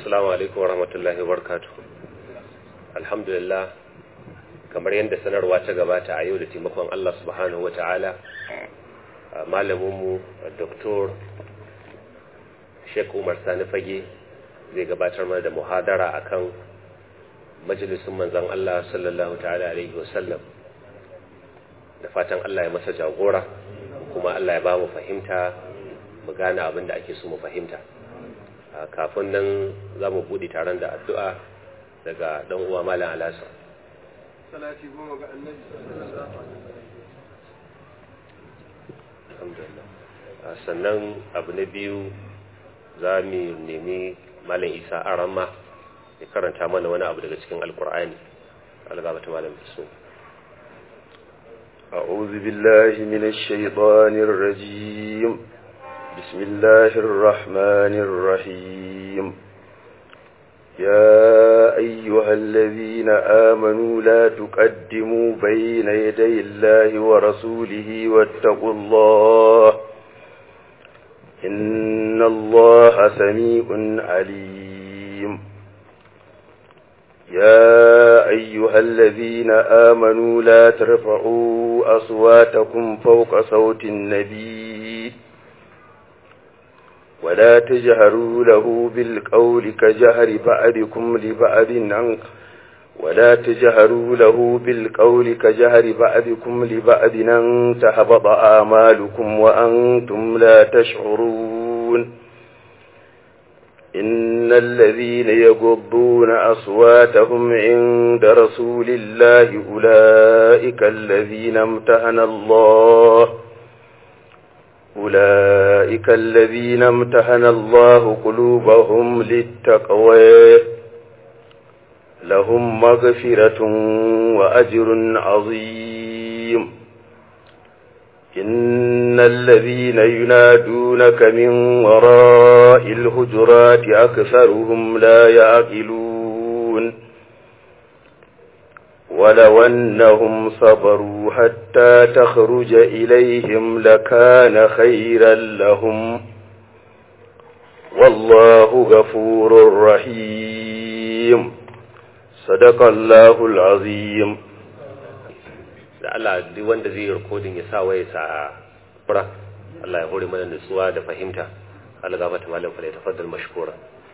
Assalamu alaikum wa rahmatullahi wa barakatuh. Alhamdulillah, kamar yadda sanarwa ta gabata a yau da taimakon Allah subhanahu wa ta'ala, malaminmu Dr. Sheikh Umar Sani Fage zai gabatar mana da muhadara akan majalisun manzan Allah sallallahu ta'ala alaihi wasallam. Da fatan Allah ya masa jagora, kuma Allah ya ba mu fahimta, mu gane abin da ake so mu fahimta. kafin nan za mu buɗe taron da addu'a daga ɗan uwa malam alasa salati goma ga annabi sannan abu na biyu za mu nemi malam isa arama ya karanta mana wani abu daga cikin alkur'ani algabata malam so أعوذ بالله من الشيطان الرجيم بسم الله الرحمن الرحيم يا أيها الذين آمنوا لا تقدموا بين يدي الله ورسوله واتقوا الله إن الله سميع عليم يا أيها الذين آمنوا لا ترفعوا أصواتكم فوق صوت النبي ولا تجهروا له بالقول كجهر بعضكم لبعض عن ولا تجهروا له بالقول كجهر بعضكم لبعض أن تحبط آمالكم وأنتم لا تشعرون إن الذين يغضون أصواتهم عند رسول الله أولئك الذين امتهن الله أولئك الذين امتحن الله قلوبهم للتقوى لهم مغفرة وأجر عظيم إن الذين ينادونك من وراء الهجرات أكثرهم لا يعقلون ولو أنهم صبروا حتى تخرج إليهم لكان خيرا لهم والله غفور رحيم صدق الله العظيم da Allah duk wanda zai yi rikodin ya sa waye sa fura Allah ya hore mana nutsuwa da fahimta Allah gafata malam fa ya tafaddal mashkura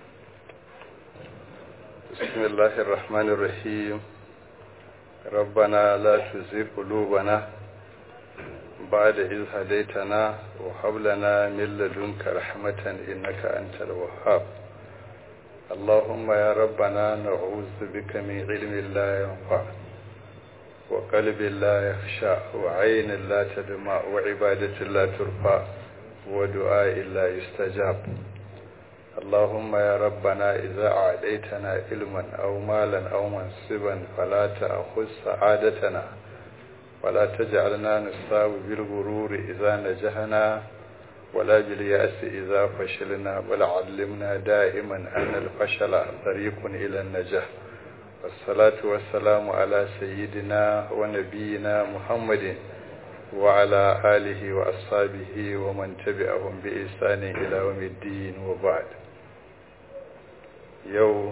بسم الله الرحمن الرحيم ربنا لا تزغ قلوبنا بعد إذ هديتنا وهب لنا من لدنك رحمة إنك أنت الوهاب اللهم يا ربنا نعوذ بك من علم لا ينفع وقلب لا يخشى وعين لا تدمع وعبادة لا ترفع ودعاء لا يستجاب اللهم يا ربنا إذا أعديتنا علما أو مالا أو منصبا فلا تأخذ سعادتنا ولا تجعلنا نصاب بالغرور إذا نجحنا ولا باليأس إذا فشلنا بل علمنا دائما أن الفشل طريق إلى النجاح والصلاة والسلام على سيدنا ونبينا محمد وعلى آله وأصحابه ومن تبعهم بإحسان إلى يوم الدين وبعد yau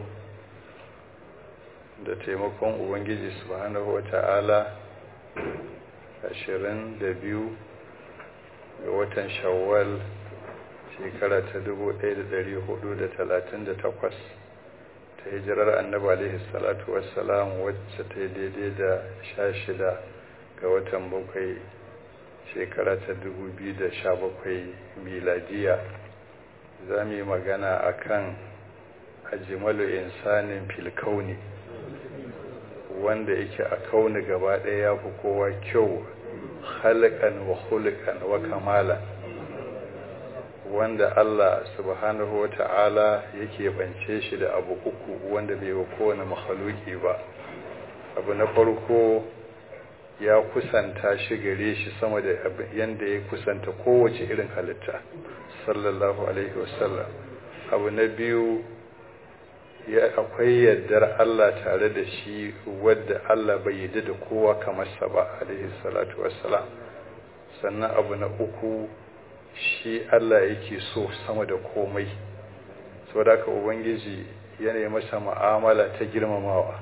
da taimakon ubangiji subhanahu wa ta'ala ashirin da biyu ga watan shawwal shekara ta dubu ɗaya da ɗari hudu da talatin da takwas ta hijirar annabi alaihi salatu wassalam wacce ta yi daidai da sha shida ga watan bakwai shekara ta dubu biyu da sha bakwai miladiya za mu yi magana a kan ajimalu insanin filkauni wanda yake a kauni gaba ɗaya ya fi kowa kyau halkan wa hulkan wa kamala wanda Allah subhanahu wa ta'ala yake bance shi da abu uku wanda bai wa kowane mahaluki ba abu na farko ya kusanta shi gare shi sama da yanda ya kusanta kowace irin halitta sallallahu alaihi wasallam abu na biyu ya akwai yardar Allah tare da shi wadda Allah bai yi da kowa kamar sa ba alaihi salatu wassalam sannan abu na uku shi Allah yake so sama da komai saboda ka ubangiji yana masa mu'amala ta girmamawa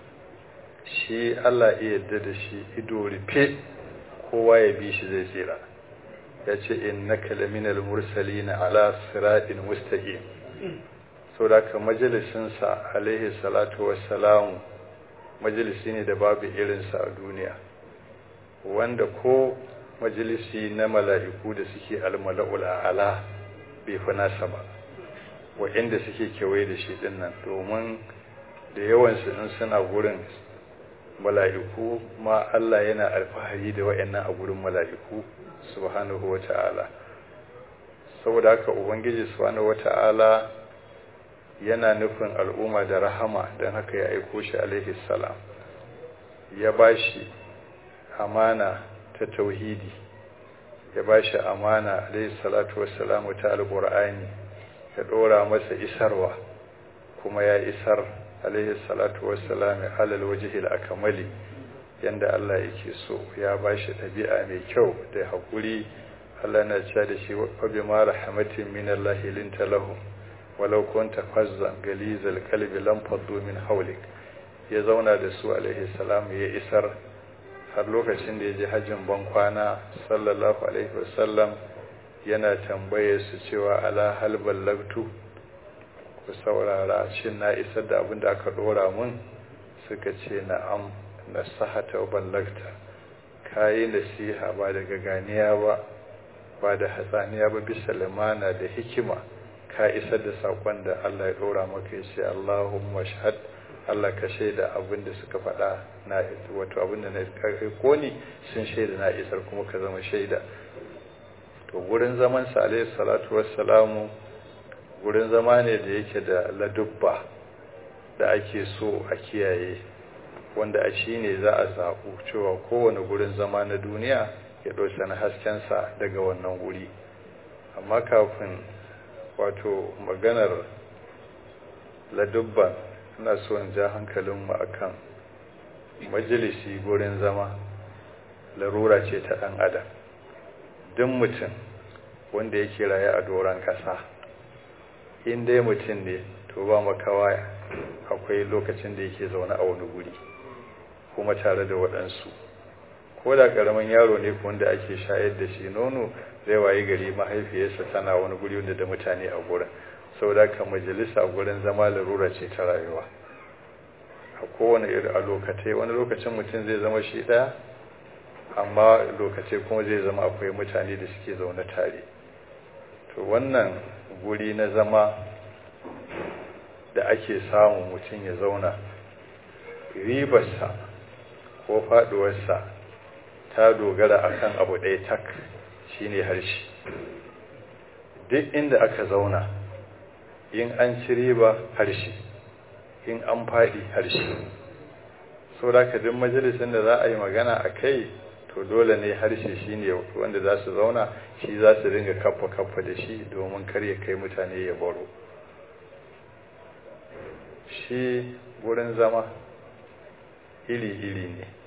shi Allah iya yarda da shi ido rufe kowa ya bi shi zai tsira ya ce innaka laminal mursalina ala siratin mustaqim saboda ka majalisinsa alaihi salatu wassalamu majalisi ne da babu irinsa a duniya wanda ko majalisi na mala'iku da suke almala'ul a'ala bai fi nasa ba wa'inda suke kewaye da shi dinnan domin da yawansu in suna gurin mala'iku ma Allah yana alfahari da wa'annan a gurin mala'iku subhanahu wa ta'ala saboda haka ubangiji subhanahu wa ta'ala yana nufin al'umma da rahama don haka ya aiko shi alaihi salam ya ba shi amana ta tauhidi ya ba shi amana alaihi salatu wassalamu ta alƙur'ani ya ɗora masa isarwa kuma ya isar alaihi salatu wassalamu alal wajihil akamali yanda Allah yake so ya ba shi ɗabi'a mai kyau da haƙuri Allah na cewa da shi wa bima rahmatin min Allah linta lahum walau kunta fazzan galizal qalbi lam faddu min hawlik ya zauna da su alaihi salam ya isar har lokacin da ya je hajjin ban kwana sallallahu alaihi wasallam yana tambaye su cewa ala hal ballagtu ku saurara shin na isar da abin da aka dora mun suka ce na'am nasahata wa ballagta kayi nasiha ba daga ganiya ba ba da hatsaniya ba bisa limana da hikima ka isar da sakon da Allah ya dora maka ya ce Allahumma shahad Allah ka shaida abin da suka faɗa na wato abin da na ko ni sun shaida na isar kuma ka zama shaida to gurin zaman sa alaihi salatu wassalamu gurin zama ne da yake da ladubba da ake so a kiyaye wanda a shi ne za a zaɓu cewa kowane gurin zama na duniya ya ɗauki na haskensa daga wannan guri amma kafin wato maganar ladubban ina so in ja hankalinmu akan majalisi gurin zama larura ce ta ɗan adam duk mutum wanda yake raye a doron ƙasa in dai mutum ne to ba makawa akwai lokacin da yake zaune a wani guri kuma tare da waɗansu ko da ƙaramin yaro ne wanda ake shayar da shi nono zai wayi gari mahaifiyarsa tana wani guri wanda da mutane a gurin saboda ka majalisa gurin zama larura ce ta rayuwa a kowane iri a lokatai wani lokacin mutum zai zama shi ɗaya amma lokacin kuma zai zama akwai mutane da suke zaune tare to wannan guri na zama da ake samu mutum ya zauna ribarsa ko faduwarsa ta dogara akan abu ɗaya tak shine harshe duk inda aka zauna in an ci riba harshe in an faɗi harshe so da ka duk majalisun da za a yi magana a kai to dole ne harshe shi ne wanda za su zauna shi za su ringa kaffa kaffa da shi domin kar ya kai mutane ya baro shi wurin zama iri-iri ne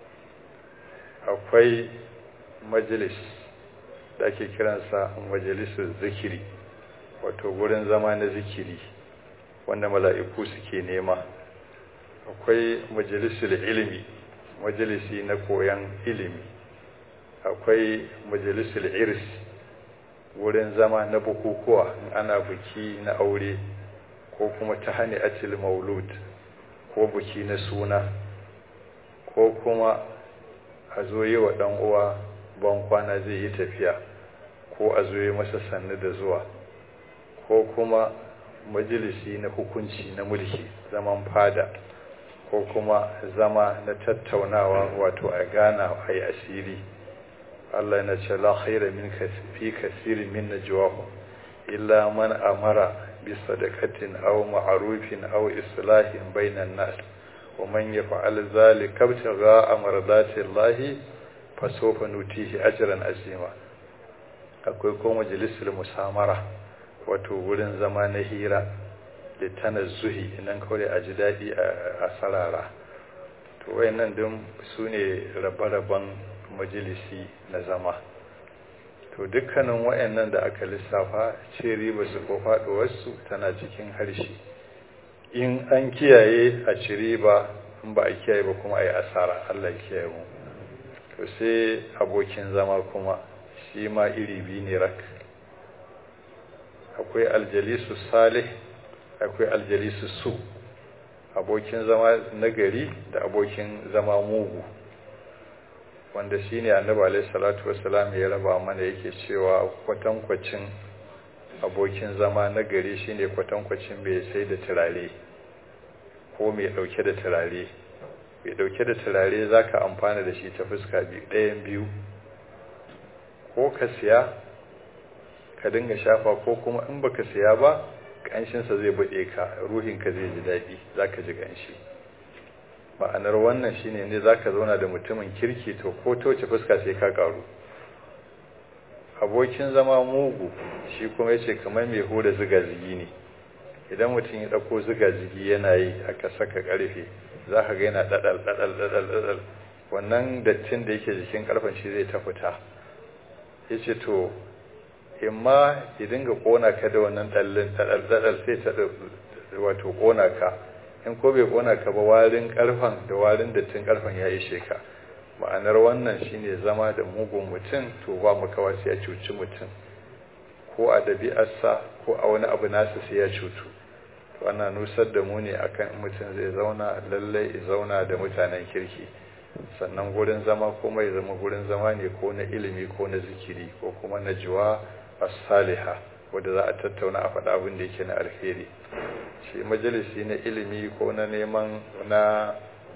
akwai majalis da ake kiransa majalisun zikiri wato wurin zama na zikiri wanda mala'iku suke nema akwai majalisul ilimi majalisi na koyan ilimi akwai majalisul irs wurin zama na bukukuwa in ana buki na aure ko kuma ta hani atil maulud ko buki na suna ko kuma a zo yi wa ɗan uwa ban kwana zai yi tafiya ko a zo yi masa sannu da zuwa ko kuma majalisi na hukunci na mulki zaman fada ko kuma zama na tattaunawa wato a gana a yi asiri Allah yana ce la khaira min fi kasirin min najwahum illa man amara bi sadaqatin aw ma'rufin aw islahin bainan nas wa man yaf'al dhalika ibtigha'a mardati Allah fa sawfa nutihi ajran azima akwai ko majalisul musamara wato wurin zama na hira da tanazzuhi idan kawai a ji daɗi a sarara to wayannan din su ne rabe-raben majalisi na zama to dukkanin wayannan da aka lissafa ce riba su ko faɗuwarsu tana cikin harshe in an kiyaye a ci riba in ba a kiyaye ba kuma a yi asara Allah kiyaye mu to sai abokin zama kuma shi ma iri biyu ne rak akwai aljalisu salih akwai aljalisu su abokin zama nagari da abokin zama mugu wanda shi ne annabi alaihi salatu wasalam ya raba mana yake cewa kwatankwacin abokin zama nagari shine kwatankwacin mai sai da turare ko mai dauke da turare mai dauke da turare zaka amfana da shi ta fuska biyu ɗayan biyu ko ka siya ka dinga shafa ko kuma in baka siya ba ƙanshinsa zai buɗe ka ruhinka zai ji daɗi zaka ji ƙanshi ma'anar wannan shine ne zaka zauna da mutumin kirki to ko toce fuska sai ka karu abokin zama mugu shi kuma yace kamar mai hura zigazigi ne idan mutum ya dauko zigazigi yana yi aka saka karfe zaka ga yana dadal dadal dadal dadal wannan dattin da yake jikin karfen shi zai ta fita yace to imma ya dinga kona ka da wannan dallin dadal dadal sai ta wato kona ka in ko bai kona ka ba warin karfan da warin dattin karfan ya ishe ka ma'anar wannan shine zama da mugun mutum to ba makawa sai ya cuci mutum ko a dabi'arsa ko a wani abu nasa sai ya cutu to ana nusar da mu ne akan mutum zai zauna lallai ya zauna da mutanen kirki sannan gurin zama kuma ya zama gurin zama ne ko na ilimi ko na zikiri ko kuma na jiwa as-salihah wanda za a tattauna a faɗa abin da yake na alheri shi majalisi na ilimi ko na neman na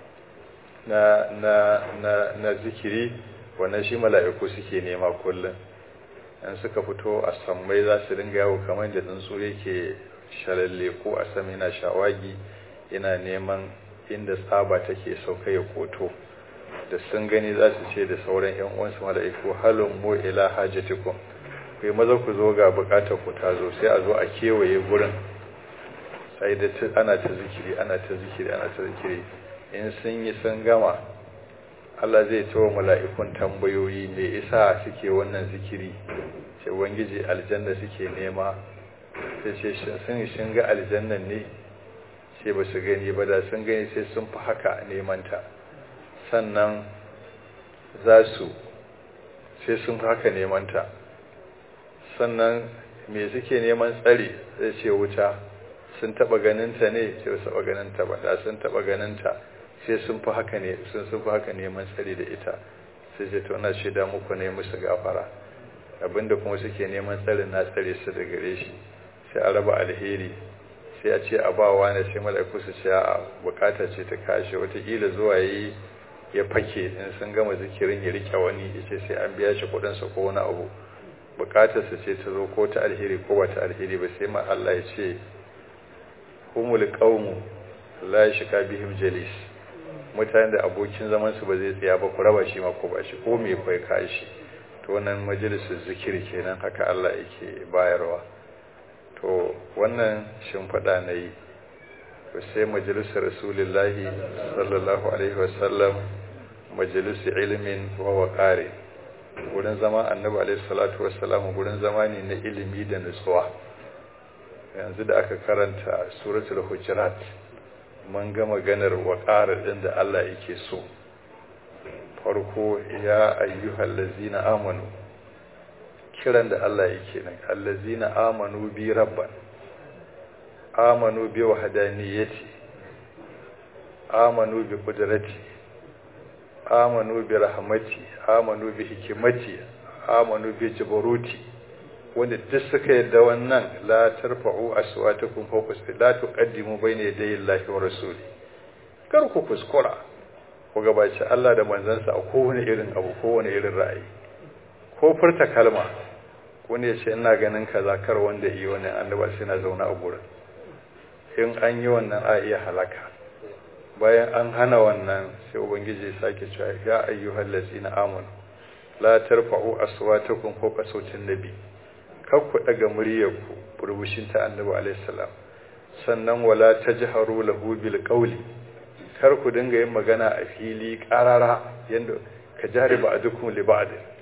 na na na na zikiri wannan shi mala'iku suke nema kullum in suka fito a sammai za su dinga yawo kamar da tsuntsu yake shalalle ko a sama yana shawagi yana neman inda tsaba take sauka ya koto da sun gani za su ce da sauran yan uwansu mala'iku halun mu ila hajatikum kai maza ku zo ga bukatar ku ta zo sai a zo a kewaye gurin sai da ana ta zikiri ana ta zikiri ana ta zikiri in sun yi sun gama Allah zai tawo mala'ikun tambayoyi me isa suke wannan zikiri sai wangiji aljanna suke nema sai ce sun shin ga aljannan ne sai ba su gani ba da sun gani sai sun fi haka neman ta sannan za su sai sun fi haka neman ta sannan me suke neman tsari zai ce wuta sun taba ganinta ne sai su taba ganinta ba da sun taba ganinta sai sun fi haka ne sun sun fi haka neman tsari da ita sai ce to na shaida muku ne musu gafara abinda kuma suke neman tsarin na tsare su da gare shi sai a raba alheri sai a ce a ba wani sai mala'iku su ce a bukata ce ta kashe watakila zuwa yi ya fake in sun gama zikirin ya rike wani ya ce sai an biya shi kudinsa ko wani abu bukatarsa ce ta zo ko ta alheri ko ba ta alheri ba sai ma Allah ya ce humul qaumu la yashka bihim jalis mutanen da abokin zaman su ba zai tsaya ba ku raba shi ma ko ba shi ko me kai kai shi to wannan majalisun zikiri kenan haka Allah yake bayarwa to wannan shimfiɗa na yi to sai majalisar rasulullahi sallallahu alaihi wasallam majalisar ilimin wa waƙare wurin zama annabi alaihi salatu wassalam wurin zama ne na ilimi da nutsuwa yanzu da aka karanta suratul hujurat mun ga maganar waƙare ɗin da Allah yake so farko ya ayyuhal ladzina amanu kiran da Allah yake nan allazina amanu bi rabban amanu bi wahdaniyati amanu bi qudrati amanu bi rahmati amanu bi hikimati amanu bi jabaruti wanda duk suka yadda wannan la tarfa'u aswatakum fawqa la tuqaddimu bayna yaday Allahi wa rasuli kar ku kuskura ku gabaci Allah da manzansa a kowane irin abu kowane irin ra'ayi ko furta kalma wani ya ce ina ganin kaza kar wanda yi wani annaba sai na zauna a gurin in an yi wannan a iya halaka bayan an hana wannan sai ubangiji ya sake cewa ya ayyuhal ladzina amanu la tarfa'u aswatakum fawqa sautin nabi kar ku daga muryarku burbushin ta annabi alaihi salam sannan wala tajharu lahu bil qawli kar ku dinga yin magana a fili karara yanda ka jari ba adukum li ba'd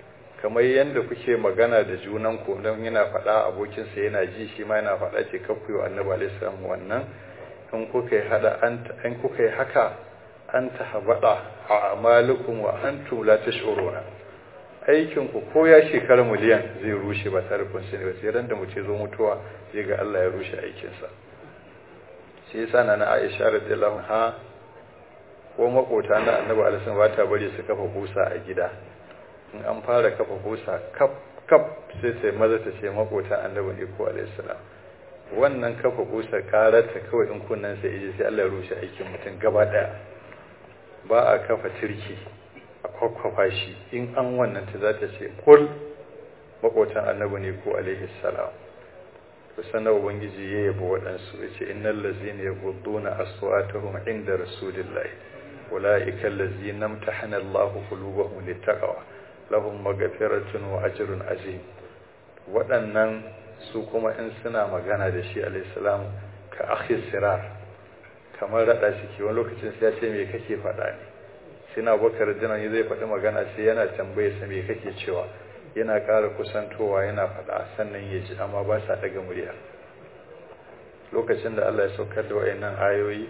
kamar yadda kuke magana da junan ku don yana faɗa abokinsa yana ji shi ma yana faɗa ce kakku yi annabi alaihi salam wannan in kuka yi hada an kuka yi haka an tahabada a amalukum wa antum la tash'uruna aikin ku ko ya shekara miliyan zai rushe ba tare kun sani ba sai ran da mutum zo mutuwa zai ga Allah ya rushe aikin sa sai yasa na Aisha radiyallahu anha ko makota na Annabi alaihi ba ta bari su kafa kusa a gida in an fara kafa kusa kaf kaf sai sai maza ta ce makota Annabi ne ko alaihi salam wannan kafa kusa karata kawai in kunnan sai ije sai Allah ya rushe aikin mutum gaba daya ba a kafa turki a kwakwafa shi in an wannan ta za ta ce kul makotan annabi ne ko alaihi salam to sanar ubangiji ya yabo waɗansu ya ce innal lazina yaghudduna aswatahum inda rasulillahi ulaika allazina imtahana Allahu qulubahum littaqwa lahum maghfiratun wa ajrun azim waɗannan su kuma in suna magana da shi alaihi salam ka akhi sirar kamar rada shi wani lokacin sai ya ce me kake faɗa ne sai na bakar dinan zai faɗi magana sai yana tambaye sa me kake cewa yana ƙara kusantowa yana faɗa sannan ya ji amma ba sa daga murya lokacin da Allah ya saukar da wayannan ayoyi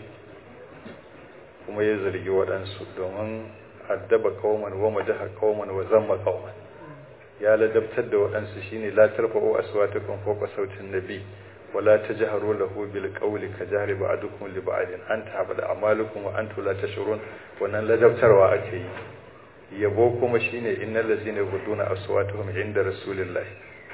kuma ya zargi waɗansu domin addaba qauman wa madaha qauman wa zamma qauman ya ladabtar da waɗansu shine la tarfa'u aswatakum fawqa sautin nabi ولا تجهروا له بالقول كجهر بعضكم لبعض ان تحبط اعمالكم وانتم لا تشعرون wannan ladabtarwa ake yi yabo kuma shine innal ladzina yughduna aswatuhum inda rasulillah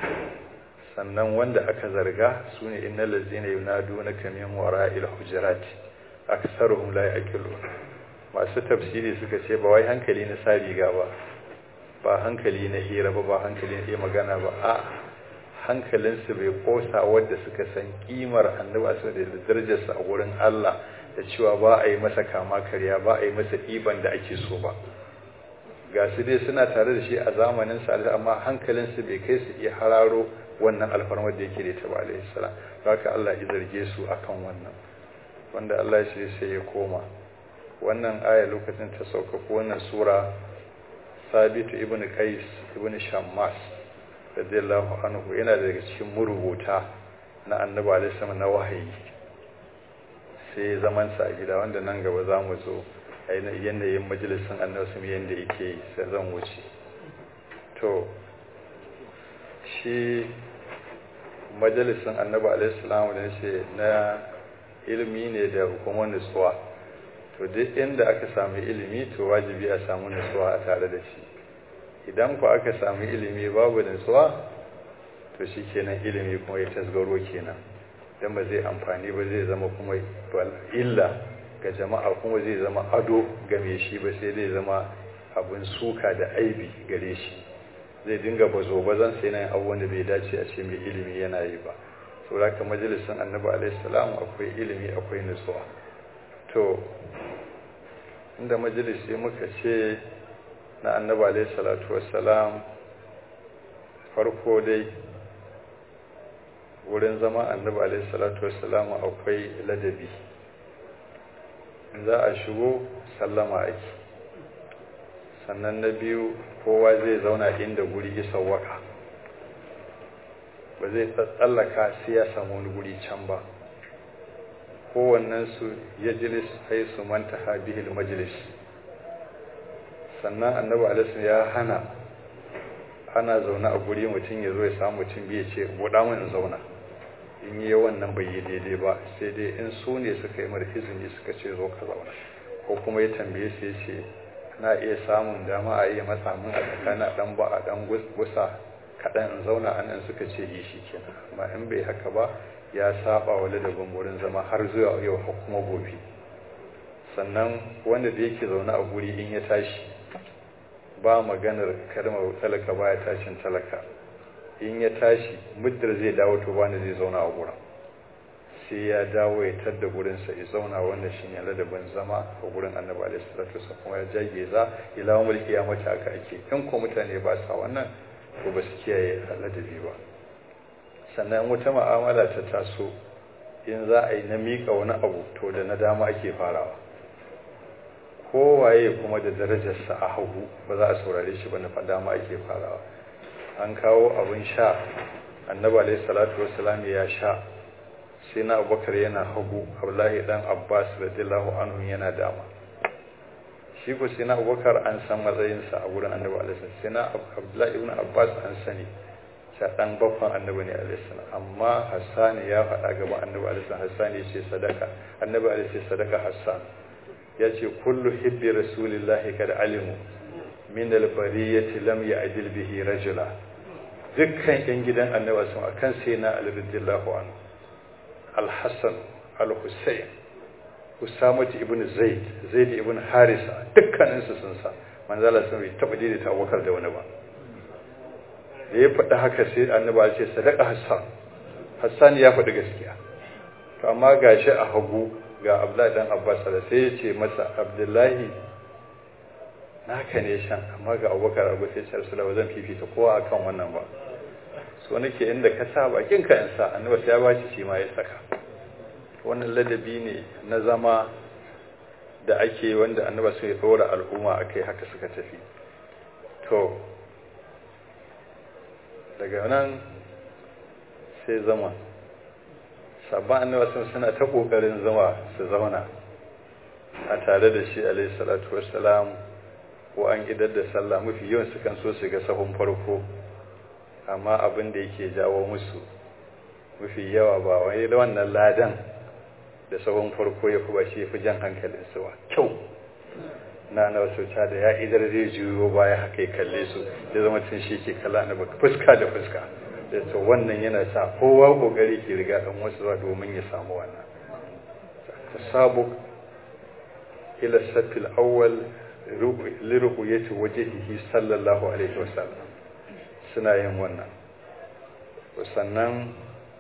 sannan wanda aka zarga sune innal ladzina yunadunaka min wara'il hujurat aktharuhum la yaqilun masu tafsiri suka ce ba wai hankali na sa riga ba ba hankali na hira ba ba hankali na magana ba a'a hankalinsu bai kosa wadda suka san kimar annabi su da darajarsa a wurin Allah da cewa ba a yi masa kama karya ba a yi masa ɗiban da ake so ba ga su dai suna tare da shi a zamanin sa amma hankalinsu bai kai su iya hararo wannan alfarmar da yake da ta ba alaihi salam haka Allah ya zarge su akan wannan wanda Allah ya ce sai ya koma wannan aya lokacin ta sauka ko wannan sura Sabitu ibn Qais ibn Shammas radiyallahu anhu yana daga cikin murubuta na annabi alaihi salam na wahayi sai zaman sa a gida wanda nan gaba za mu zo a yanayin majalisin annabi sun yanda yake yi sai zan wuce to shi majalisin annabi alaihi salam da ce na ilimi ne da kuma nutsuwa to duk inda aka samu ilimi to wajibi a samu nutsuwa a tare da shi idan ku aka samu ilimi babu nutsuwa to shi kenan ilimi kuma ya tasgaro kenan don ba zai amfani ba zai zama kuma illa ga jama'a kuma zai zama ado ga mai shi ba sai zai zama abin suka da aibi gare shi zai dinga bazo bazan sai nan abubuwan da bai dace a ce mai ilimi yana yi ba saboda ka majalisin annabi alaihi salam akwai ilimi akwai nutsuwa to inda majalisi muka ce na annabi alaihi salatu wassalam farko dai wurin zama annabi alaihi salatu wassalam akwai ladabi za a shigo sallama ake sannan na biyu kowa zai zauna inda guri ya sawwaka ba zai tsallaka sai ya samu wani guri can ba kowannensu ya jilis haisu manta habihil majalis sannan annabi alaihi ya hana ana zaune a guri mutum ya zo ya samu mutum biya ce buɗa mun zauna in yi wannan bai yi daidai ba sai dai in su ne suka yi mara izini suka ce zo ka zauna ko kuma ya tambaye su ya ce na iya samun dama a iya matsa mun a tsakanin dan ba a dan gusa kaɗan in zauna a nan suka ce yi shi kenan amma in bai haka ba ya saba wa ladabin wurin zama har zuwa yau har kuma gobe sannan wanda da yake zaune a guri in ya tashi ba maganar kalmar talaka baya tashin talaka in ya tashi muddar zai dawo to bani zai zauna a gurin sai ya dawo ya tadda gurinsa ya zauna wanda shi ne ladabin zama a gurin annabi alaihi salatu wasallam kuma ya jage za ila wal kiyamati aka ake in ko mutane ba sa wannan ko ba su kiyaye ladabi ba sannan wata ma'amala ta taso in za a yi na mika wani abu to da na dama ake farawa kowaye kuma da darajarsa a hagu ba za a saurare shi ba na dama ake farawa an kawo abin sha annabi alaihi salatu wassalam ya sha sai na abubakar yana hagu abdullahi dan abbas radiyallahu anhu yana dama shi ko sai na abubakar an san matsayinsa a wurin annabi alaihi sai na abdullahi ibn abbas an sani sha dan bakon annabi ne alaihi salam amma hassan ya faɗa gaba annabi alaihi salam hassan ya ce sadaka annabi alaihi ce sadaka hassan ya ce kullu hibbi rasulillahi kad alimu min albariyati lam ya'dil bihi rajula dukkan yan gidan annabi sun akan sai na ali radiyallahu anhu al-hasan al-husayn usama ibn zaid zaid ibn harisa dukkanin su sun sa manzala sun bai taba daidaita abubakar da wani ba da ya faɗi haka sai annabi ya ce sadaka hassan hassan ya faɗi gaskiya to amma gashi a hagu ga abdullahi dan abbas da sai ya ce masa abdullahi naka ne shan amma ga abubakar abu sai ce rasulullah ba zan fifita kowa akan wannan ba so nake inda ka sa bakin ka in sa annabi sai ya bashi shi ma ya saka wannan ladabi ne na zama da ake wanda annaba sai ya dora al'umma akai haka suka tafi to daga nan sai zama sabon annaba sun suna ta kokarin zama su zauna a tare da shi alaihi salatu wassalam ko an idar da sallah mafi yawan su kan so su ga sahun farko amma abin da yake jawo musu mafi yawa ba wani wannan ladan da sahun farko ya fi ba shi fi jan hankalin su ba kyau na na wasu da ya idar zai juyo baya haka ya kalle su ya zama tun shi ke kala na baka fuska da fuska da to wannan yana sa kowa kokari ke riga dan wasu zuwa domin ya samu wannan tasabuq ila safil awwal liruqyati wajhihi sallallahu alaihi wasallam suna yin wannan sannan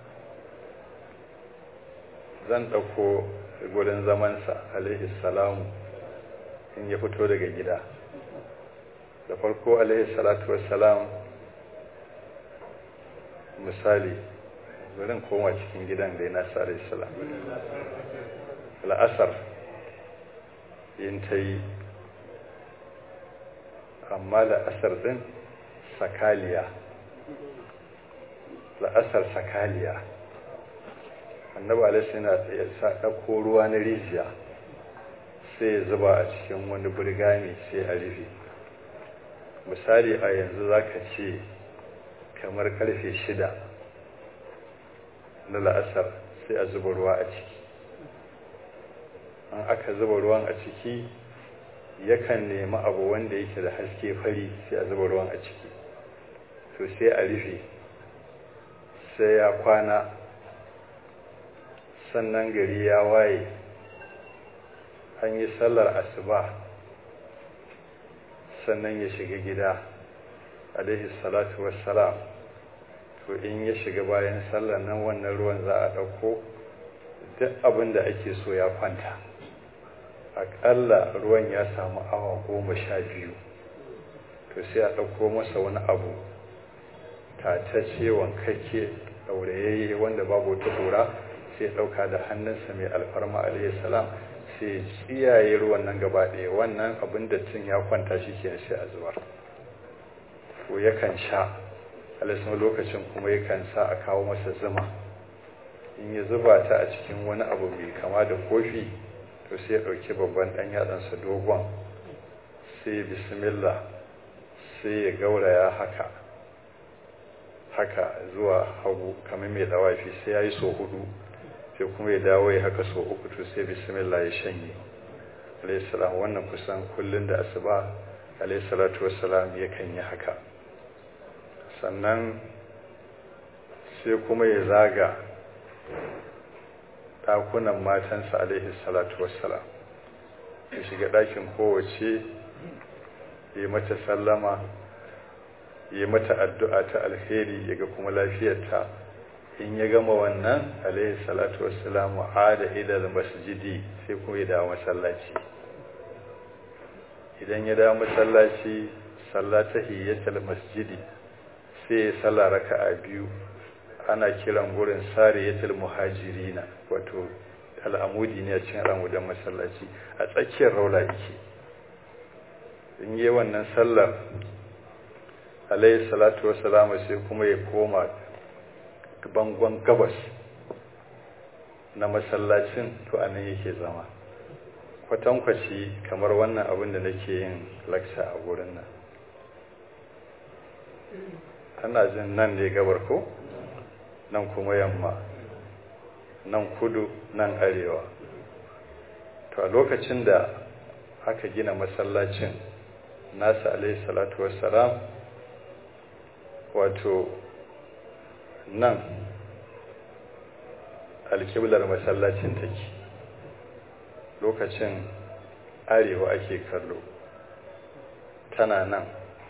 zan ɗauko gurin zamansa alaihi salamu in ya fito daga gida da farko alaihi salatu wassalam misali gurin koma cikin gidan da yana sa alaihi salam la'asar yin ta yi amma la'asar din sakaliya la'asar sakaliya annabi alaihi yana ya sa ɗauko ruwa na rijiya sai ya zuba a cikin wani burgami sai a rufe misali a yanzu za ka ce kamar karfe shida na la'asar sai a zuba ruwa a ciki an aka zuba ruwan a ciki yakan nemi abu wanda yake da haske fari sai a zuba ruwan a ciki to sai a rufe sai ya kwana sannan gari ya waye an yi sallar asuba sannan ya shiga gida alaihi salatu wassalam to in ya shiga bayan sallar nan wannan ruwan za a ɗauko duk abin da ake so ya kwanta aƙalla ruwan ya samu awa goma sha biyu to sai a ɗauko masa wani abu tatacce wankake ɗaurayayye wanda babu wata hura sai ɗauka da hannunsa mai alfarma alayhi salam sai tsiyaye ruwan nan gaba ɗaya wannan abin da cin ya kwanta shi ke sai a zubar ko yakan sha alisun lokacin kuma yakan sa a kawo masa zuma in ya zuba ta a cikin wani abu mai kama da kofi to sai ya ɗauki babban ɗan yatsansa dogon sai bismillah sai ya gauraya haka haka zuwa hagu kamar mai dawafi sai ya yi so hudu sai kuma ya dawo ya haka so uku to sai bismillah ya shanye alaihissalam wannan kusan kullum da asuba alaihissalatu wassalam yakan yi haka sannan sai kuma ya zaga ɗakunan matansa alaihissalatu wassalam ya shiga ɗakin kowace ya mata sallama ya mata addu'a ta alheri ya ga kuma lafiyarta in ya gama wannan alaihi salatu wassalamu ada ila masjidi sai kuma ya dawo masallaci idan ya dawo masallaci sallata hiyatul masjidi sai ya salla raka'a biyu ana kiran gurin sariyatul muhajirina wato al'amudi ne a cikin al'amudan masallaci a tsakiyar raula yake in yi wannan sallar alayhi salatu wassalamu sai kuma ya koma bangon gabas na masallacin to anan yake zama kwatankwaci kamar wannan abin da nake yin laksa a gurin nan ana jin nan ne gabar ko nan kuma yamma nan kudu nan arewa to a lokacin da aka gina masallacin nasa alaihi salatu wassalam wato nan alkiblar masallacin take lokacin arewa ake kallo tana nan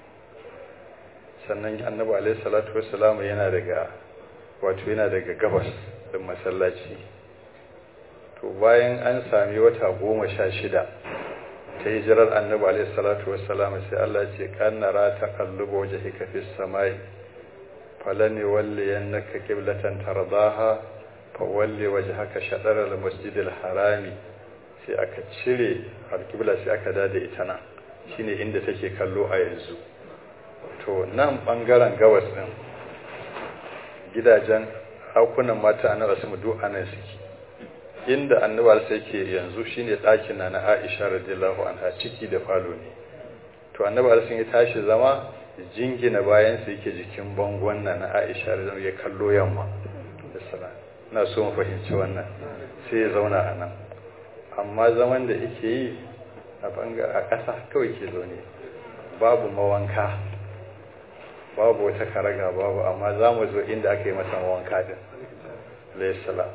sannan annabi alaihi salatu wassalam yana daga wato yana daga gabas din masallaci to bayan an sami wata goma sha shida ta hijirar annabi alaihi salatu wassalam sai Allah ce kannara ta kalluba wajhika fis samai falani walli yannaka qiblatan tardaha fa walli wajhaka shatr al masjid al harami sai aka cire alqibla sai aka dada ita nan shine inda take kallo a yanzu to nan bangaren gabas din gidajen hakunan mata annabi su duk anan suke inda annabi sai ke yanzu shine ɗakin na na Aisha radiyallahu anha ciki da falo ne to annabi sun ya tashi zama jingina bayan sa yake jikin bangon na na Aisha radiyallahu ya kallo yamma sallallahu ina so mu fahimci wannan sai ya zauna a nan amma zaman da yake yi a banga a ƙasa kawai ke zaune babu mawanka babu wata karaga babu amma za mu zo inda aka yi masa mawanka din alayhi salam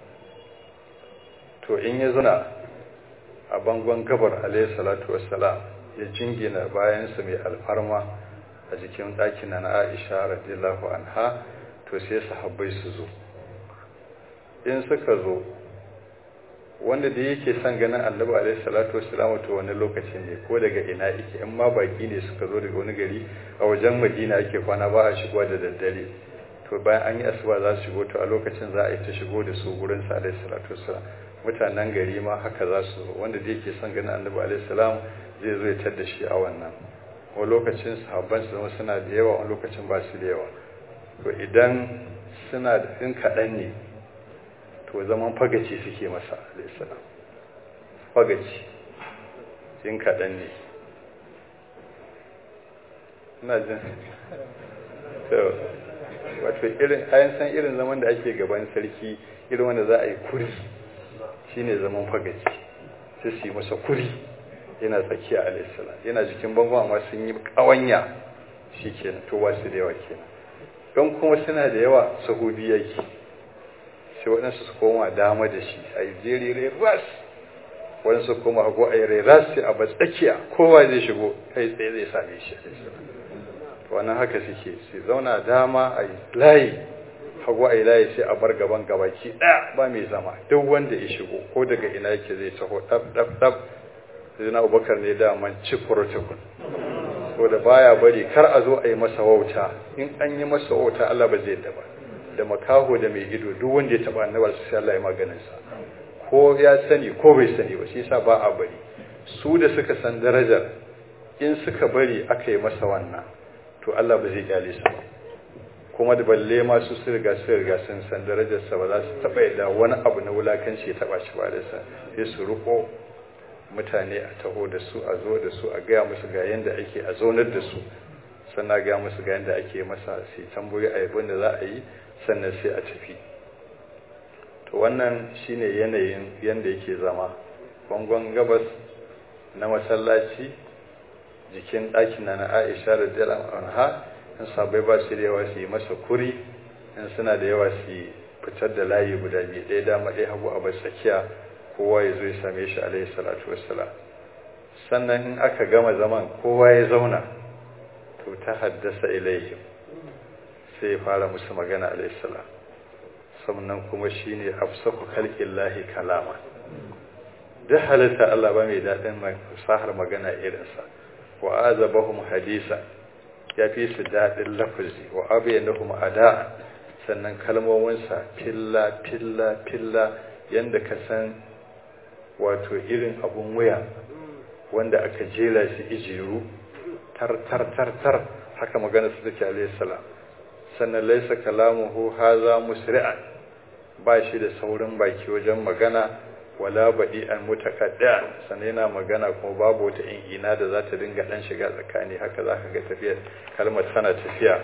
to in ya zuna a bangon gabar alayhi salatu wassalam ya jingina bayansa mai alfarma a jikin ɗakin na Aisha radiyallahu anha to sai sahabbai su zo in suka zo wanda da yake son ganin annabi alaihi salatu wassalam to wani lokaci ne ko daga ina yake in ma baki ne suka zo daga wani gari a wajen madina ake kwana ba a shigo da daddare to bayan an yi asuba za su shigo to a lokacin za a yi ta shigo da su gurin sa alaihi salatu wassalam mutanen gari ma haka za su zo wanda da yake son ganin annabi alaihi salam zai zo ya tar shi a wannan wani lokacin sahabban su zama suna da yawa wani lokacin ba su da yawa to idan suna da in kaɗan ne to zaman fagaci suke masa alaihissalam fagaci in kaɗan ne ina jin wato irin ayan san irin zaman da ake gaban sarki irin wanda za a yi kuri shine zaman fagaci sai su yi masa kuri yana tsakiya alaihissalam yana jikin bangon amma sun yi ƙawanya shi kenan to wasu da yawa kenan don kuma suna da yawa sahubi yake sai waɗansu su koma dama da shi a yi jeri ras waɗansu koma hagu a yi ras sai a ba tsakiya kowa zai shigo kai tsaye zai same shi wannan haka suke sai zauna dama a yi layi hagu a yi layi sai a bar gaban gabaki ɗaya ba mai zama duk wanda ya shigo ko daga ina yake zai taho ɗab ɗab ɗab sai na abubakar ne daman ci protocol so da baya bari kar a zo a yi masa wauta in an yi masa wauta Allah ba zai ba da makaho da mai ido duk wanda ya taba annabar sai Allah ya maganin sa ko ya sani ko bai sani ba shi yasa ba a bari su da suka san darajar in suka bari aka yi masa wannan to Allah ba zai kyale su ba kuma da balle ma su su riga su riga sun san darajar sa ba za su taba yadda wani abu na wulakanci ya taba shi ba da sa sai su ruko mutane a taho da su a zo da su a gaya musu ga yanda ake a zaunar da su sannan gaya musu ga yanda ake masa sai tambayoyi a yabon da za a yi sannan sai a tafi to wannan shine yanayin yanda yake zama bangon gabas na masallaci jikin ɗakin na Aisha radiyallahu anha in sabai ba su da yawa su yi masa kuri in suna da yawa su fitar da layi guda biyu ɗaya dama ɗaya hagu a bar tsakiya kowa ya zo ya same shi alaihi salatu wassalam sannan in aka gama zaman kowa ya zauna to ta haddasa ilaihim sai ya fara musu magana alaihi salam sannan kuma shine afsaku khalqillahi kalama duk halitta Allah ba mai daɗin fasahar magana irinsa wa azabahum hadisa ya fi su daɗin lafazi wa abayanahum ada sannan kalmominsa filla filla filla yanda ka san wato irin abun wuya wanda aka jera shi ijiru tar tar tar tar haka magana su take alaihi salam sannan laisa kalamuhu haza musri'an ba shi da saurin baki wajen magana wala baɗi an mutakadda sannan yana magana kuma babu wata ina da za ta dinga ɗan shiga tsakani haka za ka ga tafiyar kalmar tana tafiya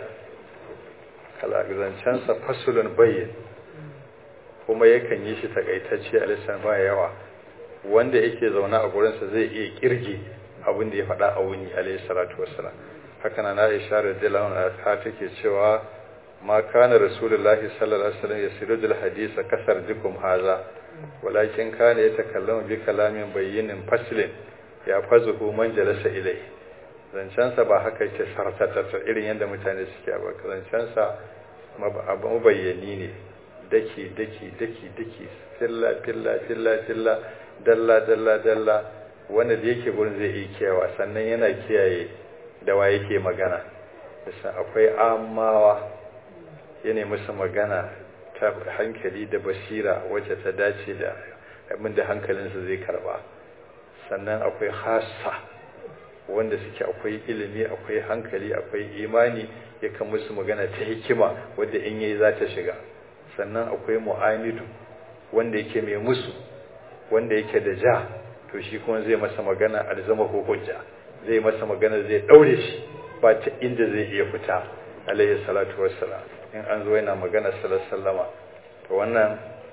kalazancensa fasulun bayyin kuma yakan yi shi takaitacce a lissan ba yawa wanda yake zaune a gurinsa zai iya kirge abin da ya faɗa a wuni alaihi salatu wassalam haka na Aisha radiyallahu anha take cewa ma kana rasulullahi sallallahu alaihi wasallam yasirudul hadisa kasar dukum haza walakin kana yatakallamu bi kalamin bayyinin faslin ya fazuhu man jalasa ilai zancensa ba haka yake sartatata irin yadda mutane suke ba zancensa mabayyani ne daki daki daki daki filla filla filla filla dalla dalla dalla wanda da yake gurin zai yi kiyawa sannan yana kiyaye da wa yake magana bisa akwai amawa yana musu magana ta hankali da basira wacce ta dace da abin da hankalinsa zai karba sannan akwai hassa wanda suke akwai ilimi akwai hankali akwai imani yakan musu magana ta hikima wadda in yayi za ta shiga sannan akwai mu'amidu wanda yake mai musu wanda yake da ja to shi kuma zai masa magana alzama ko hujja zai masa magana zai daure shi ba ta inda zai iya fita alayhi salatu wassalam in an zo yana magana sallama to wannan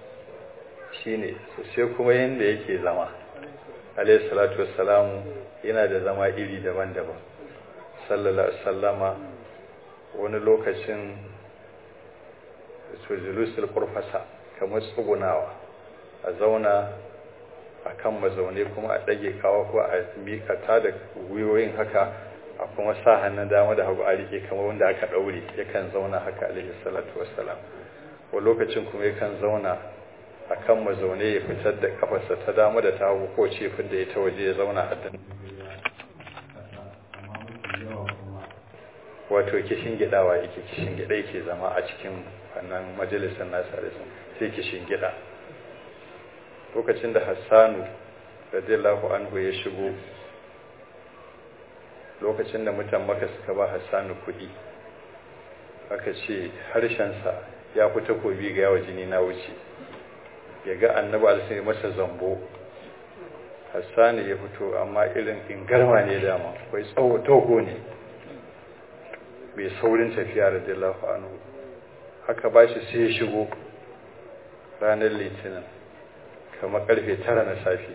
shine sai kuma yanda yake zama alayhi salatu wassalam yana da zama iri daban-daban sallallahu alaihi wasallama wani lokacin sojulusul kurfasa kamar tsugunawa a zauna a kan mazaune kuma a ɗage kawo ko a miƙa ta da gwiwoyin haka a kuma sa hannun dama da hagu a rike kamar wanda aka ɗaure yakan zauna haka alaihi salatu wassalam wa lokacin kuma yakan zauna a kan mazaune ya fitar da kafarsa ta dama da ta hagu ko ce da ya ta waje ya zauna a dan wato kishin gidawa yake kishin gida yake zama a cikin wannan majalisar nasa da sai kishin gida lokacin da hassanu radiyallahu anhu ya shigo lokacin da mutan maka suka ba hassanu kuɗi aka ce harshensa ya fi takobi ga yawa jini na wuce ya ga annaba alisai masa zambo hassanu ya fito amma irin ingarma ne dama akwai tsawo toho ne mai saurin tafiya da dillafa anhu haka ba shi sai ya shigo ranar litinin kamar karfe tara na safe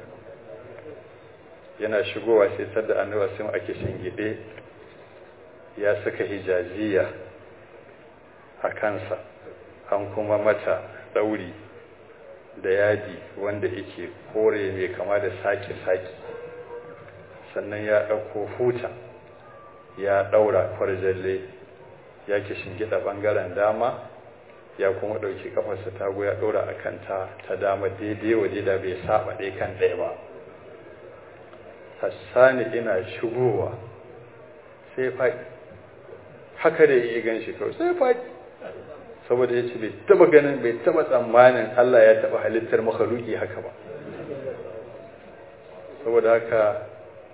yana shigowa sai tadda annabi sun ake shingide ya saka hijaziya a kansa an kuma mata ɗauri da yadi wanda yake kore mai kama da sake-sake sannan ya ɗauko huta ya ɗaura kwarjalle ya ke shingida ɓangaren dama ya kuma ɗauki kafarsa tago ya ɗora a kanta ta dama daidai waje da bai saba ɗaya kan ɗaya ba hassani ina shigowa sai faɗi haka da yi gan shi kawai sai faɗi saboda ya ce bai taba ganin bai taba tsammanin Allah ya taba halittar makhaluki haka ba saboda haka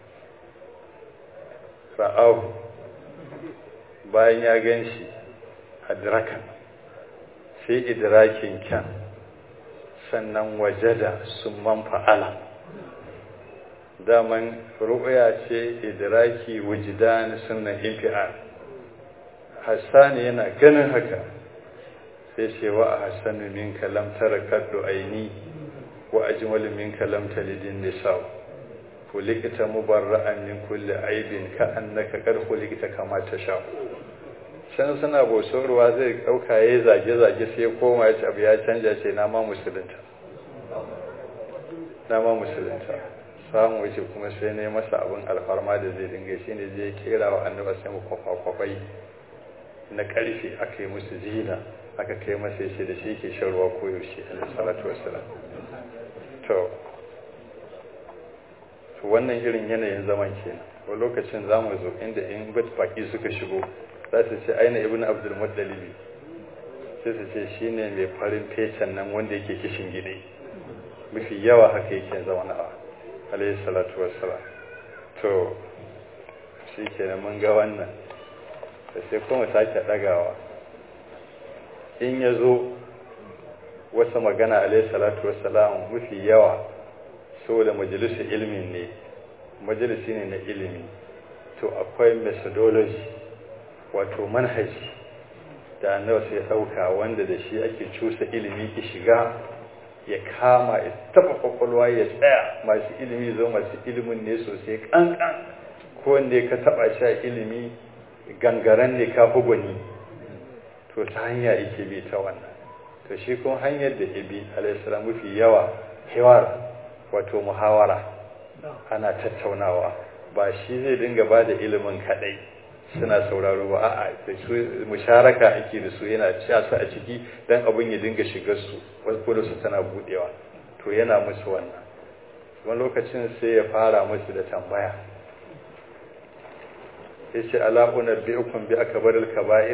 ra'ahu bayan ya gan shi adrakan sai idrakin kyan sannan wajada sun man fa'ala daman ru'ya ce idraki wujidan sunnan infial hassani yana ganin haka sai ce wa ahsanu minka lam tara kaddu aini wa ajmalu minka lam talidin nisa kulikta mubarra'an min kulli aibin ka annaka qad kulikta kama tasha can suna bosorwa zai dauka yayi zage zage sai koma ya ce abu ya canja ce na ma musulunta na ma musulunta samu wuce kuma sai ne masa abin alfarma da zai dinga shi ne zai kera wa annaba sai mu kwafa-kwafai na karfe aka yi musu zina aka kai masa yace da shi ke shan ruwa koyaushe alaihi salatu wassalam to to wannan irin yanayin zaman kenan ko lokacin zamu zo inda in baki suka shigo za su ce aina ibnu abdul muttalibi sai su ce shine mai farin fecen nan wanda yake kishin gide mafi yawa haka yake zauna a alayhi salatu wassalam to shi kenan mun ga wannan da sai kuma sake ɗagawa in ya zo wasa magana alaihi salatu wassalam mafi yawa saboda majalisar ilimin ne majalisi ne na ilimi to akwai methodology wato manhaji da annabi sai ɗauka wanda da shi ake cusa ilimi ki shiga ya kama ya taba kwakwalwa ya tsaya masu ilimi zo masu ilimin ne sosai kankan ko wanda ka taba shi a ilimi gangaren ne ka gwani to ta hanya yake bi ta wannan to shi kuma hanyar da ibi alaihissalam mafi yawa hewar wato muhawara ana tattaunawa ba shi zai dinga ba da ilimin kadai suna sauraro ba a'a da su musharaka ake da su yana cewa su a ciki dan abin ya dinga shigar su wasu su tana budewa to yana musu wannan wani lokacin sai ya fara musu da tambaya yace ala unabbiukum bi akbaril kaba'ir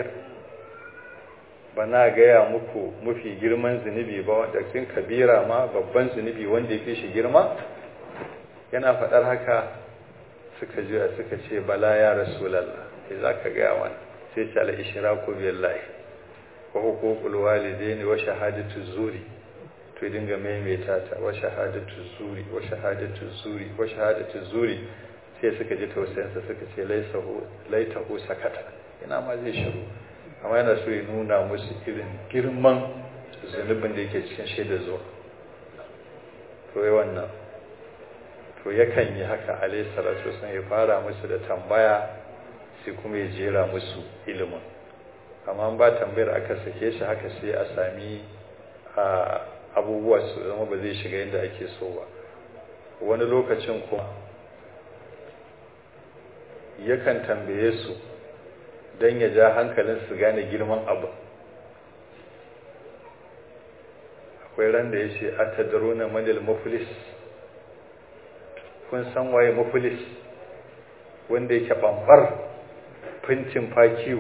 bana gaya muku mafi girman zunubi ba wanda cikin kabira ma babban zunubi wanda ya fi shi girma yana faɗar haka suka juya suka ce bala ya rasulallah sai za ka gaya wani sai ce ala ishiraku billahi wa hukukul walidaini wa shahadatu zuri to dinga maimaita ta wa shahadatu zuri wa shahadatu zuri wa shahadatu zuri sai suka ji tausayinsa suka ce laitahu sakata ina ma zai shiru amma yana so ya nuna musu irin girman zunubin da yake cikin shaida zuwa to yi wannan to yakan yi haka alayhi salatu wasallam ya fara musu da tambaya sai kuma ya jera musu ilimin amma ba tambayar aka sake shi haka sai a sami abubuwa su zama ba zai shiga yadda ake so ba wani lokacin kuma yakan tambaye su don ya ja hankalin su gane girman abu akwai ran da ya ce a tadaruna manil mafulis kun san waye mafulis wanda yake bambar fincin fakiyu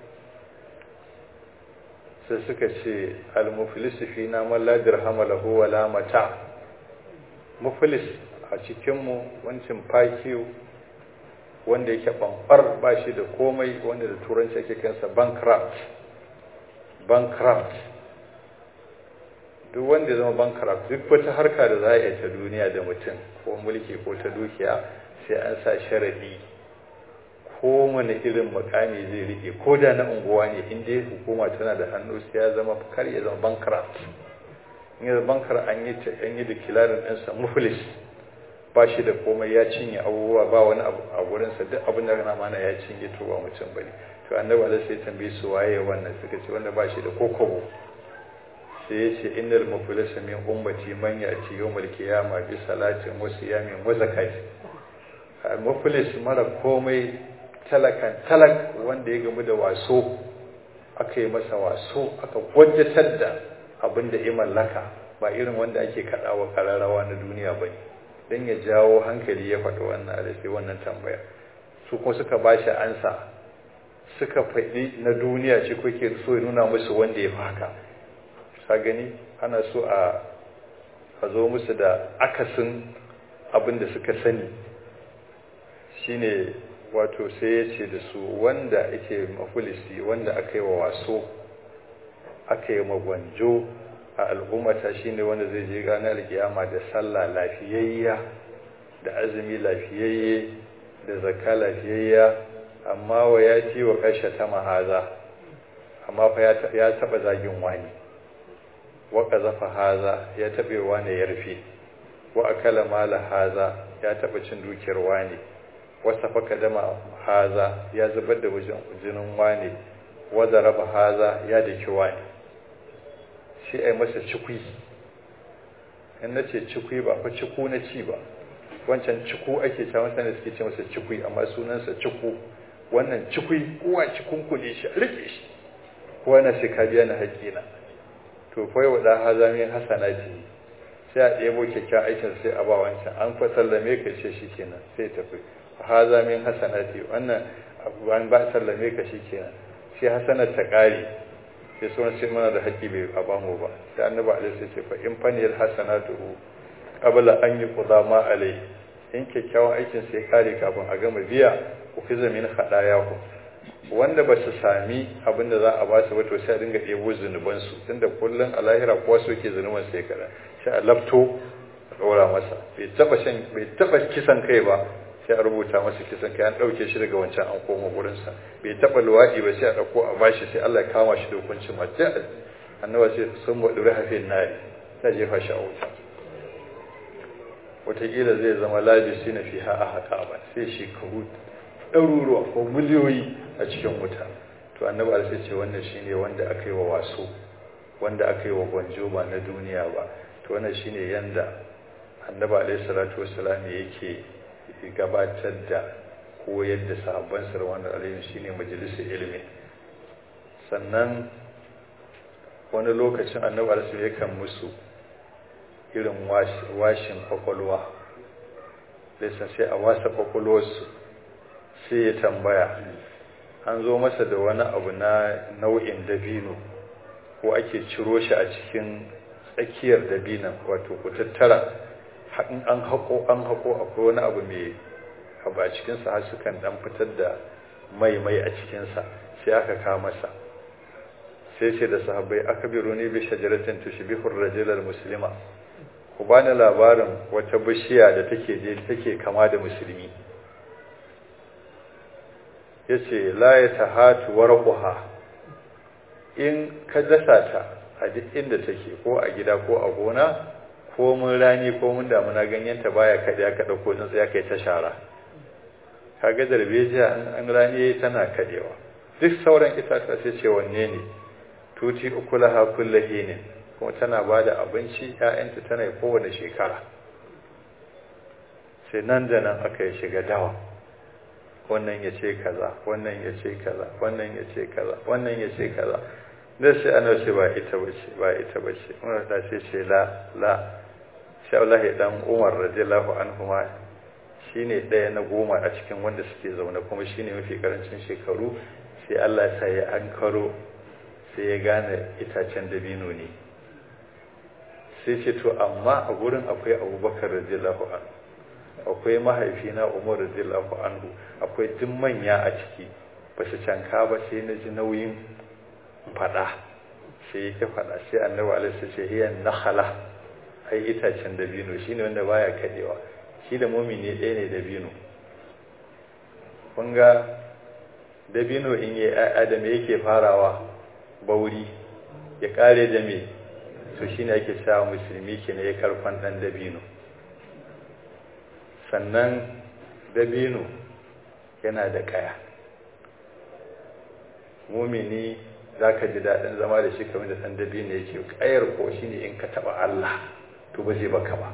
sai suka ce al-muflis fi na malla dirhama lahu wala mata muflis a cikinmu wancin fakiyu wanda yake bambar ba shi da komai wanda da turanci ake kansa bankrupt bankrupt duk wanda ya zama bankrupt duk wata harka da za a yi ta duniya da mutum ko mulki ko ta dukiya sai an sa sharadi ko mana irin makami zai rike ko da na unguwa ne in dai hukuma tana da hannu sai ya zama kar ya zama bankrupt in ya bankar an yi an yi declaring ɗinsa muflis ba shi da komai ya cinye abubuwa ba wani abu a gurinsa duk abin da kana mana ya cinye to ba mutum bane to annabi Allah sai tambaye su waye wannan suka ce wanda ba shi da kokobo sai ya ce innal muflisa min ummati man yati yawmal qiyamah bi salatin wa siyamin wa zakati muflis mara komai talakan talak wanda ya gamu da waso aka yi masa waso aka gwajatar da abin da ya mallaka ba irin wanda ake kaɗawa kararrawa na duniya ba don ya jawo hankali ya faɗi wannan a sai wannan tambaya su kuma suka ba shi ansa suka faɗi na duniya ce kuke so ya nuna musu wanda ya fi haka sa gani ana so a zo musu da akasin abin da suka sani shine wato sai ya ce da su wanda yake mafulisi wanda aka yi wa waso aka yi magwanjo a al'ummata shine wanda zai je ranar alkiyama da sallah lafiyayya da azumi lafiyayye da zakka lafiyayya amma wa ya ci wa kashe ta mahaza amma fa ya taba zagin wani wa qazafa haza ya tabe wani ya rufe wa akala mala haza ya taba cin dukiyar wani wasa faka dama haza ya zubar da jinin wani wadda raba haza ya daki wani shi a yi masa cikwi in na ce cikwi ba fa ciku na ci ba wancan ciku ake cewa mutane suke ce masa cikwi amma sunansa ciku wannan cikwi kowa cikun kule shi a rike shi kowa na sai ka biya na haƙƙina to fa yau da haza min hasanati sai a ɗebo kyakkyawan aikin sai a ba wancan an fa sallame ka ce shi kenan sai tafi haza min hasanati wannan an ba sallame ka shi kenan sai hasanar ta ƙare sai sauran sai mana da haƙƙi bai a bamu ba sai annabi alaihi sai ce fa in faniyar hasanatu qabla an yi qudama alai in kyakkyawan aikin sai kare kafin a gama biya ku fi zamin hadaya ku wanda ba su sami abin da za a ba su ba to sai a dinga ɗebo zunubansu tunda kullum a lahira kowa so ke zunuban sai kada sai a lafto a ɗora masa bai taɓa shan bai taɓa kisan kai ba sai a rubuta masa kisan kai an ɗauke shi daga wancan an koma gurinsa bai taɓa luwaɗi ba sai a ɗauko a bashi sai Allah ya kama shi da hukuncin ma sai annaba sai sun waɗi rahafin nari sai jefa shi a wuta wataƙila zai zama labisi na fiha a haka ba sai shekaru ɗaruruwa ko miliyoyi a cikin wuta to annabi sai ce wannan shine wanda aka yi wa waso wanda aka yi wa gwanjo ba na duniya ba to wannan shine yanda annabi alaihi salatu wassalam yake gabatar da koyar da sahabban sa wannan alaihi shine majalisar ilimi sannan wani lokacin annabi alaihi yakan musu irin washin kwakwalwa lissa sai a wasa kwakwalwarsu sai ya tambaya an zo masa da wani abu na nau'in dabino ko ake ciro shi a cikin tsakiyar dabinan wato ku tattara an haƙo an haƙo akwai wani abu mai abu a cikinsa har sukan dan fitar da mai mai a cikinsa sai aka kawo masa sai ce da sahabbai aka biro ne bi shajaratin tushbihur rajulal muslima ku bani labarin wata bishiya da take take kama da musulmi yace la yatahatu warquha in ka dasa ta a duk inda take ko a gida ko a gona ko mun rani ko mun damuna ganyenta baya kaɗe aka ɗauko tsuntsu ya kai ta shara kaga darbejiya an rani tana kaɗewa duk sauran itatuwa sai ce wanne ne tuti ukulaha kullahinin kuma tana ba da abinci ‘ya'yanta tana yi kowane shekara sai nan da nan aka yi shiga dawa wannan ya ce kaza wannan ya ce kaza wannan ya ce kaza wannan ya ce kaza da sai ana ce ba ita bace ba ita bace umar da sai ce la la sai Allah ya dan Umar radiyallahu anhu ma shine ɗaya na goma a cikin wanda suke zaune kuma shine mafi karancin shekaru sai Allah ya sa ya ankaro sai ya gane itacen dabino ne sai ce to amma a gurin akwai abubakar radiyallahu anhu akwai mahaifina umar radiyallahu anhu akwai duk manya a ciki ba su canka ba sai na ji nauyin faɗa sai yake faɗa sai annabi alaihi ce hiya nakhala ai itacen dabino shine wanda baya kadewa shi da mumini ɗaya ne dabino kun ga dabino in yi adam yake farawa bauri ya kare da me to shine ake cewa musulmi ke ne ya karfan dan dabino sannan dabino yana da kaya mumini za ka ji daɗin zama da shi kamar da ɗan dabino yake kayar ko shi ne in ka taɓa Allah to ba zai baka ba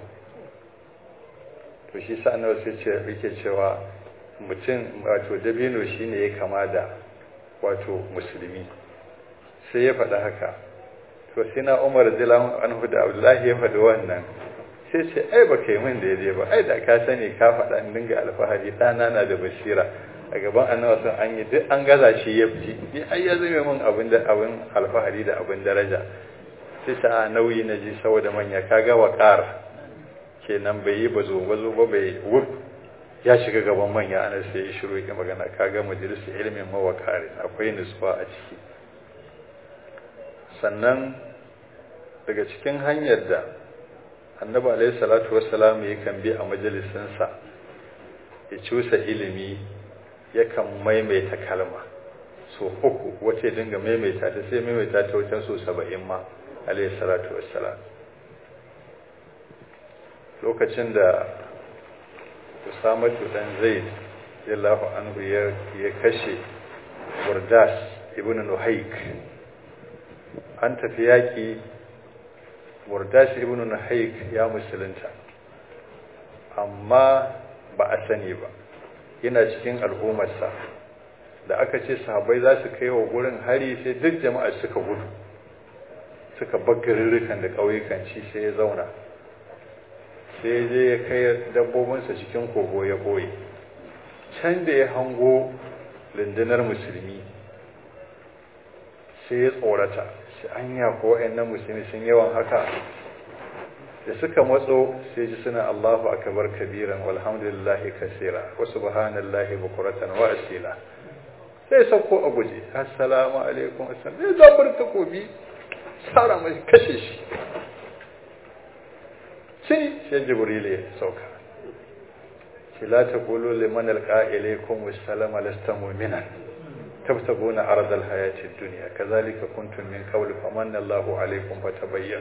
to shi sa nawa sai ce yake cewa mutum wato dabino shi ne ya kama da wato musulmi sai ya faɗa haka to sai na umar jilan anhu da abdullahi ya faɗi wannan sai ce ai ba kai min daidai ba ai da ka sani ka faɗa in dinga alfahari ɗana na da basira a gaban annabi sun an yi duk an gaza shi ya fi ni ai ya zame min abin da abin alfahari da abin daraja sai ta nauyi na ji saboda manya kaga waƙar kenan bai yi bazo bazo ba bai wuf ya shiga gaban manya ana sai ya shiru ya magana kaga majalisar ilimin mawakari akwai nutsuwa a ciki sannan daga cikin hanyar da annabi alaihi salatu wassalam yakan bi a majalisinsa ya cusa ilimi yakan maimaita kalma so uku wace dinga maimaita ta sai maimaita ta wajen so saba'in ma alaihi salatu wassalam lokacin da usamatu dan zaid yallahu anhu ya kashe burdas ibn nuhaik an tafi yaƙi murdashi ibn nahaik ya musulunta amma ba a sani ba yana cikin al'ummarsa da aka ce sahabbai za su kai wa gurin hari sai duk jama'a suka gudu suka baggarirrikan da ƙauyukan ci sai ya zauna sai je ya kai dabbobinsa cikin kogo ya ɓoye can da ya hango rundunar musulmi sai ya tsorata shi anya ko wayannan musulmi sun yawan haka da suka matso sai ji suna Allahu akbar kabiran walhamdulillahi kaseera wa subhanallahi bukuratan wa asila sai sauko a guje assalamu alaikum assalam ya zabar takobi tsara mai kashe shi sai sai jibril ya sauka shi la taqulu liman alqa ilaykum assalama lasta mu'minan tabtaguna ardal hayatid dunya kazalika kuntum min qabl famanna Allahu alaykum fatabayyan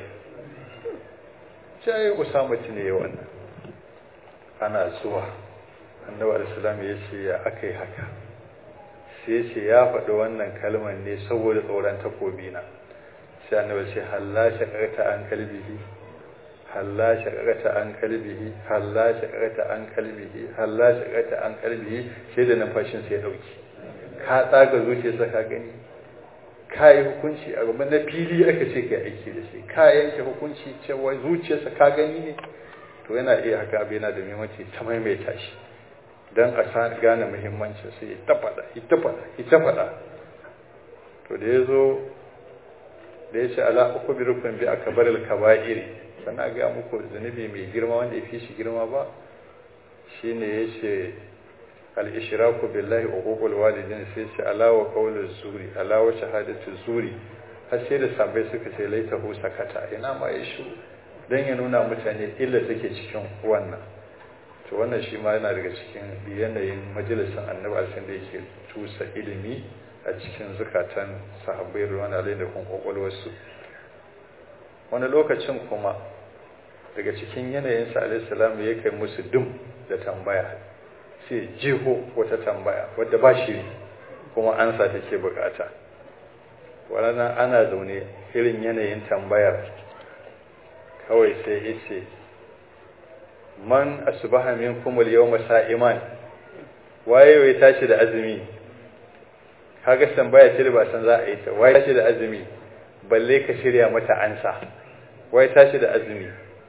sai usama ne wannan ana zuwa annabi alaihi ya ce ya akai haka sai ce ya faɗi wannan kalmar ne saboda tsoron takobi na sai annabi ce halla shaqata an kalbihi halla shaqata an kalbihi halla shaqata an kalbihi halla shaqata an kalbihi sai da numfashin sai dauki ka tsaga zuciyarsa ka gani ka yi hukunci a gaban na fili aka ce ka aiki da shi ka yanke hukunci cewa zuciyarsa ka gani ne to yana iya haka abu yana da muhimmanci ta maimaita shi don a sa gane muhimmancin sai ya ta faɗa ita faɗa ita faɗa to da ya zo da ya ce ala uku bi rukun bi aka bar kaba'iri sannan ga muku zunubi mai girma wanda ya fi shi girma ba shine ya ce al-ishraku billahi wa uqul walidin sai ce ala wa qawlu zuri ala wa shahadatu zuri har sai da sabai suka ce laitahu sakata ina ma ya shu dan ya nuna mutane illa take cikin wannan to wannan shi ma yana daga cikin yanayin majalisar annabi alsin da yake tusa ilimi a cikin zukatan sahabbai ruwan alai da kuma kwakwalwarsu wani lokacin kuma daga cikin yanayin sa alaihi salam ya kai musu dum da tambaya sai jeho wata tambaya wadda ba shi kuma ansa take bukata wannan ana zaune irin yanayin tambayar kawai sai ya ce man asbaha minkum al-yawma sa'iman waye ya tashi da azumi kaga tambaya ce da ba san za a yi ta waye tashi da azumi balle ka shirya mata ansa waye tashi da azumi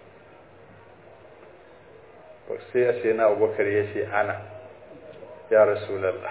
sai sai na Abubakar ya ce ana ya rasulullah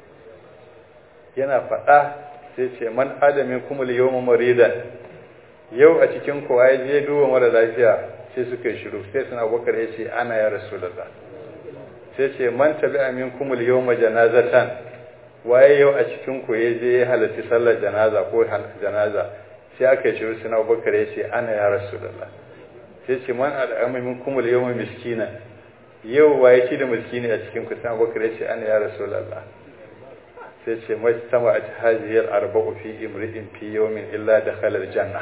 yana faɗa sai ce man adamin kuma al-yawma maridan yau a cikin kowa ya je duba mara lafiya sai suka yi shiru sai suna bakar ya ce ana ya rasulallah sai ce man tabi amin kumul yau ma janazatan waye yau a cikin ku ya je ya halarci sallar janaza ko janaza sai aka yi shiru suna bakar ya ce ana ya rasulallah sai ce man al'amin kumul yau ma miskina yau waye ci da miskini a cikin ku suna bakar ya ce ana ya rasulallah sai ce majtama a hajiyar arba'u fi imri'in fi yawmin illa dakhala janna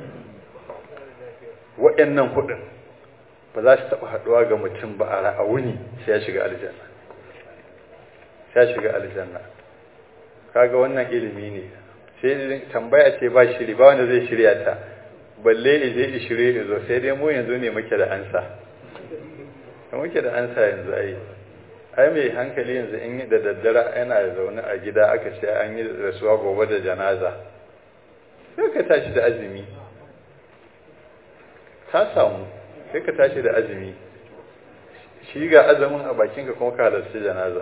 waɗannan hudun ba za su taɓa haɗuwa ga mutum ba a ra'awuni sai ya shiga aljanna sai ya shiga aljanna kaga wannan ilimi ne sai tambaya ce ba shiri ba wanda zai shirya ta balle ije i shirye zo sai dai mu yanzu ne muke da ansa muke da ansa yanzu ai ai mai hankali yanzu in da daddare yana zaune a gida aka ce an yi rasuwa gobe da janaza sai ka tashi da azumi ta samu sai ka tashi da azumi shi ga azumin a bakinka kuma ka halarci janaza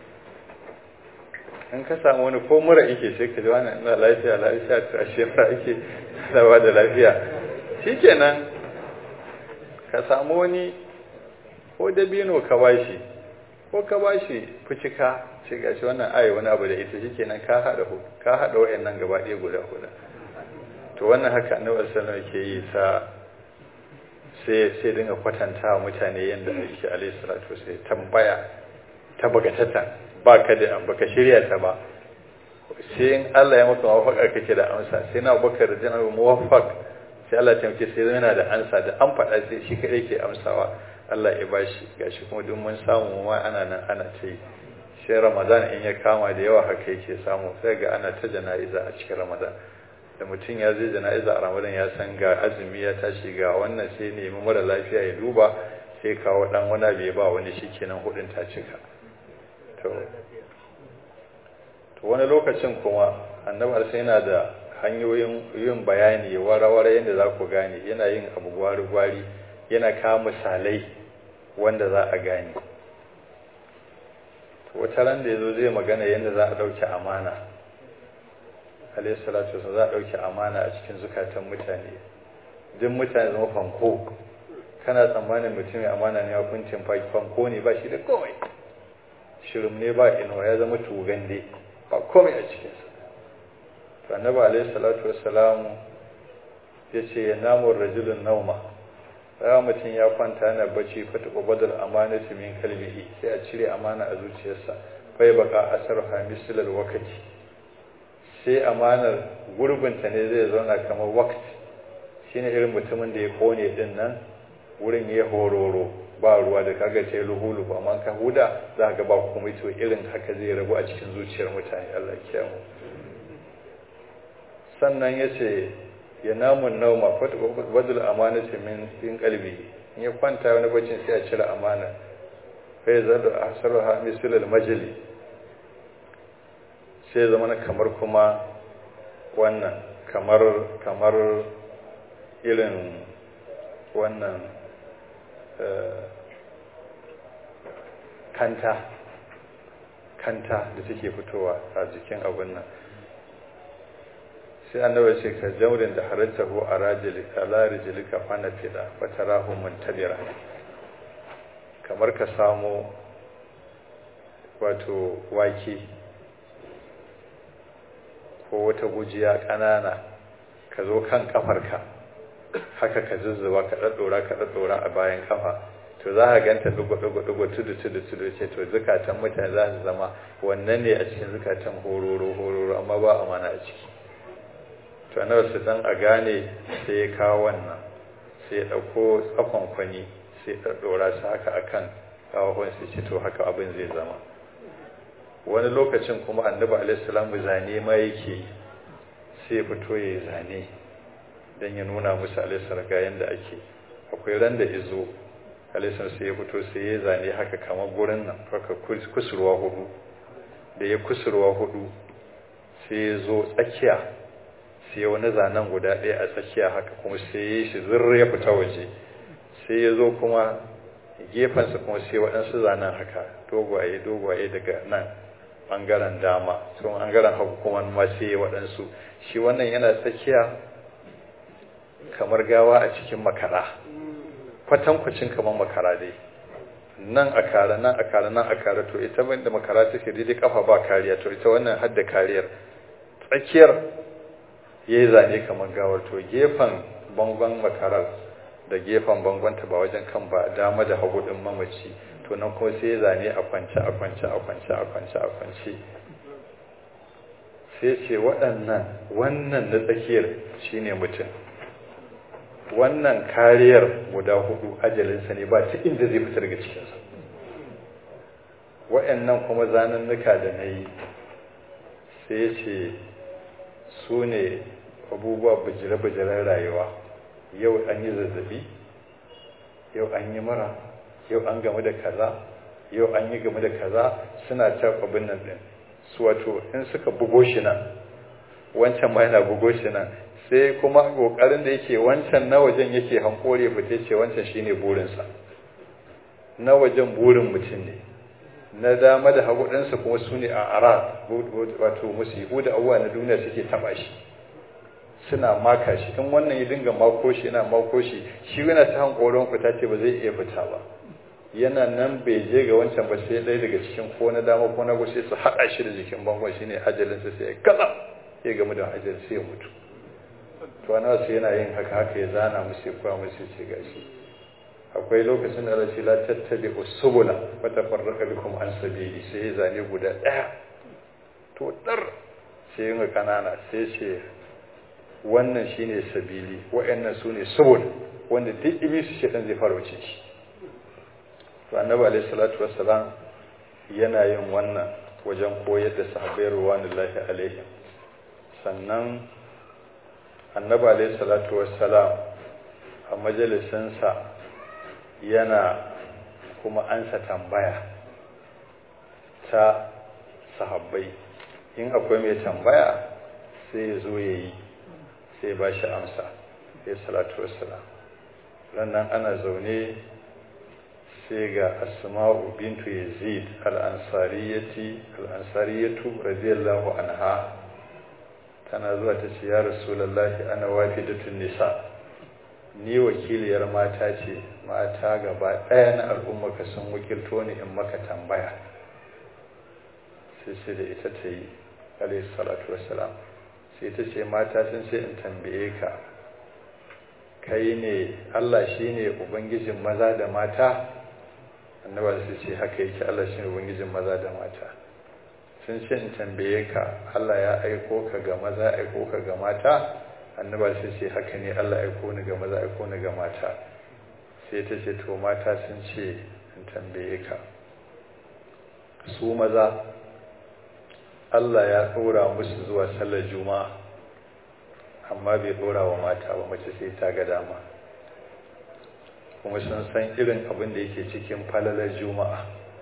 in ka samu wani ko mura yake sai ka ji wani ina lafiya lafiya ta ashe mura ake dawa da lafiya shikenan ka samu wani ko dabino ka bashi ko ka bashi fucika ce gashi wannan ayi wani abu da ita shikenan ka hada ka hada wayannan gaba ɗaya guda guda to wannan haka annabi sallallahu alaihi wasallam ke yi sa sai sai dinga kwatanta wa mutane yadda ake alaihi salatu sai tambaya ta bagatata ba ka da baka shirya ta ba sai in Allah ya maka mawafaka kake da amsa sai na bakar da jana muwaffaq sai Allah ya taimake sai yana da amsa da an faɗa sai shi kadai ke amsawa Allah ya bashi gashi kuma duk mun samu ma ana nan ana ta yi sai Ramadan in ya kama da yawa haka yake samu sai ga ana ta jana'iza a cikin Ramadan da mutum ya zai jana'iza a ramadan ya san ga azumi ya tashi ga wannan sai nemi mara lafiya ya duba sai kawo dan wani bai ba wani shikenan hudin ta cika to to wani lokacin kuma annabi sai yana da hanyoyin yin bayani wara-wara yadda za ku gane yana yin abu gwari-gwari yana kawo misalai wanda za a gane wata ran da ya zo zai magana yadda za a ɗauki amana alayhi salatu wasallam za a ɗauki amana a cikin zukatan mutane duk mutane zama fanko kana tsammanin mutum mai amana ne hukuncin fanko ne ba shi da kawai shirin ne ba inuwa ya zama tugan dai ba komai a cikinsa to annabi alaihi salatu wassalamu ya ce ya namun rajulun nauma ya mutum ya kwanta yana bacci fata ubadul amanati min kalbihi sai a cire amana a zuciyarsa bai baka asar hamisulal wakati sai amanar gurbinta ne zai zauna kamar wakati shine irin mutumin da ya kone din nan wurin ya hororo ba ruwa da kaga ce luhulu ba amma ka huda za ka ba komai to irin haka zai rabu a cikin zuciyar mutane Allah kiyamu sannan ya ce ya namun nauma wadul amanati min in kalbi in ya kwanta wani bacin sai a cire amana fa ya zada asarha misalul majli sai zama kamar kuma wannan kamar kamar irin wannan kanta kanta da take fitowa a jikin abin nan sai annabi ce ka jaurin da harattahu a rajilika la rijilika fana fida wa tarahu muntabira kamar ka samu wato wake ko wata gujiya ƙanana ka zo kan kafarka haka ka zuzzuba ka daddora ka daddora a bayan kafa to za ka ganta dugo dugo dugo tudu tudu tudu ce to zukatan mutane za su zama wannan ne a cikin zukatan hororo hororo amma ba amana a ciki to annabi su dan a gane sai ya kawo wannan sai ya dauko tsakon kwani sai ya daddora su haka akan kawahon sai ce to haka abin zai zama wani lokacin kuma annabi alaihi salam zane ma yake sai ya fito ya zane don ya nuna musu alisar ga yadda ake akwai ran da izo alisar sai ya fito sai ya zane haka kamar gurin nan haka kusurwa hudu da ya kusurwa hudu sai ya zo tsakiya sai ya wani zanen guda ɗaya a tsakiya haka kuma sai ya yi shi zirra ya fita waje sai ya zo kuma gefensa kuma sai waɗansu zanen haka dogwaye dogwaye daga nan ɓangaren dama sun ɓangaren hagu kuma ma sai ya waɗansu shi wannan yana tsakiya kamar gawa a cikin makara kwatankwacin kamar makara dai nan a kara nan a kara nan a kara to ita da makara take daidai kafa ba kariya to ita wannan hadda kariyar tsakiyar ya yi zane kamar gawar to gefen bangon makarar da gefen bangonta ba wajen kan ba dama da hagu din mamaci to nan kuma sai ya zane a kwance a kwance a kwance a kwance a kwance sai ce waɗannan wannan na tsakiyar shine mutum wannan kariyar guda hudu ajalinsa ne ba ta inda zai fita daga cikinsa wa'annan kuma zanannuka da na yi sai ce su ne abubuwa bujire-bujiren rayuwa yau an yi zazzabi yau an yi mara yau an gamu da kaza yau an yi gamu da kaza suna ta abin nan din su wato in suka bugo shi nan wancan ma yana bugo shi nan sai kuma kokarin da yake wancan na wajen yake hankore fite ce wancan shine burinsa na wajen burin mutum ne na dama da hagu ɗansa kuma su ne a ara wato musibu da abuwa na duniya suke taɓa shi suna maka shi in wannan ya dinga mako shi yana mako shi shi yana ta hankoron fita ce ba zai iya fita ba yana nan bai je ga wancan ba sai ɗaya daga cikin ko na dama ko na hagu sai su haɗa shi da jikin bangon shine ajalinsa sai ya kaza sai gamu da ajalin sai ya mutu to ana su yana yin haka haka ya zana musu kuwa musu ce gashi akwai lokacin da rashi la tattabi usubula wa tafarraqa bikum an sabili sai ya zane guda daya to dar sai yin kanana sai ce wannan shine sabili wa'annan sune subul wanda duk iblis shedan zai fara wuce shi to annabi alaihi salatu wassalam yana yin wannan wajen koyar da sahabbai ruwanullahi alaihim sannan annabi alaihi salatu wassalam a majalisinsa yana kuma ansa tambaya ta sahabbai in akwai mai tambaya sai ya zo ya yi sai ba shi amsa ya salatu wassalam rannan ana zaune sai ga asma'u bintu yazid al-ansariyati al-ansariyatu radiyallahu anha tana zuwa ta ce ya rasulullahi ana wafidatun nisa ni wakiliyar mata ce mata gaba ɗaya na al'ummaka sun wakilto ni in maka tambaya sai sai da ita ta yi alaihi salatu wassalam sai ta ce mata sun ce in tambaye ka kai ne Allah shine ubangijin maza da mata annaba su ce haka yake Allah shine ubangijin maza da mata sun ce in tambaye ka Allah ya aiko ka ga maza aiko ka ga mata annaba su ce haka ne Allah aiko ni ga maza aiko ni ga mata sai ta ce to mata sun ce in tambaye ka su maza Allah ya ɗora musu zuwa sallar juma'a amma bai ɗora wa mata ba mace sai ta ga dama kuma sun san irin abin da yake cikin falalar juma'a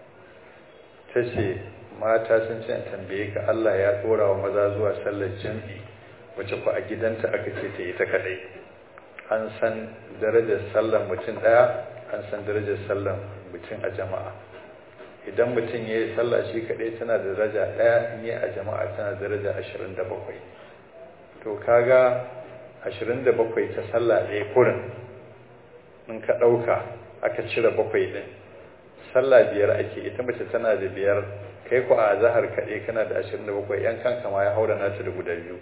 ta ce mata sun ce tambaye ka Allah ya ɗora wa maza zuwa sallar jam'i wacce ku a gidanta aka ce ta yi ta kaɗai an san darajar sallar mutum ɗaya an san darajar sallar mutum a jama'a idan mutum ya yi sallah shi kaɗai tana da daraja ɗaya in yi a jama'a tana da daraja ashirin da bakwai to kaga ashirin da bakwai ta sallah ɗaya kurin in ka ɗauka aka cire bakwai ɗin sallah biyar ake ita mace tana da biyar kai ku a zahar kaɗai kana da ashirin da bakwai yan kanka ma ya haura nata da guda biyu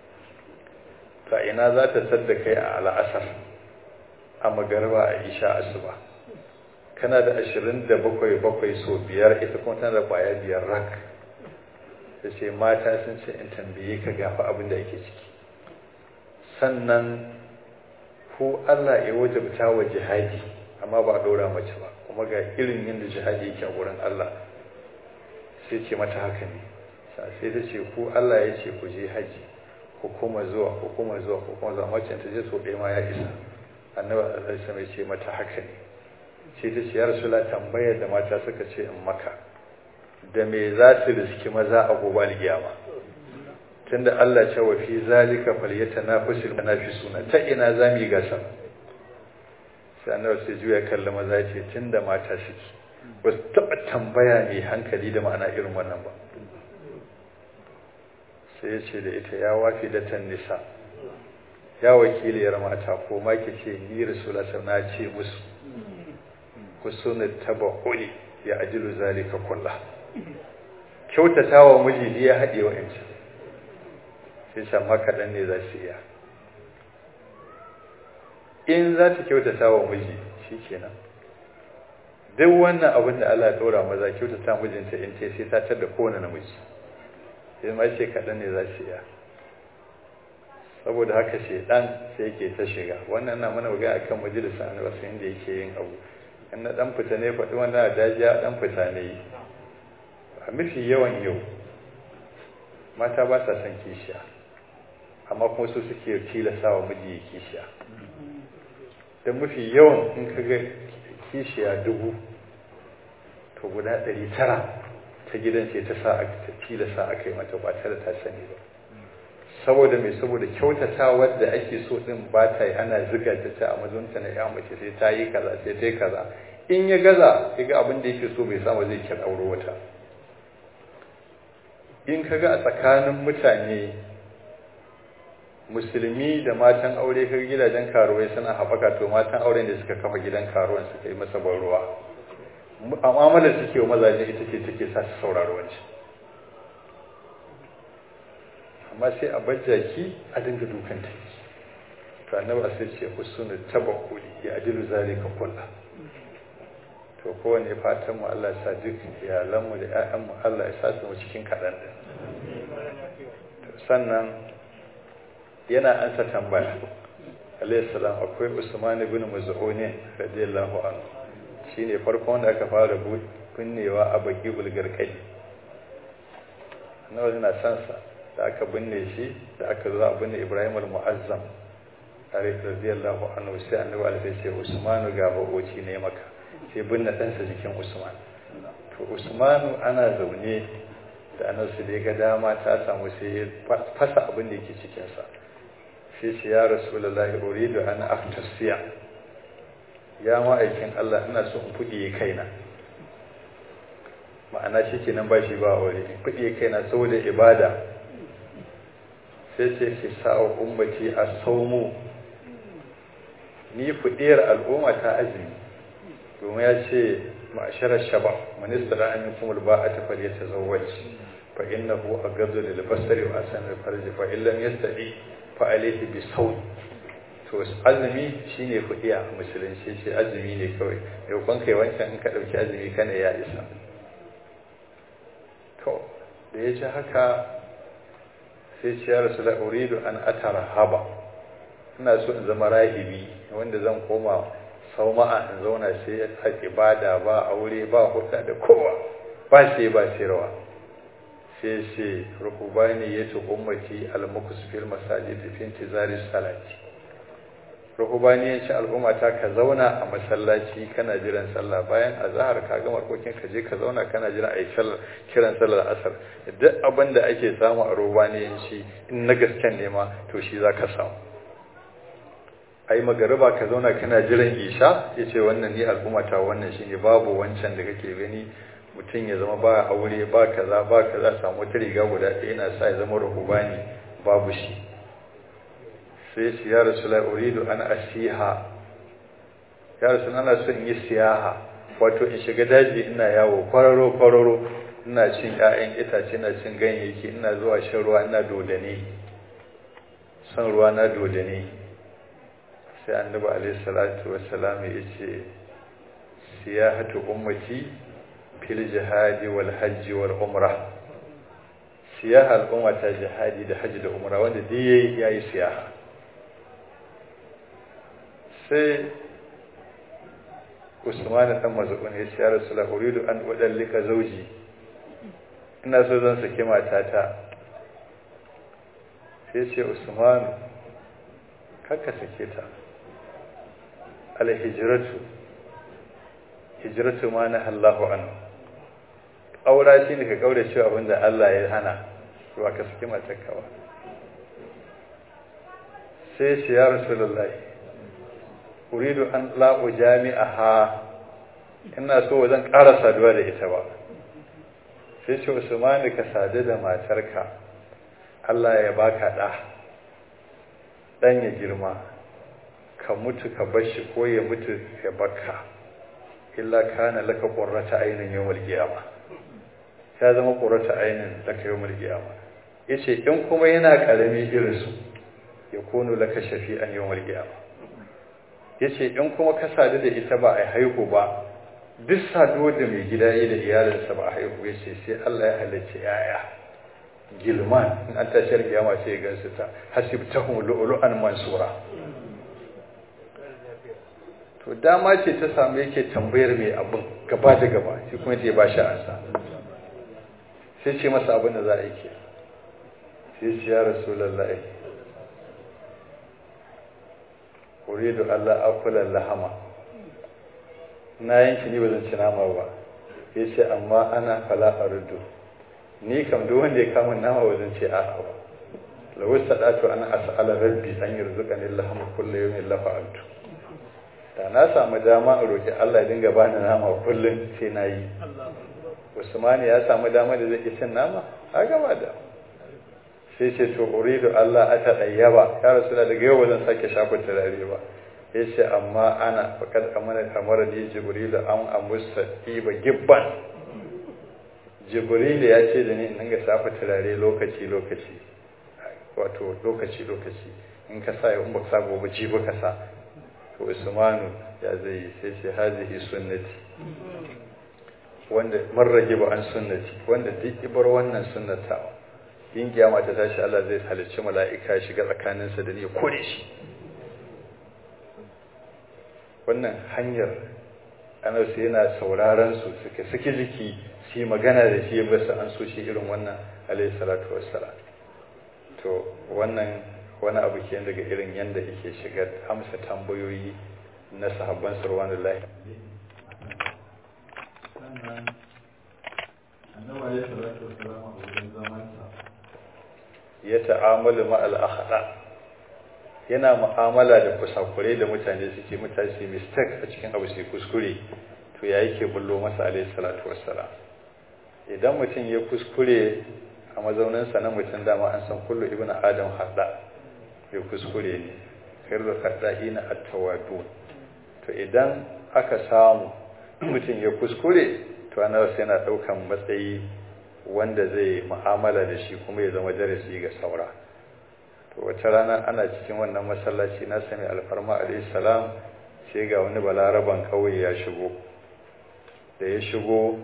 ta ina za ta sadda kai a al'asar a magarba a isha asuba kana da ashirin da bakwai bakwai so biyar ita kuma tana da kwaya biyar rak da ce mata sun ce in tambaye ka gafa abin da ake ciki sannan ko Allah ya wajabta wa jihadi amma ba a ɗora mace ba kuma ga irin yadda jihadi yake a wurin Allah sai ce mata haka ne sai ta ce ko Allah ya ce ku je haji ku kuma zuwa ku kuma zuwa ku kuma zuwa mace ta je so ɗaya ma ya isa annabi Allah ya ce mata haka ne sai ta ce ya rasula tambayar da mata suka ce in maka da me za su riski maza a gobe alkiyama tunda Allah ce wa fi zalika falyatanafasul munafisuna ta ina zamu yi gasa sai annabi sai juya kalla maza ce tunda mata suke ba su taɓa tambaya mai hankali da ma'ana irin wannan ba sai ya ce da ita ya wafi da nisa ya wakiliyar mata ko ma ke ce ni rasulullah na ce musu husnul tabahuli ya ajilu zalika kullah kyautata wa miji ya haɗe wa yanci sai san makaɗan ne za su iya in za ta kyautata wa miji shi kenan duk wannan abin da Allah ya ɗora maza kyautata mijinta in ce sai ta tar da kowane namiji sai ma ce kaɗan ne za su iya saboda haka shaidan sai yake ta shiga wannan na mana magana akan majalisar annabi inda yake yin abu in na dan fita ne faɗi wannan a dajiya dan fita ne a mafi yawan yau mata ba sa son kishiya amma kuma su suke tilasa wa miji ya kishiya don mafi yawan in ka ga kishiya dubu to guda ɗari tara ta gidan ce ta sa ta tilasa aka yi mata ba tare ta sani ba saboda mai saboda kyautata wadda ake so din ba ta yi ana ziga ta ta a mazunta na ya mace sai ta yi kaza sai ta yi kaza in ya gaza ya ga abin da yake so bai samu zai kira auro wata in ka ga a tsakanin mutane musulmi da matan aure ka gidajen karuwai suna haɓaka to matan auren da suka kafa gidan karuwan suka yi masa ban ruwa amalar suke wa mazaje ita ce take sa su sauraro wancan amma sai a bajjaki a dinga dukan ta to annabi sai ce husnul tabakkuli ya ajilu zalika kullu to kowane fatan mu Allah ya sa duk iyalan mu da ƴaƴan mu Allah ya sa su mu cikin kadan din sannan yana ansa tambaya alayhi salam akwai Usman ibn Maz'un radiyallahu anhu shine farkon wanda aka fara binnewa a baki bulgarkai nawa yana san sa da aka binne shi da aka zo a binne Ibrahim al-Mu'azzam tare radiyallahu anhu sai annabi alaihi ce Usmanu ga baboci ne maka sai binne ɗansa jikin Usman to Usmanu ana zaune da annabi da ga dama ta samu sai ya fasa abin da yake cikin sa sai shi ya rasulullahi uridu an aftasiya ya ma'aikin Allah ina so in fudiye kaina ma'ana shi kenan ba shi ba aure in fudiye kaina saboda ibada sai ce shi sa'o ummati a saumu ni fudiyar al'umma ta azumi domin ya ce ma'asharar shaba minista da amin kuma ba a tafar ya tazawwaj fa innahu aghaddu lil basari wa asanu lil farji fa illam yastati fa alayhi bi sawm to azumi shine kudiya a musulunci ce azumi ne kawai yau kan kai wancan in ka dauki azumi kana ya isa to da ya ci haka sai ce ya rasu da uridu an atara haba ina so in zama rahibi wanda zan koma sauma'a in zauna sai a ibada ba aure ba hudda da kowa ba sai ba rawa sai ce rukubani ya ce ummati almukus fil masajid fi intizari salati rukubani ya ce al'umma ta ka zauna a masallaci kana jiran sallah bayan azhar ka gama harkokin ka je ka zauna kana jiran ayi sallar kiran sallar asar duk abin da ake samu a rubaniyanci in na gasken ne ma to shi zaka samu ai magariba ka zauna kana jiran isha yace wannan ni al'umma ta wannan shine babu wancan da kake gani mutum ya zama ba aure ba kaza ba kaza samu wata riga guda ɗaya yana sa ya zama rahubani babu shi sai shi ya rasula uridu an asiha ya rasula ana so in yi siyaha wato in shiga daji ina yawo kwararo kwararo ina cin ƴaƴan itace ina cin ganyayyaki ina zuwa shan ruwa ina dodane san ruwa na dodane sai annabi alaihi salatu wassalam ya ce siyahatu ummati fil jihadi wal hajji wal umra siyaha al'umma ta jihadi da hajji da umra wanda duk yayi yayi siyaha sai Usman dan Maz'un ya ce ya Rasulullah uridu an udallika zawji ina so zan saki matata sai ce Usman kakka sake ta al hijratu hijratu ma na Allahu anhu aura shi ne ka kaura cewa abinda Allah ya hana ba ka saki matarka ba sai shi ya Rasulullah uridu an la'u jami'aha ina so zan ƙara saduwa da ita ba sai ce Usman ka sadu da matarka Allah ya baka ɗa ɗan ya girma ka mutu ka bashi ko ya mutu ya baka illa kana laka qurrata aynin yawmal qiyamah ya zama qurrata aynin laka yawmal qiyamah yace in kuma yana karami irin su ya kunu laka shafi'an yawmal qiyamah yace in kuma ka sadu da ita ba a haihu ba duk saduwar da mai gida yi da iyalinsa ba a haihu yace sai Allah ya halicci yaya gilman in an tashar kiyama sai ya gansu ta hasibtahum lu'lu'an mansura to dama ce ta samu yake tambayar mai abin gaba da gaba shi kuma ta ba shi ansa sai ce masa abin da za a yi ke sai ce ya rasulullahi uridu Allah akula lahama na yanki ni ba zan ci nama ba ya ce amma ana fala ardu ni kam duk wanda ya kama nama ba zan ce a'a ba lawu sadatu ana as'ala rabbi an yarzuqani lahama kullu yawmin la fa'altu da na samu dama a roki Allah ya dinga bani nama kullum sai na yi Usman ya samu dama da zai cin nama a gaba da sai ce to uridu Allah ata dayyaba ya rasula daga yau ba zan sake shafa turare ba yace amma ana faqad amana kamar da jibril an amusa tiba gibban jibril ya ce da ni in dinga shafa turare lokaci lokaci wato lokaci lokaci in ka sa in ba sa gobe ji ba ka sa to usmanu ya zai sai ce hazihi sunnati wanda man rage ba an sunnati wanda duk ibar wannan sunnatawa yin kiyama ta tashi Allah zai halicci mala'ika shiga tsakaninsa da ni ya kore shi wannan hanyar anarsu yana sauraron su suke suke jiki su yi magana da shi ba su an so shi irin wannan alayhi salatu wassalam to wannan wani abu ke daga irin yadda yake shiga amsa tambayoyi na sahabban sarwanin lahi ya ta'amalu ma'al akhda yana mu'amala da kusakure da mutane suke mutane su mistake a cikin abu su kuskure to ya yake bullo masa alayhi salatu wassalam idan mutum ya kuskure a mazauninsa na mutum dama an san kullu ibnu adam hadda ya kuskure ne khairu khadda'ina at-tawadu to idan aka samu mutum ya kuskure to ana yana daukan matsayi wanda zai mu'amala da shi kuma ya zama darasi ga saura to wata rana ana cikin wannan masallaci na sami alfarma alayhi salam sai ga wani balaraban kauye ya shigo da ya shigo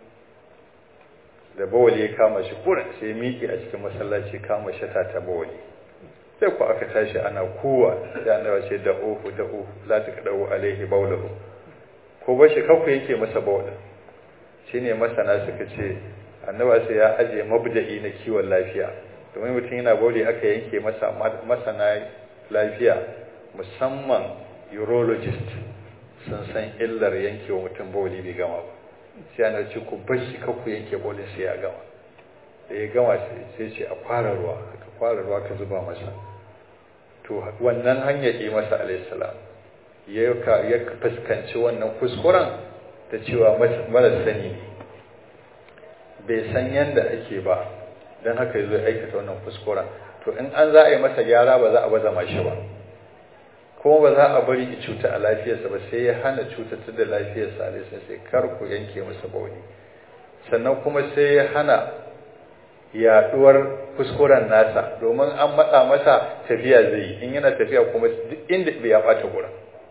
da bawali ya kama shi kurin sai miƙe a cikin masallaci kama shata ta bawali sai ku aka tashi ana kowa da annabi ce da uhu da uhu la taqdawu alaihi bawlahu ko ba shi kanku yake masa bawla shine masana suka ce annabi sai ya aje mabda'i na kiwon lafiya domin mutum yana bawli aka yanke masa masana lafiya musamman urologist sun san illar yanke wa mutum bawli bai gama ba sai ana ce ku bar shi kanku yanke bawli sai ya gama da ya gama sai ce a fara ruwa aka fara ruwa ka zuba masa to wannan hanyar yi masa alaihissalam ya fuskanci wannan kuskuren ta cewa mara sani ne bai san yadda ake ba don haka zo aikata wannan kuskuren to in an za a yi masa gyara ba za a baza mashi ba kuma ba za a bari ki cuta a lafiyarsa ba sai ya hana cutatar da lafiyarsa alaihissalam sai kar ku yanke masa bauni sannan kuma sai ya hana yaduwar kuskuren nasa domin an matsa masa tafiya zai yi in yana tafiya kuma duk inda bai ya bata gurin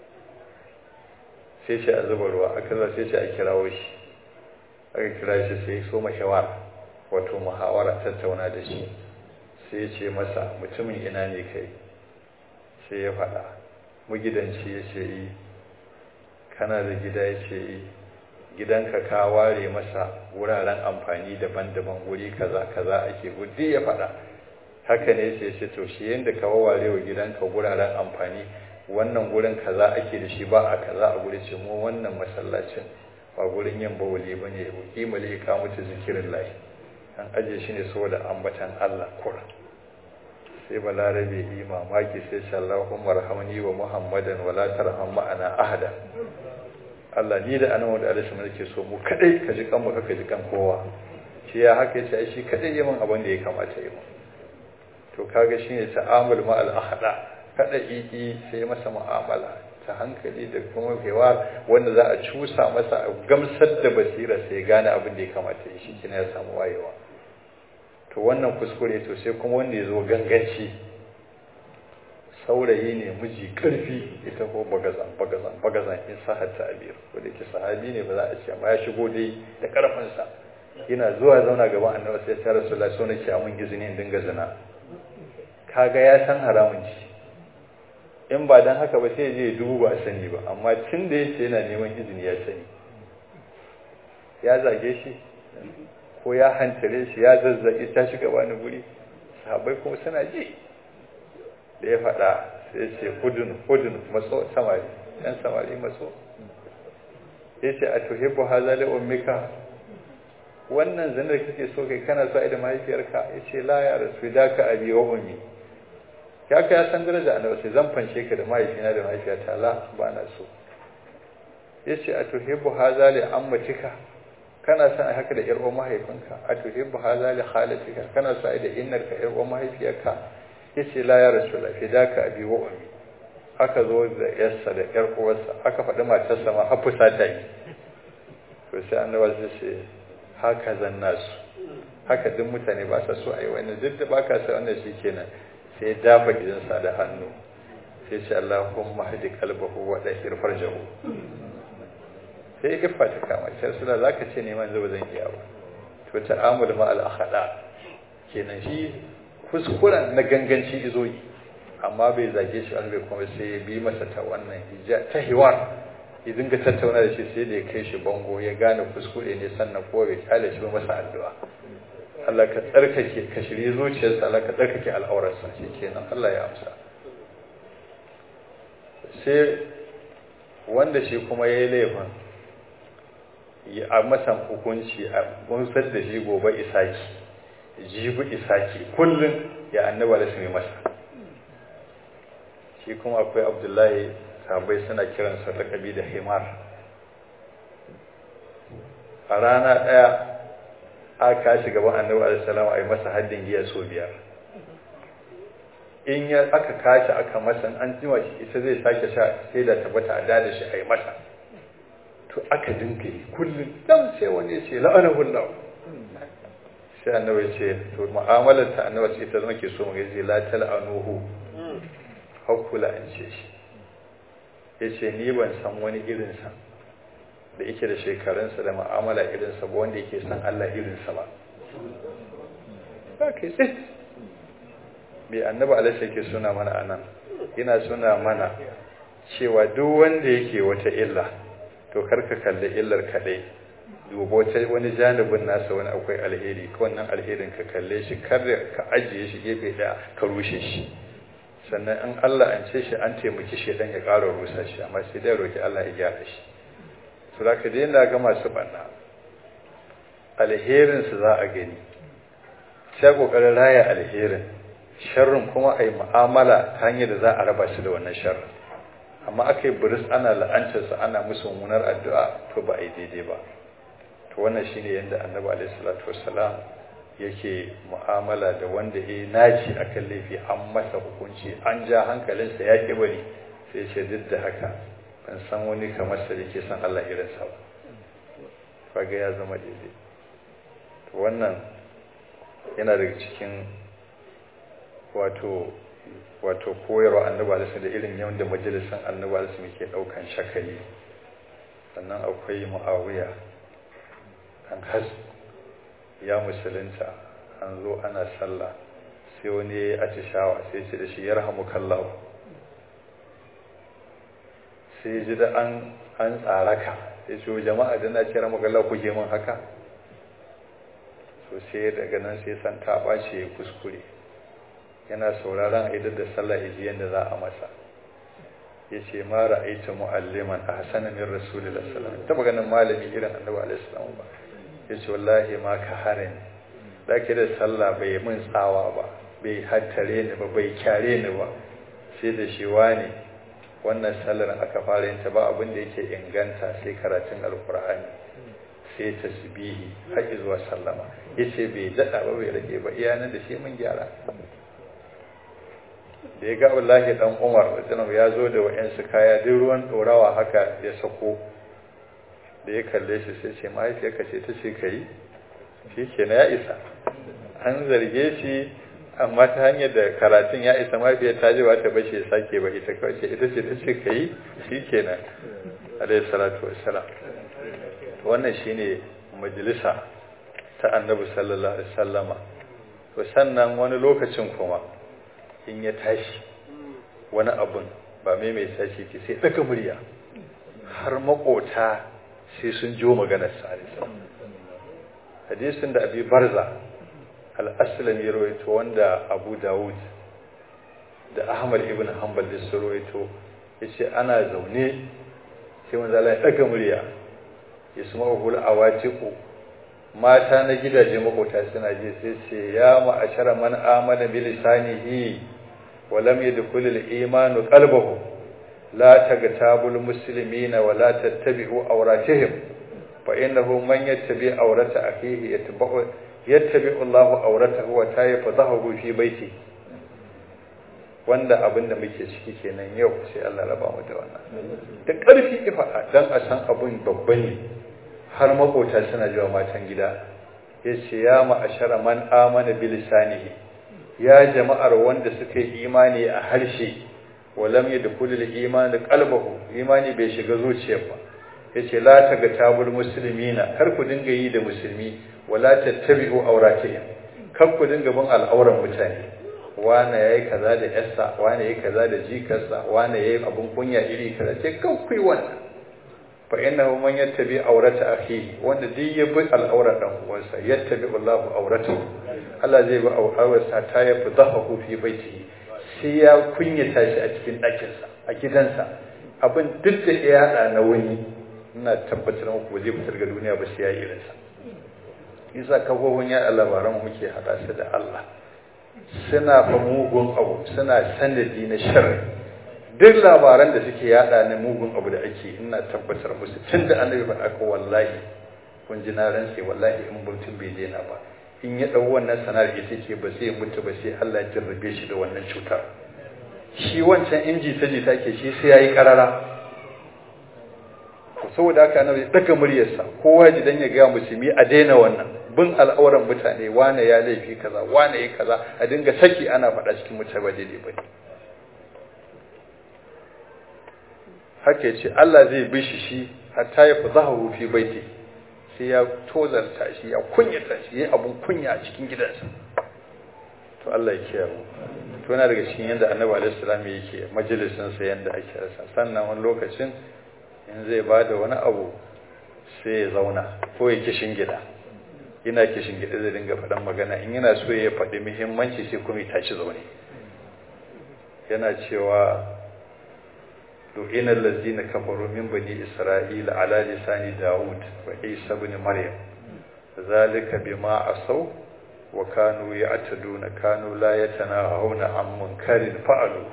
sai ce a zuba ruwa aka za sai ce a kirawo shi aka kira shi sai so mashawara wato muhawara tattauna da shi sai ya ce masa mutumin ina ne kai sai ya faɗa magidanci ya ce yi kana da gida ya ce yi gidanka ka ware masa wuraren amfani daban-daban wuri kaza kaza ake gudi ya faɗa haka ne sai ce to shi yanda ka ware wa gidanka wuraren amfani wannan gurin kaza ake da shi ba a kaza a guri ce mu wannan masallacin ba gurin yin bawali ba ne kimale ka mutu zikirin layi an aje shi ne saboda ambatan Allah kura sai balarabe yi mamaki sai sallahumma rahamni wa muhammadan wala tarham ma'ana ahada Allah ni da annabawa da alaihi nake so mu kadai ka ji kan mu ka ji kan kowa shi ya haka yace shi kadai yi min abin da ya kamata yi min to kaga shine ta'amul ma al ahda kada iki sai masa mu'amala ta hankali da kuma hewa wanda za a cusa masa a gamsar da basira sai gane abin da ya kamata yi shi kina ya samu wayewa to wannan kuskure to sai kuma wanda ya zo ganganci saurayi ne miji karfi ita ko bagazan bagazan bagazan in sahar ta'abir ko da ke sahabi ne ba za a ce amma ya shigo dai da karfinsa yana zuwa zauna gaban annabi sai ya rasulullah so nake a mun izini in dinga zina kaga ya san haramun ci in ba dan haka ba sai je dubu ba sani ba amma tun da yace yana neman izini ya sani ya zage shi ko ya hantare shi ya zazzage ta shiga wani guri sahabbai kuma suna ji da ya faɗa sai ce hudun hudun matso samari ɗan samari matso ya ce a tuhibbu haza li ummika wannan zanar kake so kai kana so ai da mahaifiyarka ya ce la ya rasu da ka abi wa ummi ya ka ya san daraja annabi sai zan fanshe ka da mahaifina da mahaifiyata la ba na so ya ce a tuhibbu haza li ammatika kana son haka da yar uwar mahaifinka a tuhibbu haza li khalatika kana so ai da innarka yar uwar mahaifiyarka yace la ya rasulullah fidaka abi wa ummi aka zo da yarsa da yar uwarsa aka faɗi matarsa ma har fusata yi to sai annabi zai ce haka zanna su haka duk mutane ba sa so ayi wannan duk da baka sa wannan shikenan sai dafa gidansa da hannu sai ce Allahumma hadi qalbahu wa dahir farjahu sai ya fata kama sai suna zaka ce neman zuba zan iya ba to ta'amul ma al akhada kenan shi kuskuren na ganganci izo yi amma bai zage shi an bai kuma sai ya bi masa ta wannan ta hiwar ya dinga tattauna da shi sai da ya kai shi bango ya gane kuskure ne sannan ko bai kyale shi masa addu'a Allah ka tsarkake ka shirye zuciyarsa Allah ka tsarkake al'aurarsa kenan Allah ya amsa sai wanda shi kuma ya yi laifin a masa hukunci a gunsar da shi gobe isaki jibi isaki kullum ya annaba da su mai masa shi kuma akwai abdullahi sabai suna kiransa lakabi da himar a rana ɗaya a kashi gaban annabi alisalama a yi masa haddin giya so biyar in ya aka kashi aka masa an jima shi ita zai sake sha sai da tabbata a dada shi a yi masa to aka dinga yi kullum dan sai wani ya ce la'anahullahu sai annabi ya ce to mu'amalar ta annabi ce ita zama ke so mu gaji la tal'anuhu hakkula an ce shi ya ce ni ban san wani irinsa da yake da shekarunsa da mu'amala irinsa ba wanda yake san Allah irinsa ba ba kai tsit bai annabi alaihi yake suna mana anan yana suna mana cewa duk wanda yake wata illa to karka kalli illar kadai dubo ta wani janibin nasa wani akwai alheri ko wannan alherin ka kalle shi kar ka ajiye shi gefe daya ka rushe shi sannan in Allah an ce shi an taimaki shi dan ya ƙara rusa shi amma sai dai roki Allah ya gyara shi to da ka daina ga masu banna alherin su za a gani sai kokarin raya alherin sharrin kuma ai mu'amala ta hanyar da za a raba shi da wannan sharrin amma aka yi buris ana la'antarsa ana musu mummunar addu'a to ba a yi daidai ba to wannan shine yadda annabi alaihi salatu wassalam yake mu'amala da wanda ya naci akan laifi an masa hukunci an ja hankalinsa ya ki bari sai ce duk da haka ban san wani kamar sa yake san Allah irin sa ba kaga ya zama daidai to wannan yana daga cikin wato wato koyarwa annabi alaihi da irin yanda majalisan annabi alaihi ke daukan shakali sannan akwai muawiya an has ya musulunta an zo ana sallah sai wani ya yi atishawa sai ce da shi ya rahamu kallahu sai ji da an an tsaraka sai ce jama'a da na ce rahamu kallahu kuke min haka so sai daga nan sai san ta ɓace ya kuskure yana sauraron aidar da sallah ya ji yadda za a masa ya ce ma ra'aita mu'alliman a hasanin min rasulullah sallallahu alaihi wasallam ta ganin malami irin annabi alaihi salam ba ya ce wallahi ma ka harin ɗaki da sallah bai min tsawa ba bai hattare ni ba bai kyare ni ba sai da shi wani wannan sallar aka fara yin ta ba abin da yake inganta sai karatun alkur'ani sai tasbihi har zuwa sallama yace bai daɗa ba bai rage ba iyanan da shi mun gyara da ya ga wallahi dan Umar radiyallahu ya zo da wayansu kaya duk ruwan dorawa haka ya sako da ya kalle shi sai ce mahaifiyarka ce ta ce ka yi shi ke ya isa an zarge shi amma ta hanyar da karatun ya isa mahaifiyar ta ji ba ta bashi ya sake ba ita kawai ce ita ce ta ce ka yi shi ke nan alayhi salatu wassalam wannan shine majalisa ta annabi sallallahu alaihi wasallama to sannan wani lokacin kuma in ya tashi wani abun ba mai mai tashi ke sai daga murya har makota sai sun jo maganar salisa hadisin da abi barza al-aslam ya rawaito wanda abu dawud da ahmad ibn hanbal da su rawaito yace ana zaune sai manzo Allah ya daga murya yasma'u al-awatiqu mata na gidaje makota suna je sai ce ya ma'ashara man amana bi lisanihi wa lam yadkhul al-imanu qalbahu la tagtabul muslimina wa la tattabi'u awratihim fa innahu man yattabi awrata akhihi yatba'u yattabi'u Allahu awratahu wa tayfadahu fi baiti wanda abinda muke ciki kenan yau sai Allah raba mu da wannan da ƙarfi ifa dan a san abun babba ne har makota suna jiwa matan gida ya ce ya ma'ashara man amana bilisanihi ya jama'ar wanda suka yi imani a harshe walam ya dukulul imani qalbahu imani bai shiga zuciyar ba yace la taga tabul muslimina kar ku dinga yi da musulmi wala tattabi'u awratihim kar ku dinga bin al'auran mutane wane yayi kaza da yarsa wane yayi kaza da jikarsa wane yayi abun kunya iri kaza ce kan ku yi wannan fa innahu man yattabi awrata akhihi wanda duk ya bi al'aura dan uwansa yattabi Allahu awratahu Allah zai bi aurarsa ta yafi dhahahu fi baitihi sai ya kunyata shi a cikin ɗakinsa a gidansa abin duk da ya hada na wani ina tabbatar muku ba zai fitar ga duniya ba sai ya yi irinsa isa kafofin ya labaran muke hada su da Allah suna fa mugun abu suna sanadi na sharri duk labaran da suke yada na mugun abu da ake ina tabbatar musu tun da annabi faɗa ko wallahi kun ji na rantse wallahi in mutum bai daina ba in ya ɗau wannan sanar ya take ba sai mutu ba sai Allah ya jarrabe shi da wannan cutar shi wancan inji ta ji take shi sai yayi karara saboda haka annabi ya daga muryarsa kowa ji dan ya ga musulmi a daina wannan bin al'auran mutane wane ya laifi kaza wane ya kaza a dinga saki ana faɗa cikin mutane ba daidai bane haka yace Allah zai bishi shi hatta ya fi zaharu fi baiti sai ya tozarta shi ya kunyata shi ya abun kunya a cikin gidansa to Allah ya kiyaye to yana daga cikin yanda Annabi alaihi salam yake majalisin sa yanda ake rasa sannan wani lokacin in zai bada wani abu sai ya zauna ko ya kishin gida ina kishin gida zai dinga faɗan magana in yana so ya faɗi muhimmanci sai kuma ya tashi zaune yana cewa لئن الذين كفروا من بني إسرائيل على لسان داود وعيسى بن مريم ذلك بما عصوا وكانوا يعتدون كانوا لا يتناهون عن منكر فعلوا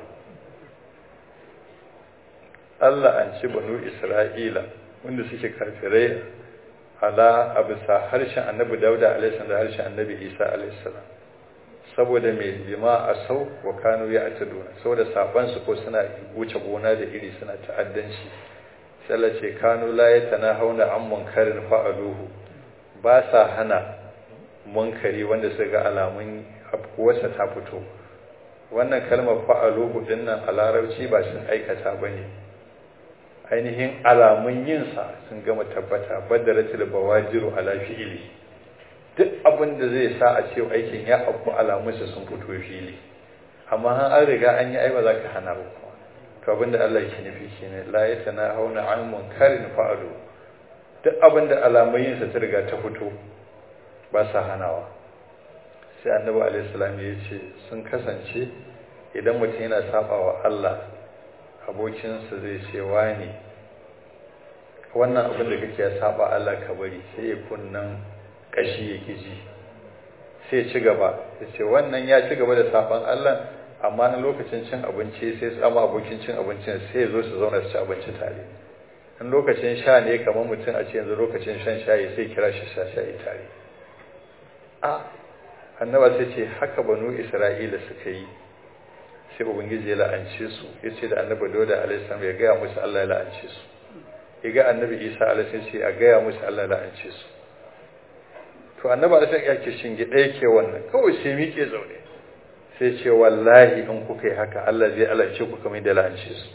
Allah an ci banu Isra'ila wanda suke kafirai ala a bisa harshen annabi Dauda alaihissalam da harshen annabi Isa alaihissalam saboda mai bima a sau wa kanu ya ataduna saboda sabansu ko suna wuce gona da iri suna ta'addanci sai ce kanu la ya hauna an munkarin fa'aluhu ba sa hana munkari wanda suka ga alamun afkuwarsa ta fito wannan kalmar fa'aluhu dinnan a larabci ba sun aikata ba ne ainihin alamun yinsa sun gama tabbata badaratul bawajiru ala fi'ili duk abin da zai sa a ce aikin ya abu alamunsa sun fito fili amma an riga an yi aiba za ka hana ba kuma to abin da Allah yake nufi shine la yatana hauna an munkarin fa'alu duk abin da alamun sa ta riga ta fito ba sa hanawa sai annabi alaihi salam ya ce sun kasance idan mutum yana saba wa Allah abokinsa zai ce wani wannan abin da kake ya saba Allah ka bari sai ya kunnan kashi yake ji sai ci gaba ya ce wannan ya ci gaba da saban Allah amma na lokacin cin abinci sai tsama abokin cin abincin sai ya zo su zauna su ci abinci tare in lokacin sha ne kamar mutum a ce yanzu lokacin shan shayi sai kira shi sha shayi tare a annaba sai ce haka banu isra'ila suka yi sai ubangiji ya la'ance su ya ce da annabi dauda alaihissalam ya gaya musu allah ya la'ance su ya ga annabi isa alaihissalam ce a gaya musu allah ya la'ance su to annaba da ya ke shinge ɗaya ke wannan kawai sai miƙe zaune sai ce wallahi in kuka yi haka Allah zai alance ku kamar da la'ance su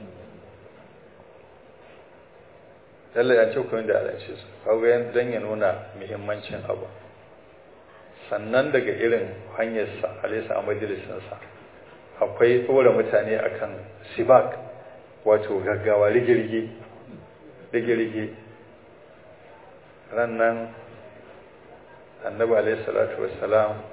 Allah ya ce ku kamar da alance su kaga yan dan ya nuna muhimmancin abu sannan daga irin hanyarsa alaysa a majalisinsa akwai tsora mutane akan sibak wato gaggawa rigirgi rigirgi ran nan annabi alaihi salatu wassalam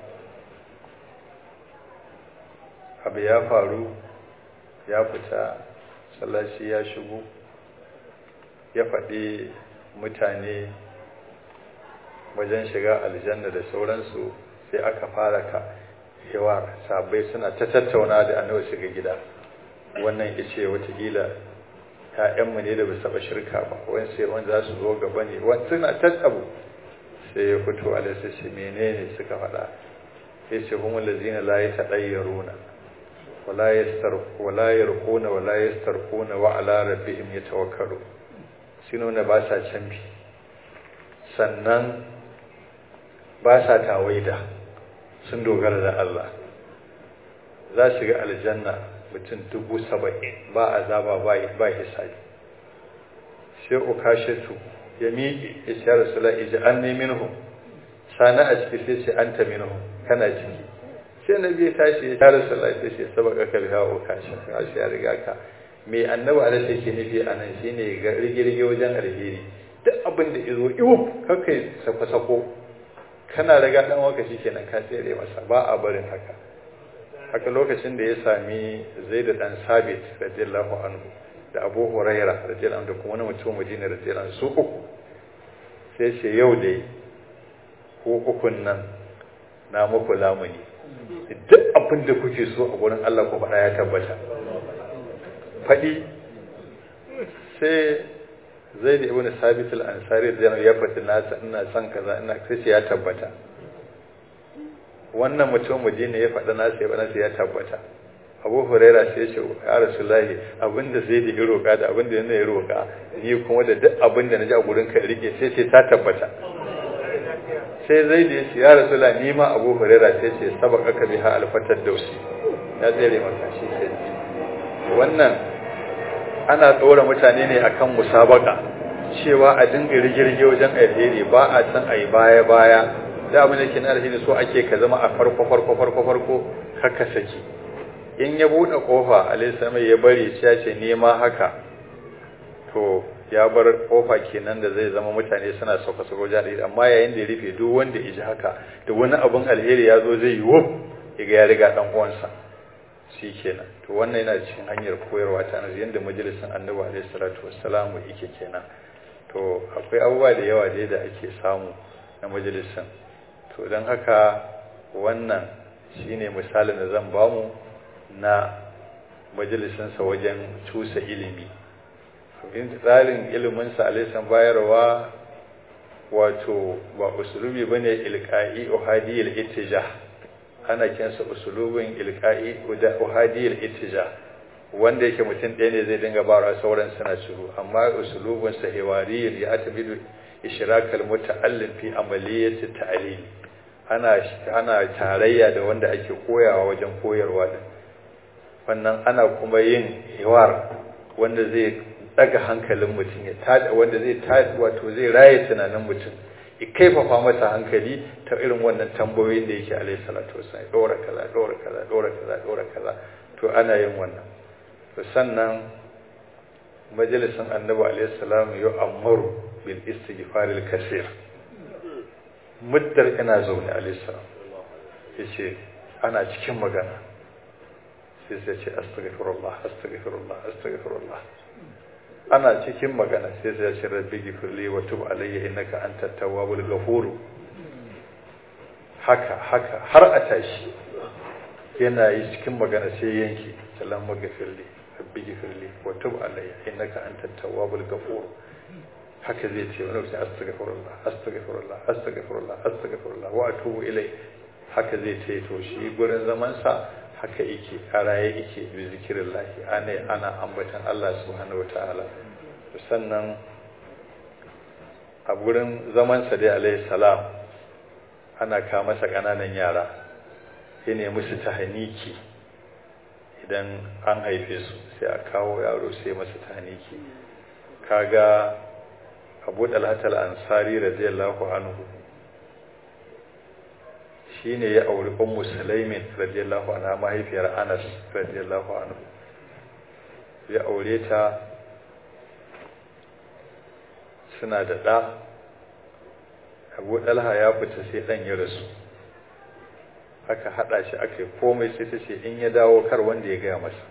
abu ya faru ya fita sallaci ya shigo ya faɗi mutane wajen shiga aljanna da sauransu sai aka fara ka yawa sabai suna ta tattauna da annabi shiga gida wannan ya ce watakila ‘ya'yanmu ne da ba saba shirka ba wani sai wani za su zo gaba ne wani suna tattabu sai ya fito a lissa shi menene suka faɗa ya ce kuma lazina la ya taɗayyaruna wala yarkuna wala yastarkuna wa ala rabbihim yatawakkalu shi nuna ba sa canfi sannan ba sa tawaida sun dogara da Allah za su ga aljanna mutum dubu saba'in ba azaba ba hisabi sai ukashatu ya miƙe ya ce rasula iji an ne minhum sana a ciki sai ce an ta minhum kana ciki sai na biya tashi ya rasula sai ce sabaka ka biya ukashatu a shi ya riga ka mai annabi ala sai ke nufi a nan shine ga rigirge wajen alheri duk abin da izo iwu kakai sako-sako kana riga dan waka kenan ka tsere masa ba a barin haka haka lokacin da ya sami zai da dan sabit radiyallahu anhu da abu huraira radiyallahu anhu da kuma wani mutum madina radiyallahu anhu su uku sai ce yau dai ko ukun nan na muku lamuni duk abin da kuke so a gurin Allah ku faɗa ya tabbata faɗi sai zai da ibn sabit al-ansari da ya faɗi nasa ina son kaza ina sai ya tabbata wannan mutum madina ya faɗa nasa ya nasa ya tabbata abu huraira sai ce ya rasulullahi abinda zai da ya roƙa da abinda yana ya roƙa ni kuma da duk abinda na ji a gurin ka rike sai ce ta tabbata sai zai da ya ce ya rasulullahi ni ma abu huraira sai ce sabaka ka biha alfatar dausi ya tsere maka shi sai wannan ana tsora mutane ne akan musabaka cewa a dinga rigirge wajen alheri ba a san a yi baya baya da abin da ke na alheri so ake ka zama a farko farko farko farko haka saki in ya buɗe ƙofa alaihissalam ya bari ya ce nema haka to ya bar ƙofa kenan da zai zama mutane suna sauka sauka wajen alheri amma yayin da ya rufe duk wanda ya ji haka da wani abin alheri ya zo zai yi wuf ya ga ya riga ɗan uwansa shi kenan to wannan yana cikin hanyar koyarwa ta nazi yadda majalisin annabi alaihi salatu wassalamu yake kenan to akwai abubuwa da yawa dai da ake samu na majalisin to don haka wannan shine misalin da zan bamu na majalisinsa wajen cusa ilimi in tsarin iliminsa alaisan bayarwa wato ba usulubi ba ne ilka'i uhadiyar itija ana kinsa usulubin ilka'i uhadiyar itija wanda yake mutum ɗaya ne zai dinga bara sauran suna shiru amma usulubin sa hiwariyar ya tabidu ishrakal muta'allim fi amaliyati ta'lim ana ana tarayya da wanda ake koyawa wajen koyarwa din wannan ana kuma yin hiwar wanda zai daga hankalin mutum ya tada wanda zai tada wato zai raye tunanin mutum ya kaifafa masa hankali ta irin wannan tambayoyin da yake alaihi salatu wasallam dora kaza dora kaza dora kaza dora kaza to ana yin wannan to sannan majalisin annabi alaihi salam ya amaru bil istighfar al kaseer muddar ina zaune alaihi salam yace ana cikin magana sai sai ce astaghfirullah astaghfirullah astaghfirullah ana cikin magana sai sai ce rabbi gifirli wa tub alayya innaka antat tawwabul ghafur haka haka har a tashi yana yi cikin magana sai yanki salamu gafirli rabbi gifirli wa tub alayya innaka antat tawwabul ghafur haka zai ce wani lokacin astaghfirullah astaghfirullah astaghfirullah astaghfirullah wa atubu ilai haka zai ce to shi gurin zaman sa haka yake a raye yake bi zikirin lahi ana ana ambatan Allah subhanahu wataala sannan a gurin zamansa dai alaihi salam ana ka masa ƙananan yara ya nemi su ta haniki idan an haife su sai a kawo yaro sai masa ta haniki kaga abu dalhatal ansari radiyallahu anhu shi ne ya auri ummu sulaimin radiyallahu anha mahaifiyar anas radiyallahu anhu ya aure ta suna da ɗa abu ɗalha ya fita sai ɗan ya rasu aka haɗa shi aka yi komai sai ta ce in ya dawo kar wanda ya gaya masa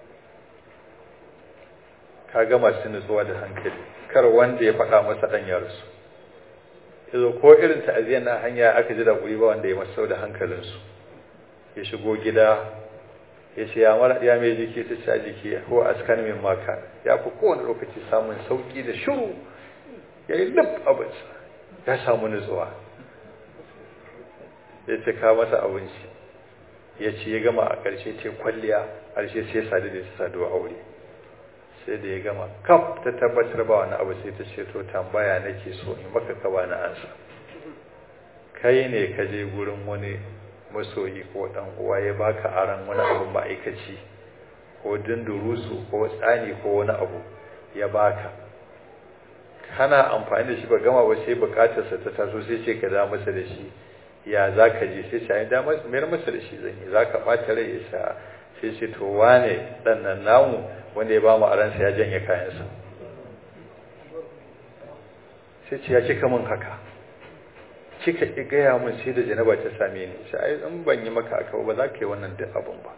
ka gama su nutsuwa da hankali kar wanda ya faɗa masa ɗan ya rasu yazo ko irin ta'aziyar na hanya aka ji da kuri ba wanda ya masu da hankalinsu ya shigo gida ya ce ya mara ya mai jiki ta ci jiki ko askan min maka ya fi kowane lokaci samun sauki da shiru ya yi lif abinsa ya samu nutsuwa ya ce ka masa abinci ya ce ya gama a ƙarshe ce kwalliya ƙarshe sai sadu da ta saduwa aure sai da ya gama kaf ta tabbatar ba wani abu sai ta ce to tambaya nake so in maka ka bani ansa kai ne ka je gurin wani masoyi ko dan uwa ya baka aran wani abu ma'aikaci ko dindurusu ko tsani ko wani abu ya baka kana amfani da shi ba gama ba sai bukatarsa ta taso sai ce ka da masa da shi ya za ka je sai ce da mayar masa da shi zan yi za ka ɓata rai ya sa sai ce to wane ɗan nan namu wanda ya ba mu aransa ya janye kayansa sai ce ya kika min haka kika ki gaya min sai da janaba ta same ni sai ai in ban yi maka aka ba za ka yi wannan duk abin ba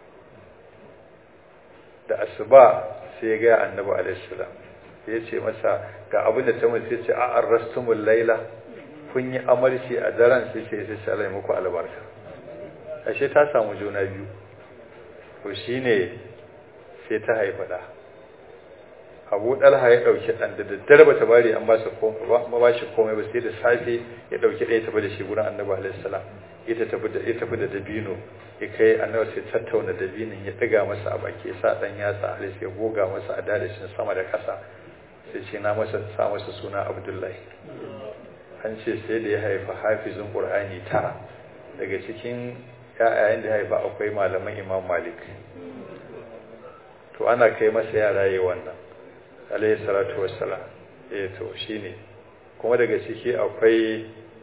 da asuba sai ya gaya annabi alaihi salam ya ce masa ga abin da ta mun sai ce a arrastumul laila kun yi amarci a daren sai ce sai Allah muku albarka ashe ta samu juna biyu to shine sai ta haifa da abu dalha ya dauki dan da daddare bata bari an ba su komai ba ba shi komai ba sai da safe ya dauki ɗaya tafi da shi gurin annabi alaihi salam ita tafi da ita tafi da dabino ya kai annabi sai tattauna dabinin ya ɗiga masa a baki sa ɗan yatsa alis ya goga masa a dadashin sama da ƙasa sai ce na masa sa masa suna abdullahi an ce sai da ya haifa hafizin ƙur'ani tara daga cikin ya'yayen da ya haifa akwai malaman imam malik to ana kai masa yara yi wannan alayhi salatu wassalam eh to shine kuma daga ciki akwai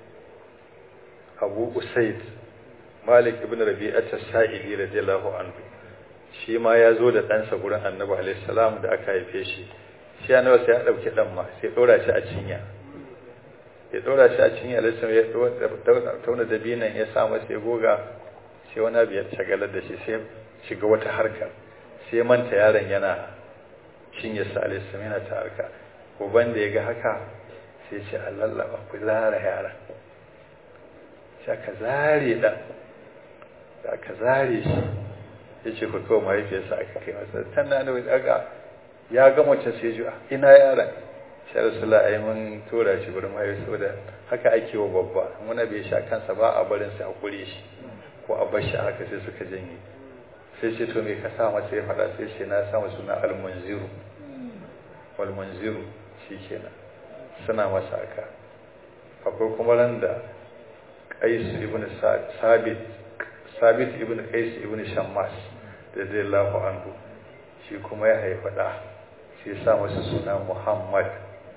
abu usaid malik ibn rabi'at as-sa'idi radiyallahu anhu shi ma ya zo da ɗansa gurin annabi alayhi salam da aka haife shi shi annabi sai ya dauki dan ma sai dora shi a cinya ya dora shi a cinya alayhi ya tauna dabinan ya sa masa ya goga sai wani abu ya shagalar da shi sai shiga wata harkar sai manta yaron yana cinye sa alayhi salam yana ta harka uban da ya ga haka sai ce a lallaba ku zara yaran sai aka zare ɗan da aka zare shi ya ce ku kawo mahaifiyarsa aka kai masa tana da wani aka ya ga mace sai ji ina yaran sai rasula a yi mun tura shi wurin mahaifi da haka ake wa babba muna bai sha kansa ba a barin sai a kure shi ko a bar shi haka sai suka janye sai ce to me ka sa masa ya faɗa sai ce na sa masa suna almunziru walmunziru shi kenan suna masa haka akwai kuma ran da qais ibn sabit sabit ibn qais ibn shammas radiyallahu anhu shi kuma ya haifa da shi ya sa masa suna muhammad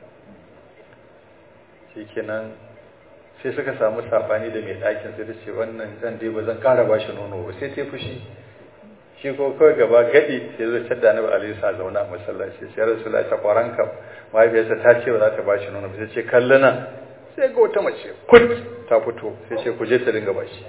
shikenan sai suka samu sabani da mai ɗakin sai ta ce wannan zan dai ba zan ƙara ba shi nono ba sai ta fushi shi ko kawai gaba gadi sai zai cadda na alaihi sa zauna a masallaci sai rasulullahi ta kwaranka mahaifiyarsa ta ce ba za ta ba shi nono ba sai ce kallana sai ga wata mace kut ta fito sai ce ku je ta dinga bashi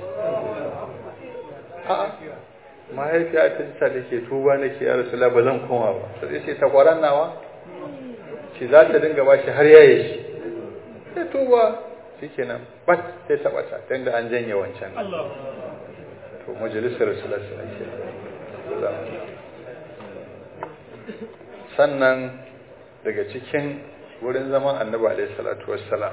a'a mahaifiya ta ta da ke tuba nake ya rasu ba zan koma ba sai ce ta kwaran nawa ce za ta dinga bashi har yaye shi sai tuba shikenan bat sai ta bata dan da an janye wancan to majalisar rasulullah sallallahu alaihi sannan daga cikin wurin zaman annabi alaihi salatu wassalam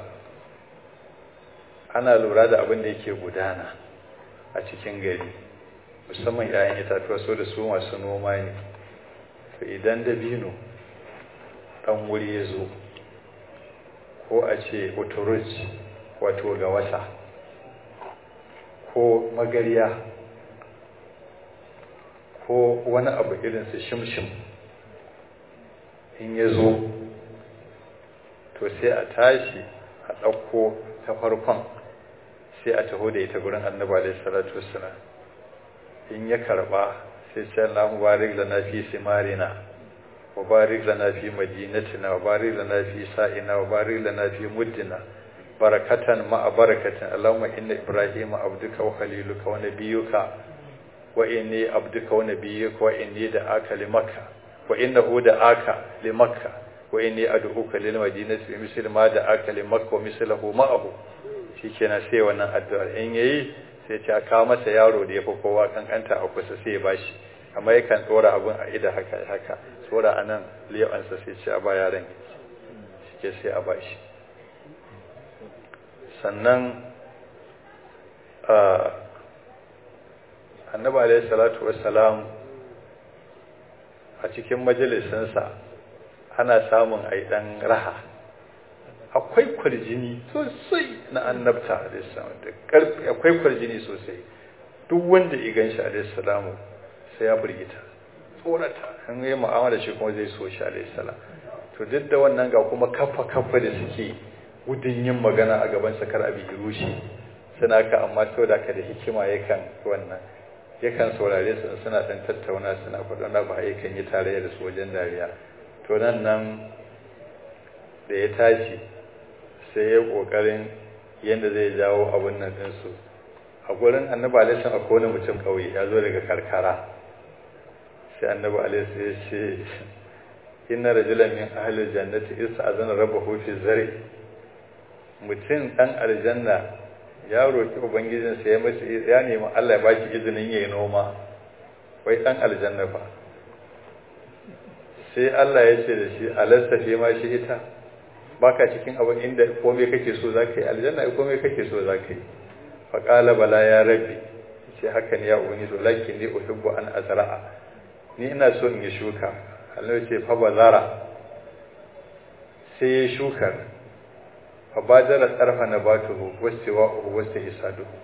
ana lura da abin da yake gudana a cikin gari musamman 'ya'yan itatuwa so da su masu noma ne to idan dabino ɗan wuri ya zo ko a ce otoruj wato ga wasa ko magariya ko wani abu irinsu shimshim in ya zo to sai a tashi a ɗauko ta farkon sai a taho da ita gurin annabi alaihi salatu wassalam in ya karba sai ce Allah mubarak lana fi simarina wa barik lana fi madinatina wa barik lana fi sa'ina wa barik lana fi muddina barakatan ma'a barakatin Allahumma inna ibrahima abduka wa khaliluka wa nabiyyuka wa inni abduka wa nabiyyuka wa inni da'aka limakka wa innahu da'aka limakka wa inni ad'uka lil madinati bi misli ma da'aka limakka wa mislahu ma'ahu shikenan sai wannan addu'ar in yayi sai ta kawo masa yaro da yafi kowa kankanta a kusa sai ya bashi amma yakan tsora abun a ida haka haka tsora anan liyawansa sai ce a ba yaron shike sai a bashi sannan annabi alaihi salatu wassalam a cikin majalisinsa ana samun aidan raha akwai kwarjini sosai na annabta da karfi akwai kwarjini sosai duk wanda ya ganshi alaihi sai ya burgita tsorata an yi mu'amala shi kuma zai so shi alaihi salam to duk da wannan ga kuma kafa kafa da suke gudun yin magana a gaban sakar abi rushi suna ka amma to da ka da hikima yakan wannan yakan saurare su suna dan tattauna suna faɗa na ba yakan yi tarayya da su wajen dariya to nan nan da ya tashi sai ya kokarin yadda zai jawo abin nan ɗinsu a gurin annabi alaihi akwai wani mutum ƙauye ya zo daga karkara sai annabi alaihi ya ce inna rajulan min ahli jannati ista'zana rabbahu fi zari mutum dan aljanna ya roki ubangijin sa ya mace ya nemi Allah ya baki izinin yayi noma wai dan aljanna fa sai Allah ya ce da shi alasta fi ma shi ita baka cikin abin inda komai kake so zaka yi aljanna komai kake so zaka yi fa qala bala ya rabbi ce haka ne ya ubangiji walakin ni uhibbu an azra'a ni ina so in yi shuka Allah ce fa bazara sai ya shukar fa badara tsarfa na batuhu wastawa'uhu wastahisaduhu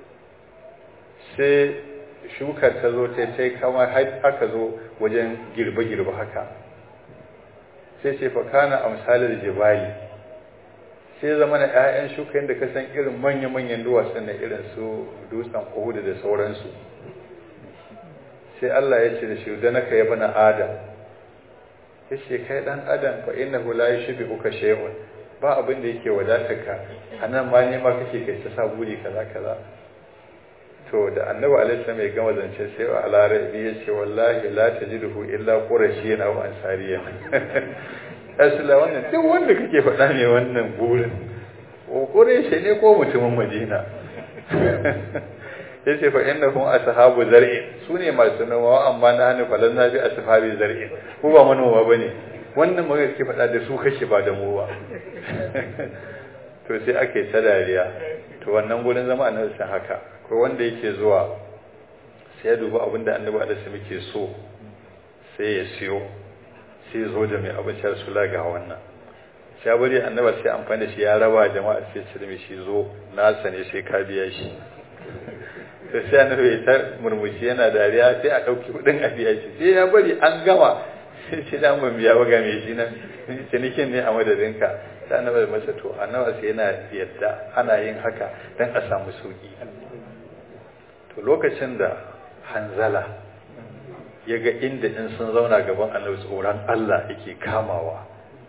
sai shukar ta zo ta sai kama haka zo wajen girbe-girbe haka sai ce fa kana amsalar jibali sai zama na 'ya'yan shuka yadda ka san irin manya-manyan duwatsun na irin su dutsen uhudu da sauransu sai Allah ya ce da shi da naka ya bana adam ya ce kai dan adam fa inna hu la yushbihuka shay'un ba abin da yake wadatar ka anan ma ne ma kake kai ta sa buri kaza kaza to da annabi alaihi salam ya gama zance sai wa alarabi ya ce wallahi la tajiduhu illa qurashiyyan aw ansariyyan asila wannan duk wanda kake faɗa ne wannan burin ko qurashi ne ko mutumin madina yace fa innahum ashabu zar'in sune masu noma amma na hannu falan na bi ashabi zar'in ko ba manoma bane wannan magana kake faɗa da su kake ba da mu ba to sai ake ta dariya to wannan gurin zama annabi san haka ko wanda yake zuwa sai ya duba abinda annabi alaihi muke so sai ya siyo sai ya zo da mai abincin rasula ga wannan sai ya bari annabi sai amfani da shi ya raba jama'a sai ce da shi zo nasa ne sai ka biya shi sai sai annabi ya ta murmushi yana dariya sai a ɗauki kuɗin a biya shi sai ya bari an gama sai ce da mun biya ba ga mai shi nan cinikin ne a madadinka sai annabi masa to annabi sai yana yadda ana yin haka dan a samu sauki to lokacin da hanzala ya ga inda in sun zauna gaban annabi tsoron Allah yake kamawa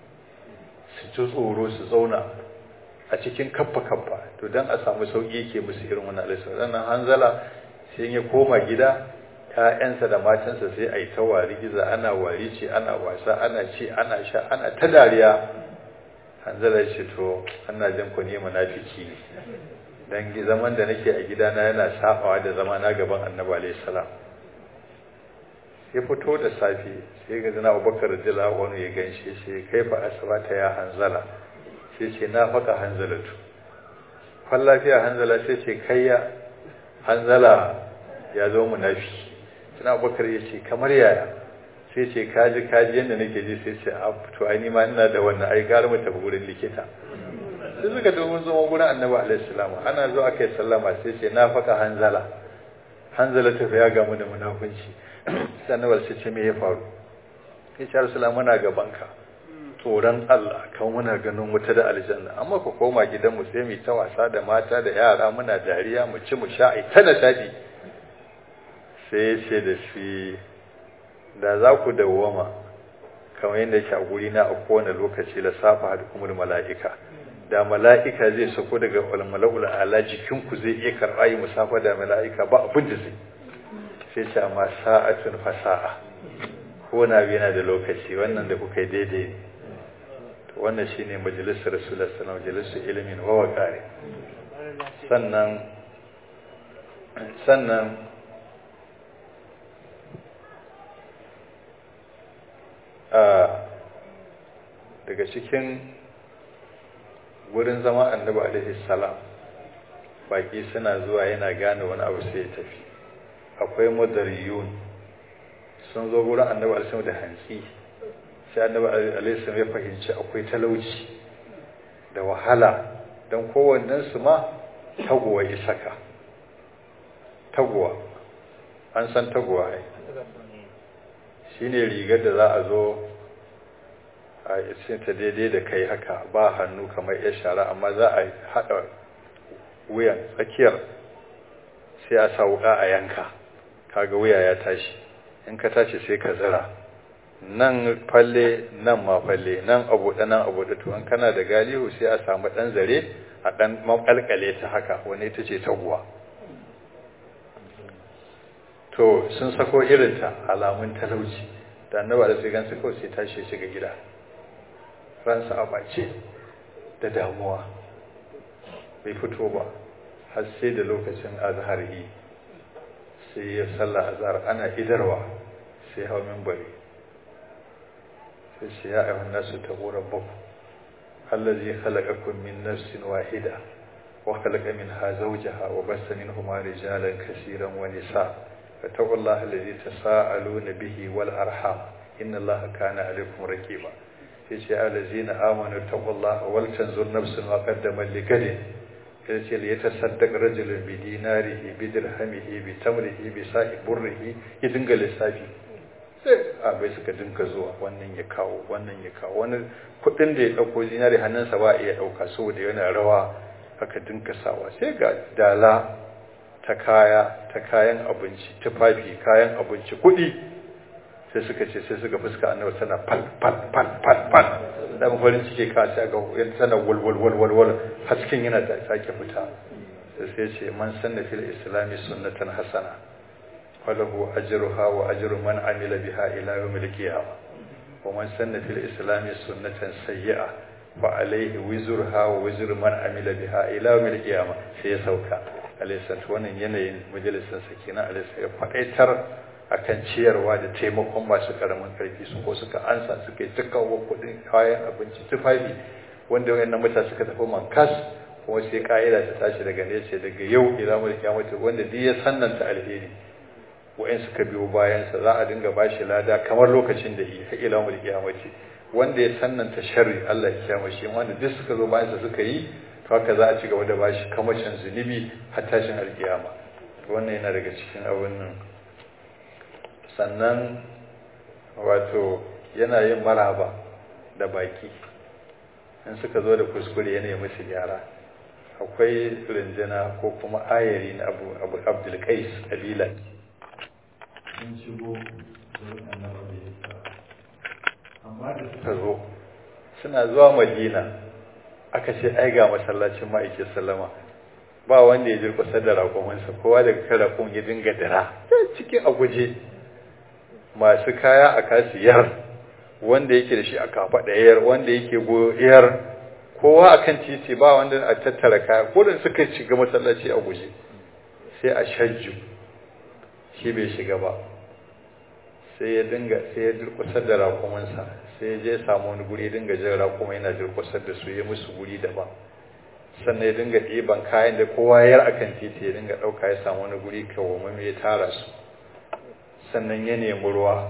su ji tsoro su zauna a cikin kaffa kaffa to dan a samu sauki yake musu irin wannan alisa sannan hanzala sai ya koma gida ƴaƴansa da matansa sai a yi ta wari giza ana wari ce ana wasa ana ci ana sha ana ta dariya hanzala ce to ana jin ku ne munafiki ne dan zaman da nake a gidana yana sabawa da zama na gaban annabi alayhi salam ya fito da safe sai ga zina abubakar radiyallahu anhu ya ganshi sai kai fa asbata ya hanzala sai ce na faka hanzalatu kwan lafiya hanzala sai ce kai ya hanzala ya zo munafi sina abubakar ya ce kamar yaya sai ce kaji kaji yadda nake ji sai ce a to ai ni ma ina da wannan ai gara mu tafi gurin likita sai suka domin zama gurin annabi alaihi salam ana zo aka yi sallama sai ce na faka hanzala hanzala ta ya gamu da munafunci sai annabi sai ce me ya faru ya ce rasulullah muna gaban ka tsoron Allah kan muna ganin wuta da aljanna amma ku koma gidanmu sai mu ta wasa da mata da yara muna dariya mu ci mu sha ai ta nishadi sai ya ce da shi da za ku dawwama kamar yadda yake a guri na a kowane lokaci la safa da kuma mala'ika da mala'ika zai sako daga mala'ul ala jikinku zai iya karɓa yi musafa da mala'ika ba abin da zai sai ce amma sa'atun fasa'a ko na yana da lokaci wannan da kuka yi daidai ne to wannan shine majalisar rasulullah sallallahu alaihi majalisar ilimin wa waqari sannan sannan daga cikin wurin zama annabi alaihi salam baki suna zuwa yana gane wani abu sai ya tafi akwai madariyun sun zo wurin annabi alaihi da hantsi sai annabi alaihi ya fahimci akwai talauci da wahala don kowannen su ma taguwa ya saka taguwa an san taguwa ai shine rigar da za a zo a ta daidai da kai haka ba hannu kamar ya shara amma za a haɗa wuyan tsakiyar sai a sa wuka a yanka kaga wuya ya tashi in ka tashi sai ka zira nan falle nan ma falle nan abu da nan abu da to an kana da galihu sai a samu dan zare a dan makalkale ta haka wani ita ce taguwa to sun sako irinta alamun talauci da annaba da sai gan su kawai sai tashi shiga gida ransa a bace da damuwa bai fito ba har sai da lokacin azhar yi sai ya salla azhar ana idarwa sai hau minbari sai ce ya ayyuhan nasu taqu rabbakum allazi khalaqakum min nafsin wahida wa khalaqa minha zawjaha wa bassa minhuma rijalan kaseeran wa nisaa fattaqullaha alladhi tasaaluna bihi wal arham inna allaha kana alaykum raqiba sai ce allazina amanu taqullaha wal tanzur nafsun ma qaddamat ligadin sai ce li yatasaddaq rajulun bi dinarihi bi dirhamihi bi tamrihi bi sa'i burrihi ya dinga lissafi sai abai suka dinka zuwa wannan ya kawo wannan ya kawo wani kudin da ya dauko zinari hannunsa ba iya dauka saboda yana rawa aka dinka sawa sai ga dala ta kaya ta kayan abinci tufafi kayan abinci kudi sai suka ce sai suka fuska annabi tana fal fal fal fal fal da farin ciki ka sai ga yan tana wal wal wal wal wal hasken yana da sake fita sai sai ce man sanna fil islami sunnatan hasana falahu ajruha wa ajru man amila biha ila yawmil qiyamah wa man sanna fil islami sunnatan sayyi'a fa alayhi wizruha wa wizru man amila biha ila yawmil qiyamah sai ya sauka alayhi wannan yanayin majalisar sakina alayhi ya faɗaitar akan ciyarwa da taimakon masu karamin karfi su ko suka ansa suka yi tukawa kudin kayan abinci tufafi wanda wayannan mutane suka tafi mankas kuma sai ka'ida ta tashi daga nesa daga yau ila mulki kiyamata wanda duk ya sannanta alheri wayan suka biyo bayan sa za a dinga bashi lada kamar lokacin da yi har ila mulki kiyamata wanda ya sannanta sharri Allah ya kiyama shi wanda duk suka zo bayan sa suka yi to haka za a ci gaba da bashi kamacin zunubi har tashin alkiyama wannan yana daga cikin abin nan sannan wato yana yin maraba da baki in suka zo da kuskure yana yi musu gyara akwai rinjina ko kuma ayari na abu abu abdulkais kabila sun shigo amma da suka zo suna zuwa madina aka ce ai ga masallacin ma'aikin sallama ba wanda ya jirkusa da raƙumansa kowa daga kan raƙon ya dinga dira cikin a guje masu kaya a kasiyar wanda yake da shi a kafa ɗayar wanda yake goyar kowa a kan titi ba wanda a tattara kaya kodin suka shiga masallaci a guje sai a shajju shi bai shiga ba sai ya dinga sai ya durkusar da rakumansa sai ya je samu wani guri dinga jin rakuma yana durkusar da su ya musu guri daban sannan ya dinga ɗiban kayan da kowa yar akan titi ya dinga ɗauka ya samu wani guri kawai ya tara su sannan ya nemi ruwa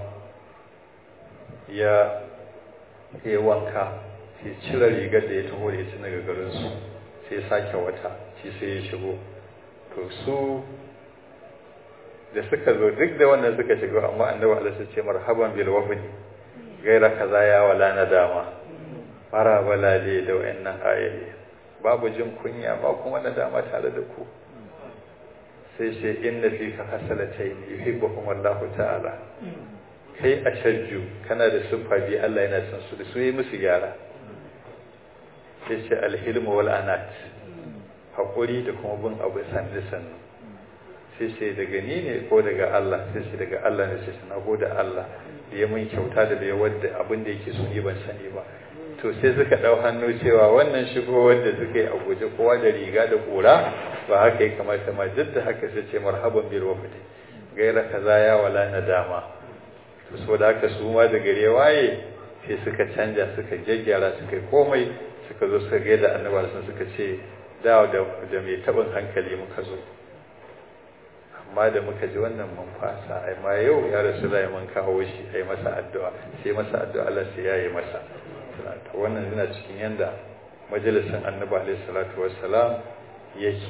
ya yi wanka sai cire rigar da ya taho da ya ci daga garinsu sai sake wata shi sai ya shigo to su da suka zo duk da wannan suka shigo amma annabi Allah sai ce marhaban bil wafdi gaira kaza ya wala nadama fara balale da wayannan ayoyi babu jin kunya ba kuma nadama tare da ku sai ce inna fika hasalatayn yuhibbuhum Allah ta'ala kai a shajju kana da siffa bi Allah yana son su da su yi musu gyara sai ce alhilmu wal anat hakuri da kuma bin abu sannu sannu sai ce daga ni ne ko daga Allah sai ce daga Allah ne sai ce na gode Allah da ya mun kyauta da bai wadda abin da yake so ni ban sani ba to sai suka dau hannu cewa wannan shigo wanda suka yi a guje kowa da riga da kura ba haka ya kamata ma duk da haka sai ce marhaban bil wafdi gaira kaza ya wala nadama to saboda haka su ma da gare waye sai suka canja suka gyaggyara suka komai suka zo suka ga da annabi sun suka ce da da da mai tabin hankali muka zo amma da muka ji wannan mun fasa ai ma yau ya rasu da mun kawo shi ai masa addu'a sai masa addu'a Allah sai yayi masa to wannan yana cikin yanda majalisin annabi alaihi salatu wassalam yake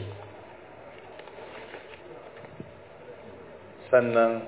sannan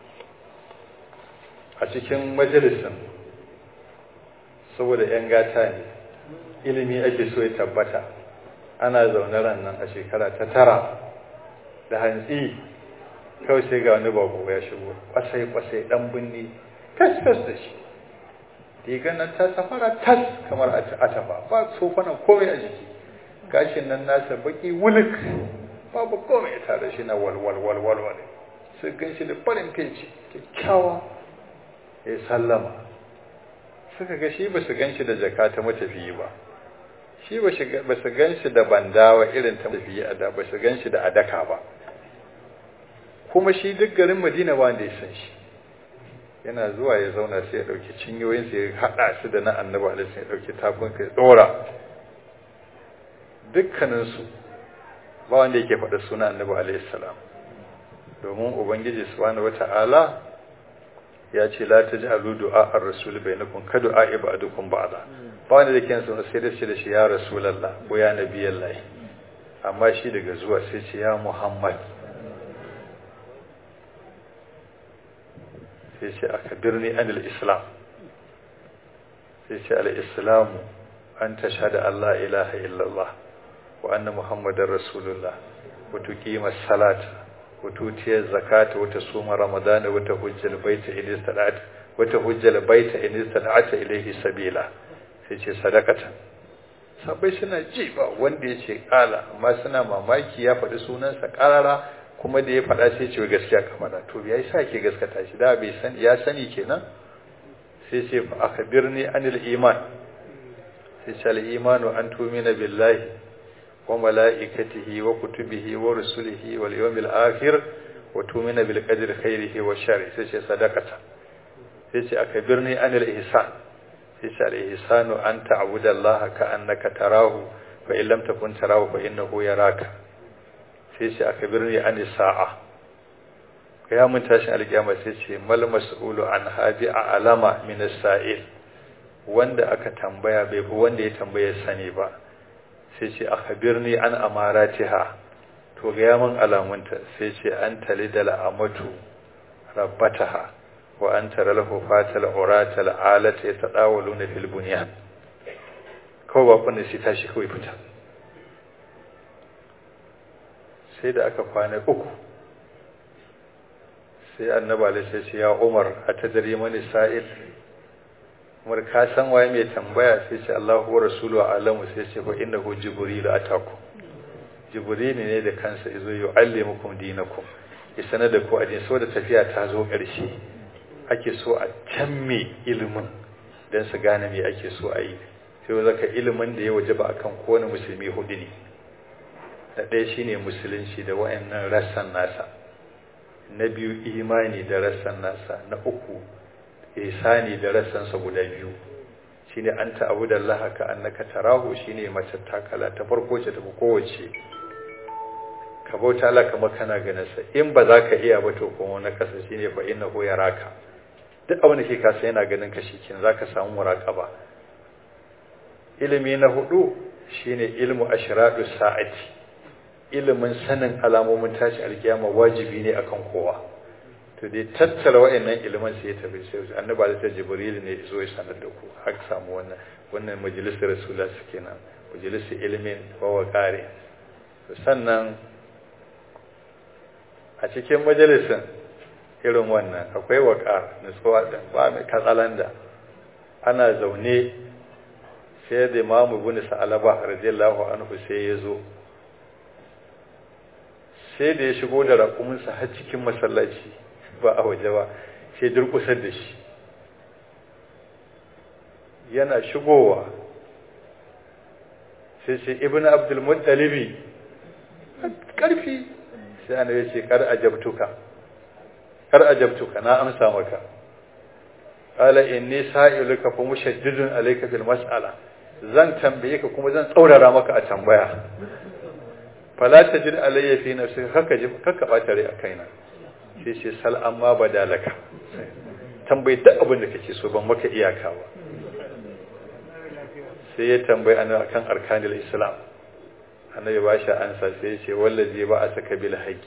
a cikin majalisin saboda 'yan gata ne ilimi ake so ya tabbata ana zaune nan a shekara ta tara da hantsi kawai sai ga wani bako ya shigo kwasai-kwasai dan binni tas-tas da shi rigar nan ta safara tas kamar a tafa ba tsofanan komai a jiki gashin nan nasa baki wulik babu komai ya tare shi na walwalwalwalwal sai gan shi da farin finci kyakkyawa ya sallama suka ga shi ba su gan shi da jaka ta matafiyi ba shi ba su gan shi da bandawa irin ta matafiyi a da ba su gan shi da adaka ba kuma shi duk garin madina ba da ya san shi yana zuwa ya zauna sai ya ɗauki cinyoyinsa ya haɗa su da na annaba alaihi ya ɗauki tafinka ya ɗora dukkaninsu ba wanda yake faɗa suna annabi alaihi salam domin ubangiji subhanahu wata'ala ya ce la taj'alu du'a ar-rasul bainakum ka du'a ibadukum ba'da ba wanda yake suna sai da shi da shi ya rasulullah ko ya nabiyallahi amma shi daga zuwa sai ce ya muhammad sai ce aka birni anil islam sai ce al-islamu an tashhada Allah ilaha illallah wa anna muhammadar rasulullah wa tuqima salata wa tutiya zakata wa tasuma ramadana wa tahujjal baita in istada'at wa tahujjal baita in istada'at ilayhi sabila sai ce sadakata sabai suna ji ba wanda ya ce kala amma suna mamaki ya faɗi sunansa ƙarara kuma da ya faɗa sai ce gaskiya kamar da to ya sa ke gaskata shi da bai san ya sani kenan sai ce fa akhbirni anil iman sai ce al imanu an tumina billahi wa malaikatihi wa kutubihi wa rusulihi wal yawmil akhir wa tumina bil qadri khairihi wa sharri sai ce sadaqata sai ce akhbirni anil ihsan sai ce al ihsanu an ta'budu allaha ka annaka tarahu fa in lam takun tarahu fa innahu yaraka sai ce aka birni an sa'a ya mun tashin alkiyama sai ce mal mas'ulu an habi a alama min sa'il wanda aka tambaya bai fi wanda ya tambaya sani ba sai ce aka birni an amaratiha to ga mun alamunta sai ce an talidal amatu rabbataha wa an tara lahu fatal urata alata yatadawaluna fil bunyan kawai ba kunna sai tashi kawai fita sai da aka kwana uku sai annaba da sai ce ya umar a ta dare mani sa'il umar ka san waye mai tambaya sai ce Allahu wa rasulu alamu sai ce fa innahu jibril ataku jibril ne da kansa yazo yu'allimukum dinakum ya sanar da ku addini saboda tafiya ta zo ƙarshe ake so a canme ilimin dan su gane me ake so a yi sai zaka ilimin da ya wajaba akan kowane musulmi hudu ne na ɗaya shine musulunci da wayannan rassan nasa na biyu imani da rassan nasa na uku ihsani da rassansa guda biyu shine an ta'abu da Allah ka annaka tarahu shine mace takala ta farko ce ta kowace ka bauta Allah kamar kana ganin sa in ba za ka iya ba to kuma na kasa shine fa innahu yaraka duk abin da ke kasa yana ganin ka shikin zaka samu muraqaba ilimi na hudu shine ilmu ashradu sa'ati ilimin sanin alamomin tashi alkiyama wajibi ne akan kowa to dai tattara wayannan ilimin sai ya tafi sai annabi da jibril ne zo ya sanar da ku har samu wannan wannan majalisar rasulullah suke nan majalisar ilimin wa waqari sannan a cikin majalisin irin wannan akwai waqar nutsuwa da ba mai katsalanda ana zaune sai da imamu ibn sa'alaba radiyallahu anhu sai ya zo sai da ya shigo da raƙuminsa har cikin masallaci ba a waje ba sai durƙusar da shi yana shigowa sai ce ibn abdul muttalibi ƙarfi sai ana yace kar ajabtuka kar ajabtuka na amsa maka qala inni sa'iluka fa mushaddidun alayka fil mas'ala zan tambaye ka kuma zan tsaurara maka a tambaya fala tajid alayya fi nafsika kaka ji kaka bata rai a kaina sai ce sal amma badalaka tambayi duk abin da kake so ban maka iyaka ba sai ya tambayi ana akan arkanil islam annabi ba shi ansa sai ya ce wallazi ba a saka bil haqi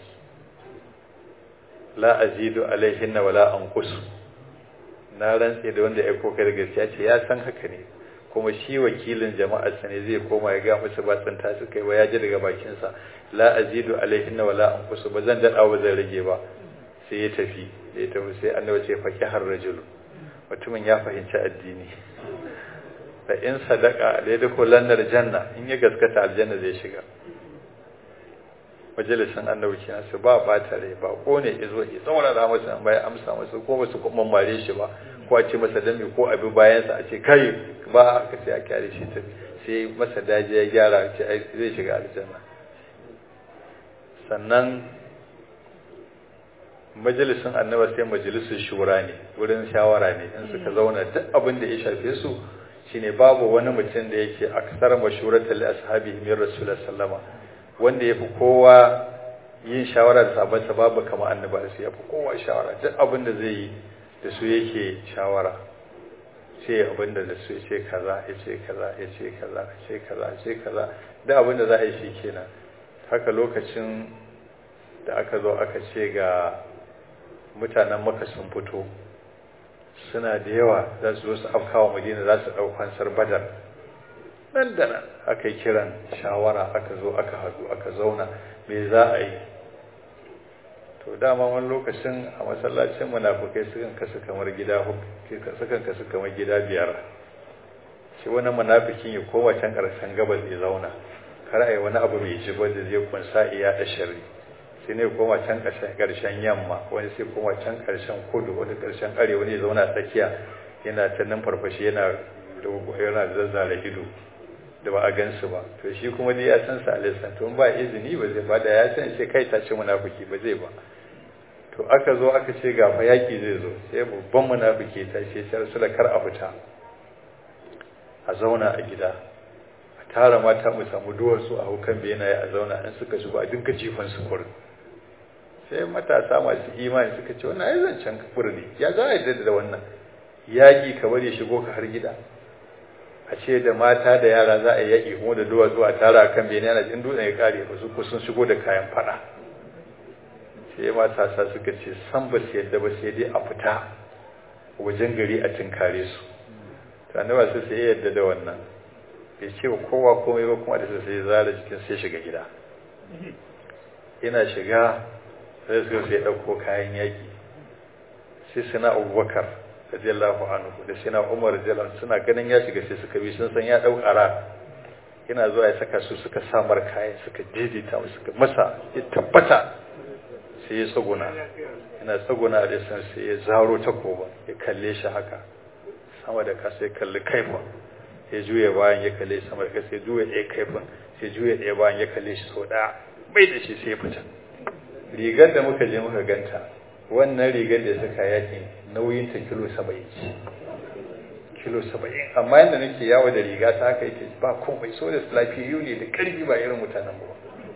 la azidu alaihinna wala anqus na rantse da wanda ya koka da gaskiya ce ya san haka ne kuma shi wakilin jama'ar sa ne zai koma ya ga musu ba tsanta su kai ba ya ji daga bakin sa la azidu alaihinna wala anqus ba zan dada ba zan rage ba sai ya tafi sai ya tafi sai annabi ce faqi har rajul mutumin ya fahimci addini da in sadaka da ya dako lannar janna in ya gaskata aljanna zai shiga majalisin annabi kenan su ba bata rai ba ko ne ya zo ya tsaurara masa an baya amsa masa ko ba su kuma mare shi ba ko a ce masa dami ko abi bayansa a ce kai ba aka sai a kyale shi ta sai masa daji ya gyara ce zai shiga aljanna sannan majalisin annaba sai majalisin shura ne wurin shawara ne in suka zauna duk abin da ya shafe su shine babu wani mutum da yake aksar mashuratul ashabi min rasulullah sallama wanda ya fi kowa yin shawara da sabansa babu kama annaba su ya fi kowa shawara duk abin da zai yi da su yake shawara ce abin da su ya ce kaza ya ce kaza ya ce kaza ya ce kaza ya ce kaza duk abin da za a yi shi kenan haka lokacin da aka zo aka ce ga mutanen maka sun fito suna da yawa za su zo su afkawa madina za su ɗau fansar badar nan da nan aka yi kiran shawara aka zo aka haɗu aka zauna me za a yi to dama wani lokacin a masallacin munafukai sukan kasu kamar gida sukan kasu kamar gida biyar shi wani munafikin ya koma can ƙarshen gabas ya zauna kar a yi wani abu mai jiba da zai kunsa iya da shari sai ne koma can ƙarshen yamma wani sai koma can ƙarshen kudu wani ƙarshen arewa ne zauna tsakiya yana ta nan farfashi yana yana zazzara ido da ba a gansu ba to shi kuma dai ya san sa alisan to ba izini ba zai ba da ya san sai kai ta ce munafiki ba zai ba to aka zo aka ce ga fa yaki zai zo sai babban munafiki ta ce sai rasula kar a fita a zauna a gida a tara mata mu samu duwatsu a hukan benaye a zauna in suka shigo a dinka jifan su kurin sai matasa masu imani suka ce wannan ai zancen kafir ne ya za a yi da wannan yaƙi ka bari shigo ka har gida a ce da mata da yara za a yi yaƙi kuma da duwatsu a tara a kan bene ana jin dutsen ya kare ba su sun shigo da kayan fada sai matasa suka ce san ba su yadda ba sai dai a fita wajen gari a tinkare su to annaba sai sai yadda da wannan bai ce wa kowa komai ba kuma da sai zara jikin sai shiga gida ina shiga sai suka sai ɗauko kayan yaƙi sai suna abubakar radiyallahu anhu da sina umar radiyallahu suna ganin ya shiga sai suka bi sun san ya dau ƙara ina zuwa ya saka su suka samar kayan suka daidaita mu suka masa ya tabbata sai ya tsaguna ina tsaguna da san sai ya zaro takoba ya kalle shi haka sama da kasa ya kalli kaifin ya juya bayan ya kalle sama da kasa ya juya ɗaya kaifin sai juya ɗaya bayan ya kalle shi sau ɗaya bai da shi sai ya fita rigar da muka je muka ganta wannan rigar da suka yakin nauyinta kilo saba'in ce kilo saba'in amma yadda nake yawo da riga ta haka yake ba komai so da lafiyayyu ne da ƙarfi ba irin mutanen ba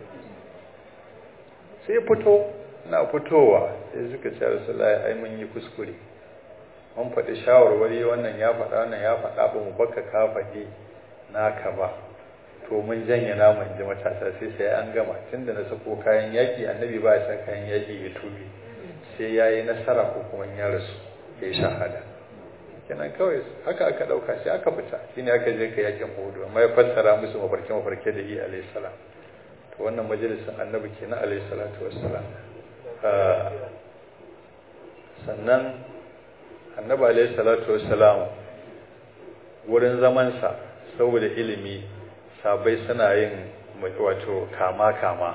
sai fito na fitowa sai suka ce rasulullahi ai mun yi kuskure mun faɗi shawarwari wannan ya faɗa wannan ya faɗa ba mu baka ka faɗi naka ba to mun janye namun ji matasa sai sai an gama tunda na sako kayan yaƙi annabi ba ya sa kayan yaƙi ya tube sai ya yi nasara ko kuma ya rasu ya yi shahada kenan kawai haka aka ɗauka sai aka fita shi ne aka je ka yakin hudu amma ya fassara musu mafarke mafarke da yi alayhi salam to wannan majalisin annabi kenan alayhi salatu wassalam sannan annabi alayhi salatu wassalam wurin zamansa saboda ilimi sabai suna yin wato kama kama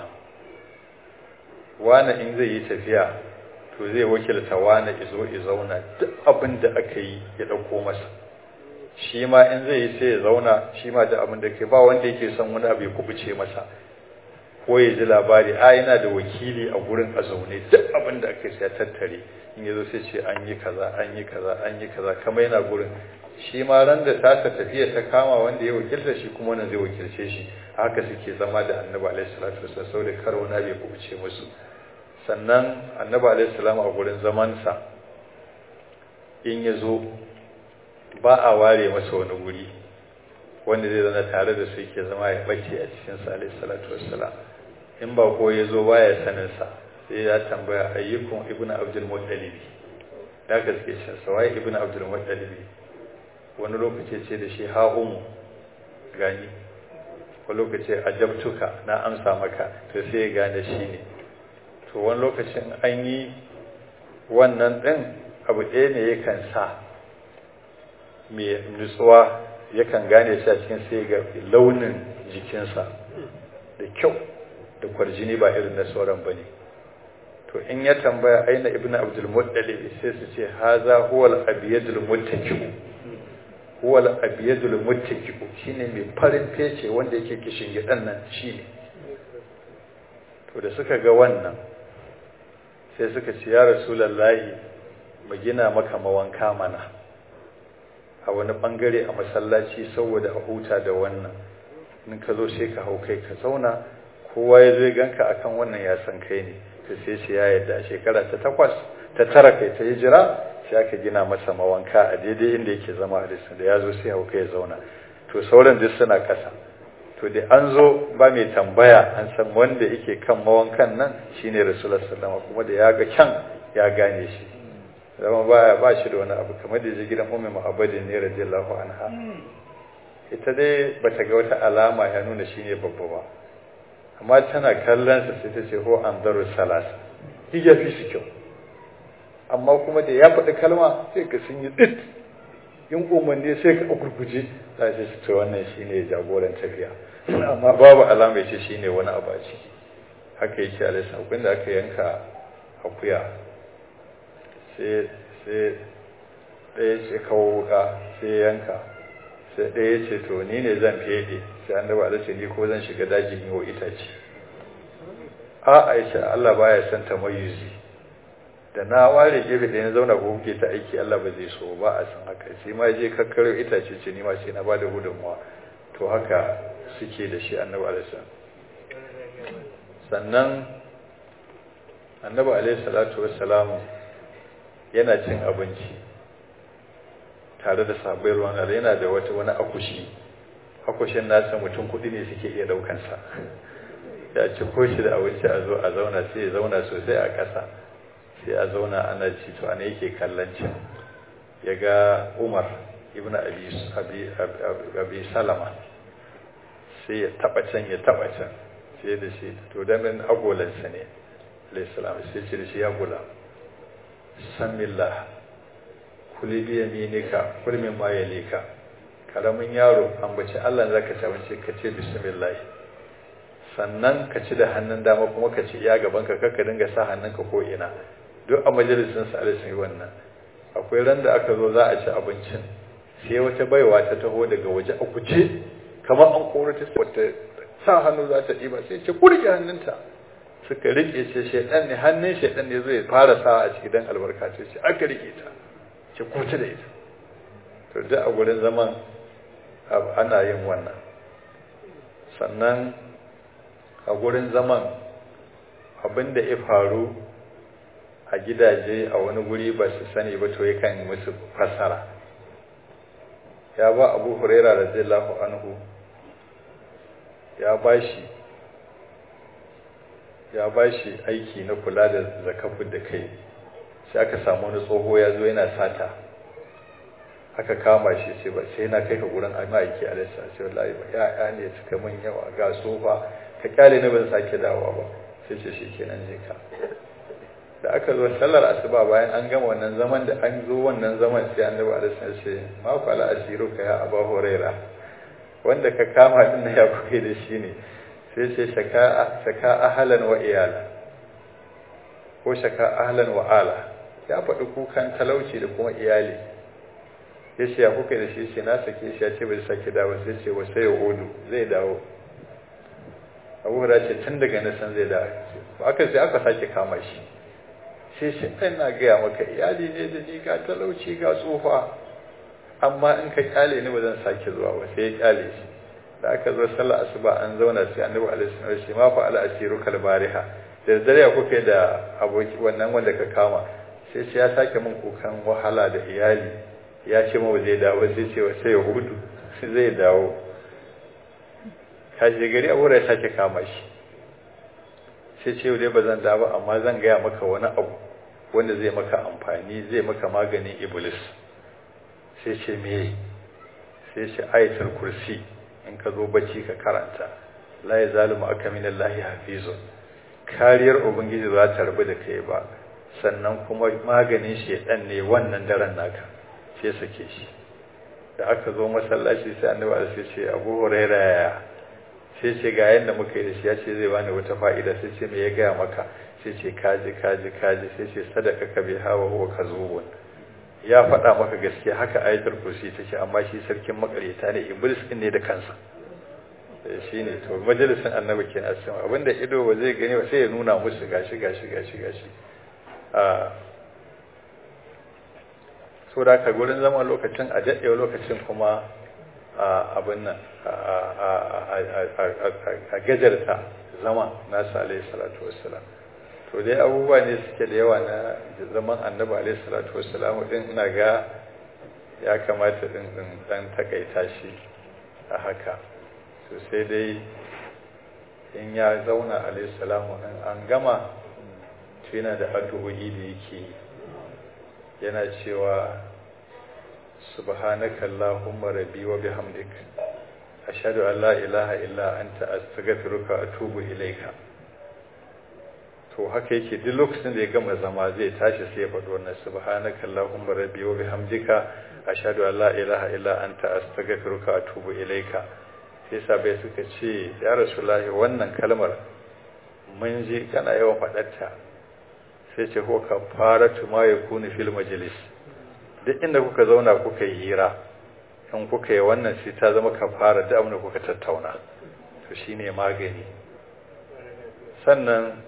wani in zai yi tafiya to zai wakilta wani izo izauna duk abin da aka yi ya ɗauko masa shi ma in zai yi sai ya zauna shi ma da abin da ke ba wanda yake son wani abu ya kubuce masa ko ya ji labari a yana da wakili a gurin a zaune duk abin da aka ya tattare in ya zo sai ce an yi kaza an yi kaza an yi kaza kamar yana gurin shi ma ran da tasa tafiya ta kama wanda ya wakilta shi kuma wannan zai wakilce shi haka suke zama da annabi alaihi salatu wasallam saboda kar wani abu ya kubuce musu sannan annabi alaihissalam a gurin zamansa in ya zo ba a ware masa wani guri wanda zai zana tare da su yake zama ya bace a cikinsa alaihissalatu wassalam in ba ko ya zo baya saninsa sai ya tambaya ayyukun ibnu abdul muttalibi da ka suke cin sa waye ibnu abdul muttalibi wani lokaci ce da shi ha umu gani wani lokaci ajabtuka na amsa maka to sai ya gane shi ne to wani lokacin an yi wannan ɗin abu ɗaya ne yakan sa mai nutsuwa yakan gane shi a cikin sai ga launin jikinsa da kyau da kwarjini ba irin na sauran ba ne to in ya tambaya aina ibn abdul muttalib sai su ce haza huwal abiyadul muttaki'u huwal abiyadul muttaki'u shine mai farin fece wanda yake kishin gidan nan shine to da suka ga wannan sai suka ce ya rasulallahi mu gina maka mawanka mana a wani bangare a masallaci saboda a huta da wannan in ka zo sai ka hau kai ka zauna kowa ya zo ganka akan wannan ya san kai ne to sai shi ya yarda shekara ta takwas ta tara kai ta hijira sai aka gina masa mawanka a daidai inda yake zama a da ya zo sai hauka ya zauna to sauran duk suna ƙasa to da an zo ba mai tambaya an san wanda yake kan mawankan nan shine rasulullah sallallahu kuma da ya ga kyan ya gane shi zama baya ba shi da wani abu kamar da ya gidan ummi mu'abbadin ne radiyallahu anha ita dai bata ga wata alama ya nuna shine babba ba amma tana kallon sa sai ta ce ho anzaru salasa shi ya fi shi kyau amma kuma da ya faɗi kalma sai ka sun yi tsit in umarni sai ka gurguje za su ce wannan shine jagoran tafiya amma babu alama ya ce shine wani abu a ciki haka yake a lissa akwai da aka yanka akuya sai sai ɗaya ce kawo wuka sai yanka sai ɗaya ce to ni ne zan fede sai an daba da ni ko zan shiga dajin yi wa itace a aisha Allah baya son ta mayuzi da na ware gefe da na zauna ko kuke ta aiki Allah ba zai so ba a san haka sai ma je kakkaro itace ce ni ma sai na bada gudunmuwa to haka suke da shi annabi alaihi sannan annabi alaihi salatu wassalam yana cin abinci tare da sabai ruwan yana da wata wani akushi akushin nasa mutum kudi ne suke iya daukansa ya ci ko shi da abinci a zo a zauna sai ya zauna sosai a ƙasa sai a zauna ana ci to ana yake kallon cin ya ga umar ibn abi salama sai ya taba can ya taba can sai da shi to dan nan agolansa ne alayhi salam sai ce da shi ya gula samillah kuli bi yaminika kul min ma yalika karamin yaro ambaci Allah zaka ci abinci ka ce bismillah sannan ka ci da hannun dama kuma ka ci iya gaban ka kakka dinga sa hannunka ko ina duk a majalisin sa alisun yi wannan akwai ran da aka zo za a ci abincin sai wata baiwa ta taho daga waje a kuce kamar an koro ta wata sa hannu za ta ɗiba sai ce ku rike hannunta suka rike ce shaidan ne hannun shaidan ne zai fara sa a ciki dan albarka ce ce aka rike ta ce kuce da ita to duk a gurin zaman ana yin wannan sannan a gurin zaman abin da ya faru a gidaje a wani guri ba su sani ba to yakan musu fasara ya ba abu huraira radiyallahu anhu ya bashi ya bashi aiki na kula da zakafu da kai sai aka samu wani tsoho ya zo yana sata aka kama shi sai ba sai na kai ka gurin ma'aiki alaihi sai wallahi ba ya'ya ne suka min yawa ga sofa ka kyale na ban sake dawowa ba sai ce shi kenan je ka da aka zo sallar asuba bayan an gama wannan zaman da an zo wannan zaman sai annabi alaihi sallam ce ma ku ala asiru ka ya aba huraira wanda ka kama din na ya kuke da shi ne sai ce shaka shaka ahlan wa iyala ko shaka ahlan wa ala ya faɗi kukan talauci da kuma iyali ya ce ya kuka da shi ce na sake shi ya ce bai sake dawo sai ce wa sai ya odu zai dawo abu hura ce tun daga nasan zai dawo aka sai aka sake kama shi sai shi ɗan na gaya maka iyali ne da ni ga talauci ga tsufa amma in ka kyale ni ba zan sake zuwa ba sai ya kyale shi da aka zo sallah asuba an zauna sai annabi alaihi salatu shi ma fa ala asiru kal bariha da dare ya kuke da aboki wannan wanda ka kama sai sai ya sake min kukan wahala da iyali ya ce ma ba zai dawo sai ce sai ya hudu sai zai dawo kashi gari abu ya sake kama shi sai ce dai ba zan dawo amma zan gaya maka wani abu wanda zai maka amfani zai maka maganin iblis sai ce me sai ce ayatul kursi in ka zo bacci ka karanta la ya zalimu aka min Allah hafizun kariyar ubangiji za ta rabu da kai ba sannan kuma maganin shedan ne wannan daren naka sai sake shi da aka zo masallaci sai annabi sai ce Abu Hurairah ya sai ce ga yanda muka yi da shi ya ce zai bani wata fa'ida sai ce me ya gaya maka sai ce kaji kaji kaji sai ce sadaka ka bi hawa huwa kazubun ya faɗa maka gaskiya haka ayatul kursi take amma shi sarkin makareta ne iblis din ne da kansa shi ne to majalisin annabi kenan sai abinda ido ba zai gani ba sai ya nuna musu gashi gashi gashi gashi a so da ka gurin zama lokacin a daɗe lokacin kuma abin nan a gajarta zama nasa alaihi salatu wassalam to dai abubuwa ne suke da yawa na zaman annabi alaihi salatu wassalam din ina ga ya kamata din din dan takaita shi a haka to sai dai in ya zauna alaihi salamu an gama to yana da addu'o'i da yake yana cewa subhanaka allahumma rabbi wa bihamdik ashhadu an la ilaha illa anta astaghfiruka wa atubu ilayka to haka yake duk lokacin da ya gama zama zai tashi sai ya faɗi wannan subhanaka allahumma rabbi wa bihamdika ashhadu an la ilaha illa anta astaghfiruka wa atubu ilayka sai sabai suka ce ya rasulullahi wannan kalmar mun ji kana yawan faɗarta sai ce ko kafaratu ma yakunu fil majlis duk inda kuka zauna kuka yi hira in kuka yi wannan sai ta zama kafara da abin da kuka tattauna to shine magani sannan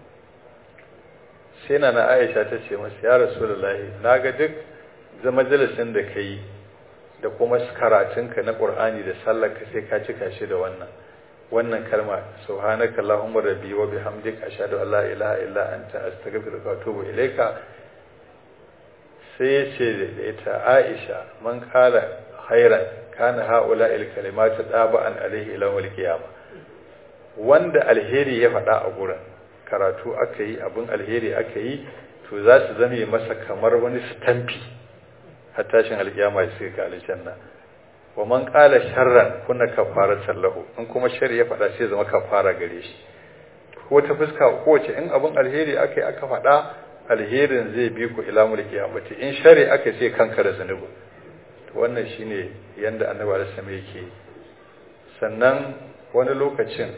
sai na na Aisha ta ce masa ya Rasulullahi naga duk zama majalisin da kai da kuma karatunka na Qur'ani da sallarka sai ka cika shi da wannan wannan kalma subhanaka allahumma rabbi wa bihamdika ashhadu an la ilaha illa anta astaghfiruka wa atubu ilayka sai ya ce da ita Aisha man kala khairan kana haula il kalimatu daba'an alaihi ila wal qiyama wanda alheri ya faɗa a gurin karatu aka yi abin alheri aka yi to za su zame masa kamar wani stampi har tashin alkiyama sai ka aljanna wa man qala sharran kuna kafara sallahu in kuma shari ya faɗa sai zama kafara gare shi ko ta fuska ko ce in abin alheri aka yi aka faɗa alherin zai bi ku ila mulki kiyamati in shari aka sai kanka da zanubi to wannan shine yanda annabi alaihi wasallam yake sannan wani lokacin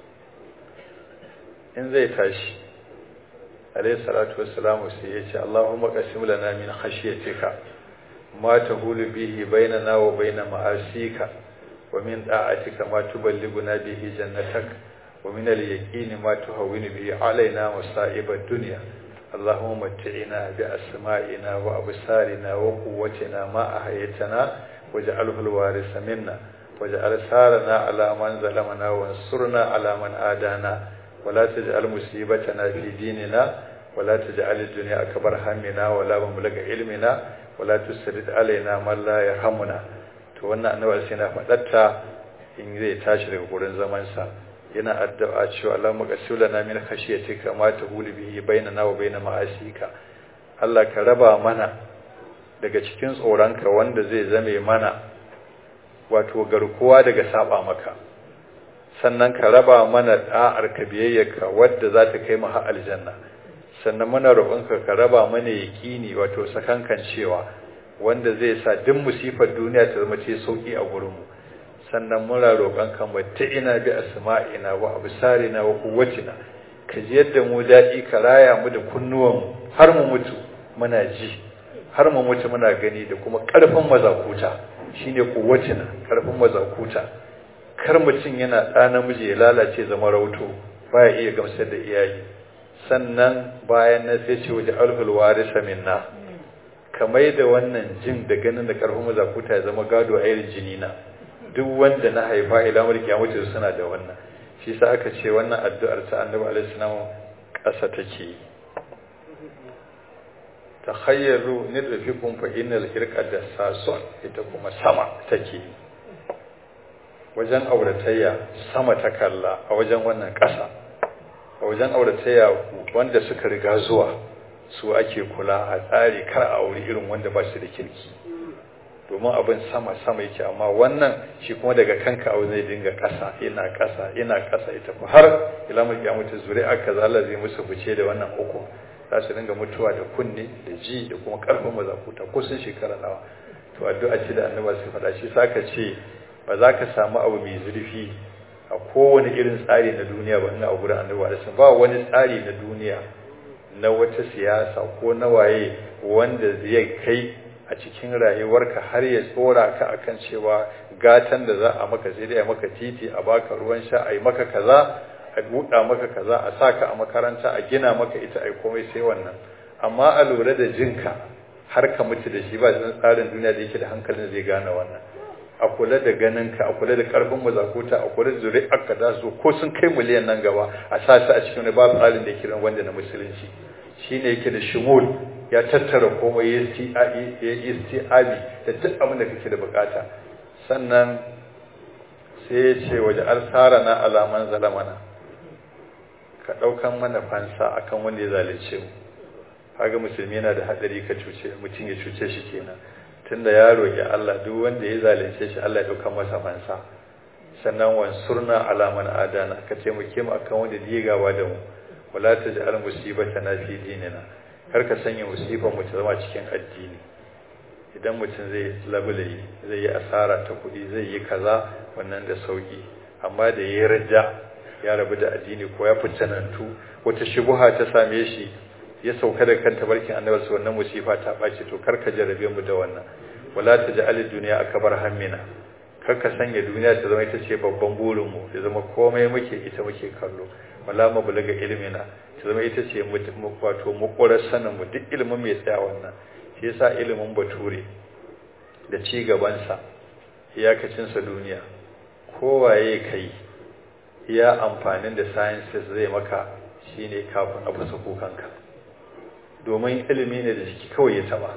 in zai tashi alaihi salatu wassalamu sai ya ce Allahumma qasim lana min khashyatika ma tahulu bihi bainana wa bain ma'asika wa min da'atika ma tuballighuna bihi jannatak wa min al-yaqini ma tuhawwinu bihi alaina masa'ib ad-dunya اللهم متعنا بأسمائنا وأبصارنا وقوتنا ما أحيتنا واجعله الوارث منا واجعل ثارنا على من ظلمنا وانصرنا على من آدانا ولا تجعل مصيبتنا في ديننا ولا تجعل الدنيا أكبر همنا ولا مبلغ علمنا ولا تسرد علينا من لا يرحمنا to wannan annabi sai na faɗatta in zai tashi daga gurin zamansa yana addu'a cewa Allah maqasulana min khashiyatika ma tahulu bihi bainana wa bain ma'asika Allah ka raba mana daga cikin tsoronka wanda zai zame mana wato garkuwa daga saba maka sannan ka raba mana da'ar ka biyayyarka wadda za ta kai mu har aljanna sannan muna roƙonka ka raba mana yaƙini wato sakankan cewa wanda zai sa duk musifar duniya ta zama ce sauki a gurin mu sannan muna roƙonka mu ta ina bi asma'ina wa absarina wa quwwatina ka ji yadda mu daɗi ka raya mu da kunnuwan mu har mu mutu muna ji har mu mutu muna gani da kuma ƙarfin mazakuta shine quwwatina ƙarfin mazakuta kar mutum yana ɗa namiji ya lalace zama rauto baya iya gamsar da iyaye sannan bayan nan sai ce waje alhul warisa minna kamar da wannan jin da ganin da karfin mazakuta ya zama gado a irin jini na duk wanda na haifa ila mulki ya mutu suna da wannan shi sa aka ce wannan addu'ar ta annabi alaihi salam ƙasa take takhayyaru nidfikum fa innal hirqa dassasun ita kuma sama take wajen auratayya sama ta kalla a wajen wannan ƙasa a wajen auratayya wanda suka riga zuwa su ake kula a tsari kar a auri irin wanda ba su da kirki domin abin sama sama yake amma wannan shi kuma daga kanka abu zai dinga ƙasa ina ƙasa ina ƙasa ita ku har ila mulki ya mutu zuri'a kaza Allah zai musu fice da wannan uku za su dinga mutuwa da kunne da ji da kuma ƙarfin mazakuta ko sun shekara nawa to addu'a ce da annabi sai faɗa shi saka ce ba za ka samu abu mai zurfi a kowane irin tsari na duniya ba ina a gurin annabi alaihi ba wani tsari na duniya na wata siyasa ko na waye wanda zai kai a cikin rayuwarka har ya tsora ka akan cewa gatan da za a maka sai dai a maka titi a baka ruwan sha a yi maka kaza a buɗa maka kaza a sa ka a makaranta a gina maka ita ai komai sai wannan amma a lura da jinka har ka mutu da shi ba tsarin duniya da yake da hankalin zai gane wannan a kula da ganinka a kula da karfin mazakuta a kula da zuri'arka da su ko sun kai miliyan nan gaba a sa su a cikin wani babu tsarin da yake wanda na musulunci shine yake da shumul ya tattara komai ya isti'abi da duk abin da kake da bukata sannan sai ya ce waje arsara na alaman zalamana ka ɗaukan mana fansa akan wanda ya zalunce mu kaga musulmi yana da hadari ka cuce mutum ya cuce shi kenan tunda ya roki Allah duk wanda ya zalunce shi Allah ya ɗauka masa fansa sannan wansurna alaman adana ka taimake mu akan wanda ya gaba da mu wala taj'al musibatana fi dinina kar ka sanya musibar mu ta zama cikin addini idan mutum zai labulayi zai yi asara ta kuɗi zai yi kaza wannan da sauki amma da ya rajja ya rabu da addini ko ya fitanantu wata shubuha ta same shi ya sauka da kanta barkin annabi su wannan musifa ta ɓaci to kar ka jarabe mu da wannan wala taj'al ad-dunya akbar hammina kar ka sanya duniya ta zama ita ce babban burin mu ya zama komai muke ita muke kallo wala mu bulaga ilmina ta zama ita ce wato makwarar sanin mu duk ilimin mai tsaya wannan shi yasa ilimin bature da ci gabansa iyakacinsa duniya kowaye kai iya amfanin da sciences zai maka shine kafin a fasa kukanka domin ilimi ne da jiki kawai ya taba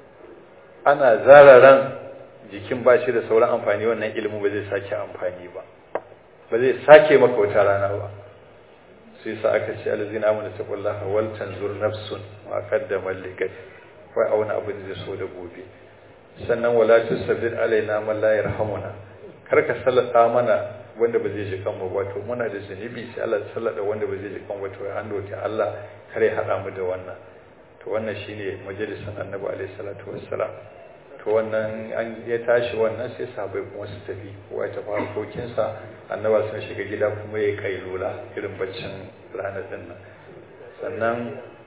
ana zararan jikin ba shi da sauran amfani wannan ilimin ba zai sake amfani ba ba zai sake maka wata rana ba sai sa aka ce alzina amana taqullaha wal tanzur nafsun ma qaddamat ligad wai auna abin da so da gobe sannan wala tusabbit alaina man la yarhamuna kar ka sallata mana wanda ba zai ji kan mu wato muna da zunubi sai Allah ya sallada wanda ba zai ji kan wato an doke Allah kare hada mu da wannan to wannan shine majalisin Annabi alaihi salatu wassalam to wannan an ya tashi wannan sai sahabbai kuma su tafi kowa ta fara kokin sa Annabi sun shiga gida kuma ya kai lula irin baccin ranar din nan sannan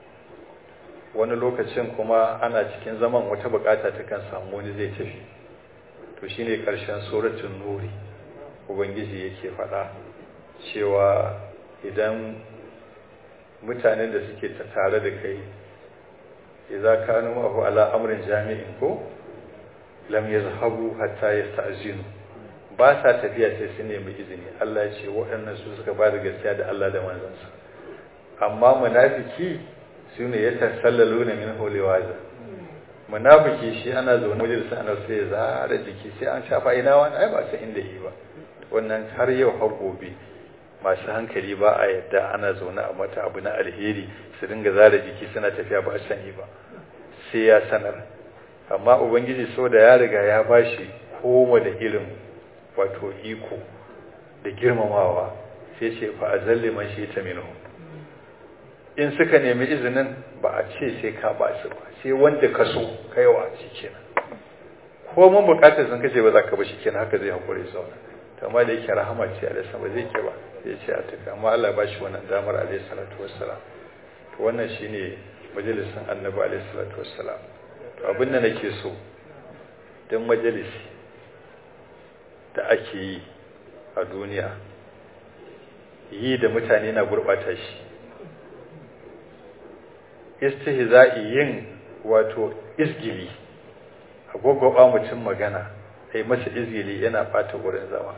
wani lokacin kuma ana cikin zaman wata bukata ta kan samu wani zai tafi to shine karshen suratul nuri ubangiji yake faɗa cewa idan mutanen da suke tare da kai idza kanu ma'ahu ala amrin jami'in ko lam yazhabu hatta yasta'zinu ba sa tafiya sai su nemi izini Allah ya ce waɗannan su suka ba da gaskiya da Allah da manzansa amma munafiki su ne ya tasallalu na min holewaza munafiki shi ana zaune wajen sa ana sai zara jiki sai an shafa ina wani ai ba san inda yi ba wannan har yau har gobe masu hankali ba a yadda ana zaune a mata abu na alheri su dinga zara jiki suna tafiya ba sani ba sai ya sanar amma ubangiji so da ya riga ya bashi koma da irin wato iko da girmamawa sai ce fa azalli man shi ta minhu in suka nemi izinin ba a ce sai ka ba su ba sai wanda ka so kaiwa shi kenan ko mun bukatar sun kace ba za ka ba shi kenan haka zai hakuri zauna to amma da yake rahama ce a lissa ba zai ke ba zai ce a tafi amma Allah ba shi wannan damar alaihi salatu wassalam to wannan shine majalisin annabi alaihi salatu wassalam to abin da nake so dan majalisi da ake yi a duniya yi da mutane na gurbata shi istihza'i yin wato isgili agogoba mutum magana sai masa izgili yana bata gurin zama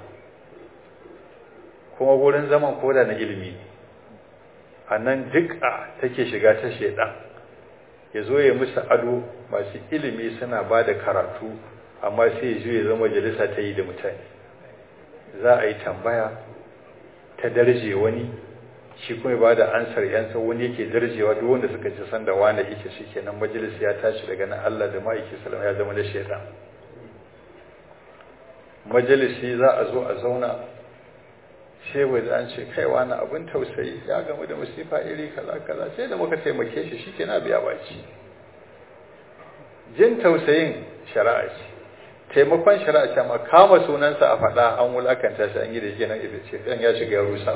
kuma gurin zaman koda na ilimi a nan duk'a take shiga ta shaidan ya zo ya musu ado masu ilimi suna ba da karatu amma sai ya zo ya zama majalisa ta yi da mutane za a yi tambaya ta darje wani shi kuma ba da ansar yansa wani yake darjewa duk wanda suka ci san da wani yake shi kenan majalis ya tashi daga nan Allah da ma'aiki salama ya zama da shaidan majalisi za a zo a zauna sai wai an ce kai wani abin tausayi ya gamu da musifa iri kaza kaza sai da muka taimake shi shi kenan biya baci jin tausayin shari'a ce taimakon shari'a ce amma kama sunansa a faɗa an wulakanta shi an yi da shi nan ibe ce ɗan ya shiga ya rusa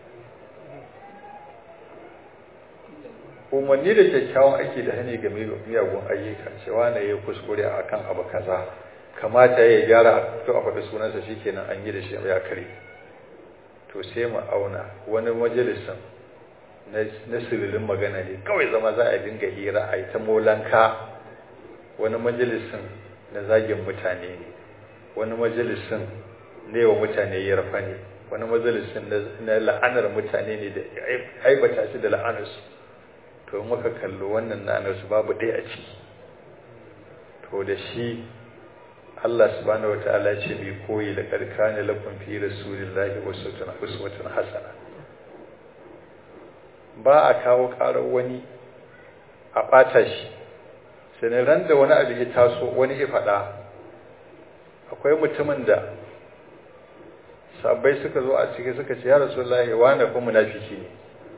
umarni da kyakkyawan aiki da hani game da miyagun ayyuka cewa na yi kuskure a kan abu kaza kamata ya gyara to a faɗi sunansa shi kenan an yi da shi ya kare to sai mu auna wani majalisin na sirrin magana ne kawai zama za a dinga hira a yi ta molanka wani majalisin na zagin mutane ne wani majalisin ne wa mutane yarfa ne wani majalisin na la'anar mutane ne da aibata shi da la'anarsu to in muka kallo wannan la'anarsu babu ɗaya a ciki to da shi Allah subhanahu wataala ce mai koyi da karkani lakum fi rasulillahi uswatun hasana ba a kawo karar wani a ɓata shi sai ran da wani abu ya taso wani ya faɗa akwai mutumin da sabbai suka zo a ciki suka ce ya rasulullahi wani kuma munafiki ne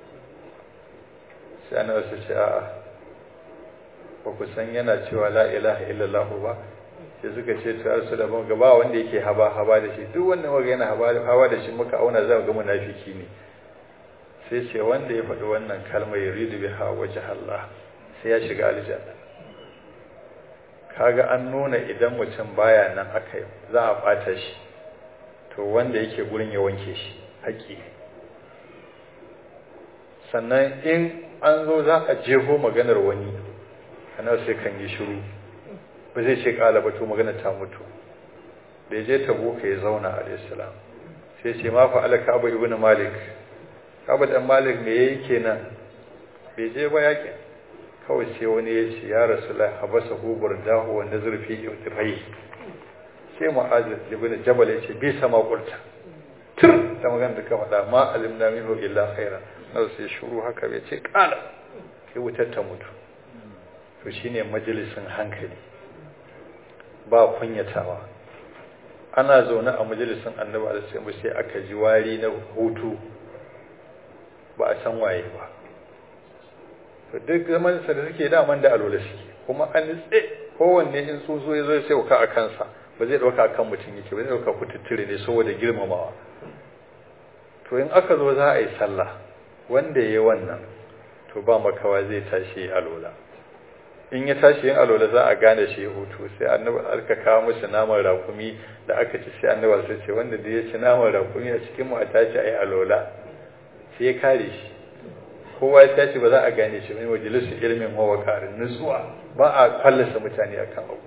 sai ana wasu ce a'a ba ku san yana cewa la ilaha illallah ba sai suka ce ta rasu da ban gaba wanda yake haba haba da shi duk wanda muka yana haba haba da shi muka auna za ga munafiki ne sai ce wanda ya faɗi wannan kalmar yuridu biha wajh Allah sai ya shiga aljanna kaga an nuna idan mutum baya nan aka yi za a bata shi to wanda yake gurin ya wanke shi haƙi sannan in an zo za a jeho maganar wani ana sai kan yi shiru ba zai ce kala ba to magana ta mutu da je tabuka ya zauna alaihissalam sai ce ma fa alaka abu ibn malik abu dan malik me yayi kenan bai je ba yake kawai sai wani ya ce ya rasulullah habasa hu burdahu wa nazr fi irtifai sai mu'az ibn jabal ya ce bai sama kurta tur da magana da ka faɗa ma alimna minhu illa khaira na sai shuru haka bai ce kala sai wutar ta mutu to shine majalisin hankali ba kunyatawa ana zaune a majalisin annabi alaihi sai aka ji wari na hutu ba a san waye ba to duk zaman sa da suke daman da alola suke kuma an nitse kowanne in tsotso ya zo sai ka a kansa ba zai dauka kan mutum yake ba zai dauka kututture ne saboda girmamawa to in aka zo za a yi sallah wanda ya yi wannan to ba makawa zai tashi alola in ya tashi yin alola za a gane shi hutu sai annabi aka kawo musu naman rakumi da aka ci sai annabi sai ce wanda da ya ci naman rakumi a cikin mu a tashi ayi alola sai ya kare shi kowa ya tashi ba za a gane shi mai majalisu ilimin hawa karin nutsuwa ba a fallasa mutane akan abu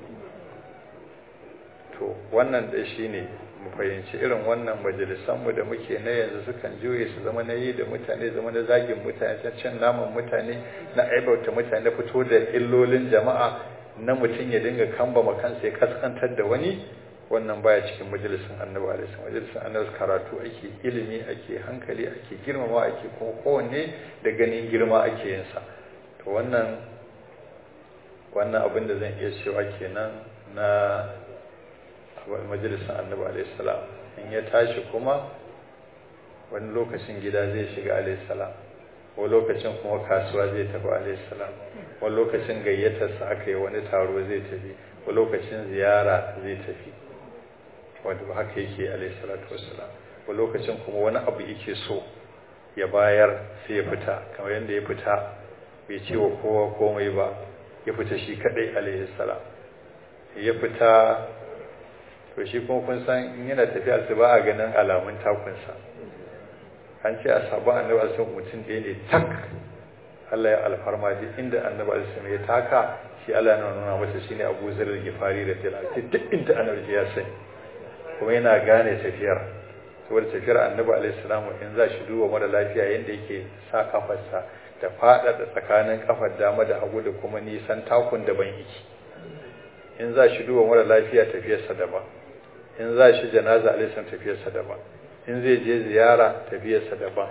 to wannan da shi ne mu fahimci irin wannan majalisanmu da muke na yanzu sukan juye su zama na yi da mutane zama na zagin mutane ta cin naman mutane na aibauta mutane fito da illolin jama'a na mutum ya dinga kambama kansa ya kaskantar da wani wannan baya cikin majalisin annabi alaihi majalisin annabi karatu ake ilimi ake hankali ake girmama ake kuma kowanne da ganin girma ake yin sa to wannan wannan abin da zan iya cewa kenan na majalisin annabi alaihissalam in ya tashi kuma wani lokacin gida zai shiga alaihissalam wani lokacin kuma kasuwa zai tafi alaihissalam wani lokacin gayyatarsa aka yi wani taro zai tafi wani lokacin ziyara zai tafi wanda haka yake alaihissalatu wassalam wani lokacin kuma wani abu yake so ya bayar sai ya fita kamar yadda ya fita bai ce wa kowa komai ba ya fita shi kadai alaihissalam ya fita to shi kuma kun san in yana tafiya su ba a ganin alamun takunsa an ce a sabu annabi alisun mutum ɗaya ne tak Allah ya alfarma duk inda annabi alisun ya taka shi Allah yana nuna masa shine Abu Zar al-Ghifari da Bilal duk inda annabi ya sani kuma yana gane tafiyar saboda tafiyar annabi alaihi salamu in za shi duba mara lafiya yanda yake sa kafarsa da faɗaɗa tsakanin kafar dama da hagu da kuma nisan takun da ban yake in za shi duba mara lafiya tafiyarsa daban in za shi janaza alisan tafiyarsa daban in zai je ziyara tafiyarsa daban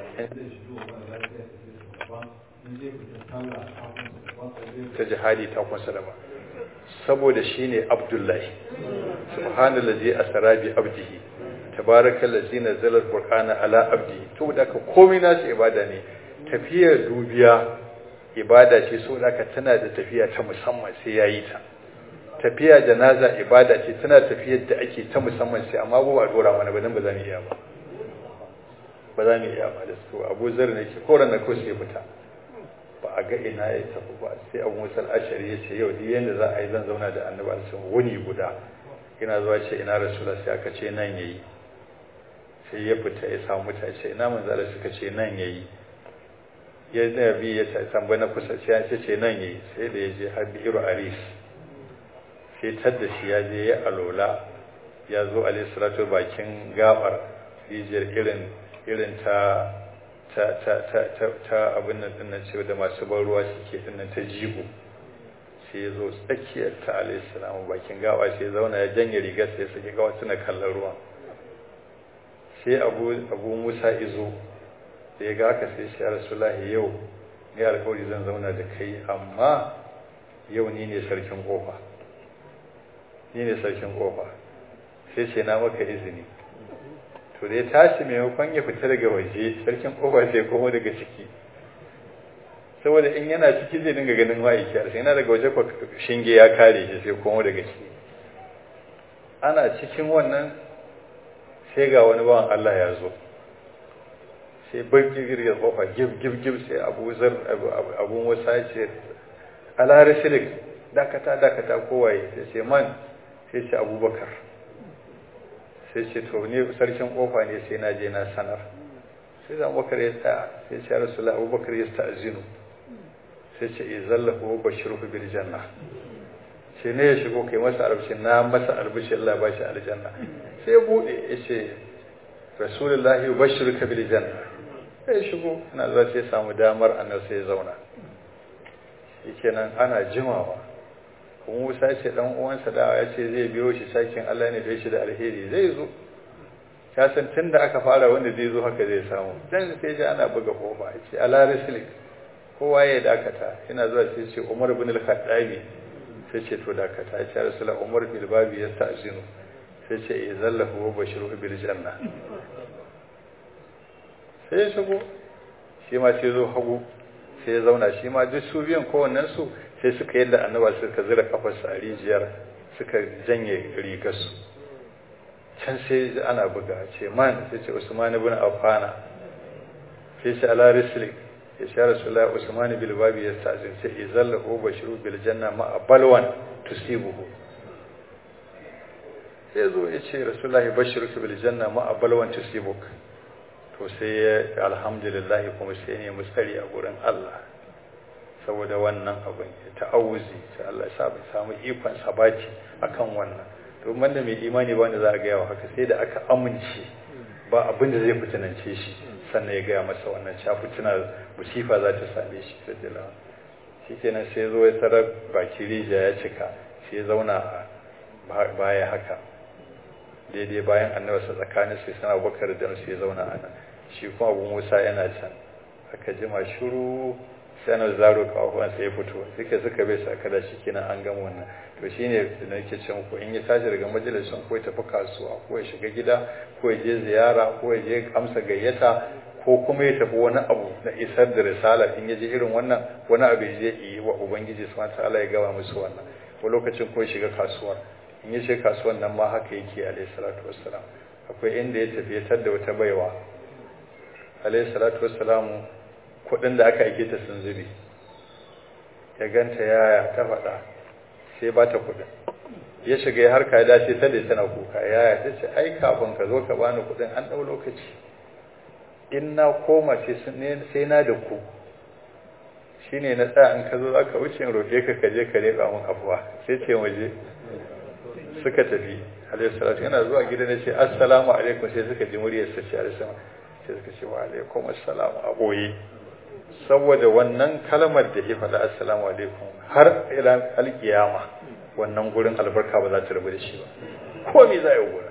ta jihadi ta kunsa daban saboda shi ne abdullahi subhanallazi asra bi abdihi tabarakallazi nazzala alqur'ana ala abdihi to da ka komai nasu ibada ne tafiyar dubiya ibada ce so da ka tana da tafiya ta musamman sai yayi ta tafiya janaza ibada ce tana tafiyar da ake ta musamman sai amma ba a dora mana ba dan ba za mu iya ba ba za mu iya ba da su Abu Zar ne ke koran da ko sai fita ba a ga ina ya tafi ba sai Abu Musa al-Ashari ya ce yau duk yanda za a yi zan zauna da Annabi sallallahu wuni guda ina zuwa ce ina Rasulullah sai aka ce nan yayi sai ya fita ya samu mutane ce ina manzo Allah suka ce nan yayi ya nabi ya tambaye na kusa sai ya ce nan yayi sai da ya je har bi'ru aris sai tadda shi ya je ya alola ya zo alaihissalatu bakin gabar rijiyar irin irin ta ta ta ta ta, ta abin nan dinnan cewa da masu ban ruwa suke dinnan ta jigo sai ya zo tsakiyar ta alaihissalam bakin gaba sai ya zauna ya janye rigar sai suke gawa suna kallon ruwa sai abu abu musa izo da ya ga haka sai shi ya rasulahi yau ni alkawari zan zauna da kai amma yau ni ne sarkin kofa ni ne sarkin kofa sai ce na maka izini to da ya tashi maimakon ya fita daga waje sarkin kofa sai komo daga ciki saboda in yana ciki zai dinga ganin ma'aiki sai yana daga waje shinge ya kare shi sai komo daga ciki ana cikin wannan sai ga wani bawan Allah ya zo sai baki girgir kofa gib gib gib sai abu zar abu wasa ce alhari shirik dakata dakata kowaye sai ce man sai ce abubakar sai ce to ne sarkin kofa ne sai na je na sanar sai da abubakar ya tsaya sai ce rasulullah abubakar ya sta'zinu sai ce izallahu wa bashiruhu bil janna sai ne ya shigo kai masa arabci na masa albishi Allah ba shi aljanna sai ya bude ya ce rasulullah wa bashiruka bil janna sai ya shigo ina zuwa sai samu damar annabi sai ya zauna shikenan ana jimawa kuma Musa ce dan uwansa da ya ce zai biyo shi sakin Allah ne da shi da alheri zai zo ya san tunda aka fara wanda zai zo haka zai samu dan sai ji ana buga kofa ya ce ala rislik kowa ya dakata ina zuwa sai ce Umar ibn al-Khattabi sai ce to dakata ya ce Rasulullah Umar bil babi yasta'zinu sai ce izallahu wa bashiru bil janna sai ya shigo shi ma sai zo hagu sai ya zauna shi ma duk su biyan kowannen su sai suka yadda annaba suka zira kafarsa a rijiyar suka janye rigarsu can sai ana buga ce man sai ce usman ibn affana sai ce ala rislik ya sha rasulullah usman bil babi ya stazin sai izalla hu bashiru bil janna ma balwan tusibuhu sai zo ya ce rasulullah bashiru bil janna ma balwan tusibuk to sai ya alhamdulillah kuma sai ne musari a gurin Allah saboda wannan abin ya ta'awuzi sai Allah ya samu ikon sabati akan wannan to da mai imani ba wanda za a gaya wa haka sai da aka amince ba abin da zai fitinance shi sannan ya gaya masa wannan cewa fitina musifa za ta same shi da dila shi kenan sai zo ya tarar baki rijiya ya cika sai ya zauna baya haka daidai bayan annabi sa tsakanin sai sana bakar da sai ya zauna a nan shi kuma abu musa yana can aka jima shiru sai na zaro kawawan sai ya fito suka suka bai sa kada shi kenan an gama wannan to shine da nake cewa ko in ya tashi daga majalisin ko ya tafi kasuwa ko ya shiga gida ko ya je ziyara ko ya je amsa gayyata ko kuma ya tafi wani abu na isar da risala in ya je irin wannan wani abu ya je yi wa ubangiji subhanahu ta'ala ya gaba musu wannan ko lokacin ko ya shiga kasuwar in ya shiga kasuwar nan ma haka yake alayhi salatu wassalam akwai inda ya tafi ya da wata baiwa alayhi salatu wassalamu kudin da aka aike ta sun zube ya ganta yaya ta faɗa sai ba ta kudin ya shiga ya harka ya dace ta da tana kuka yaya ta ce ai kafin ka zo ka bani kudin an ɗau lokaci in na koma sai na da ku shine na tsaya in ka zo za ka wuce in roƙe ka ka je ka leɓa min afuwa sai ce waje suka tafi alaihi salatu yana zuwa gida na ce assalamu alaikum sai suka ji muryar sa ce alaihi sai suka ce wa alaikum assalamu a boye saboda wannan kalmar da ya faɗa assalamu alaikum har ila alkiyama wannan gurin albarka ba za ta rabu da shi ba ko me za yi gurin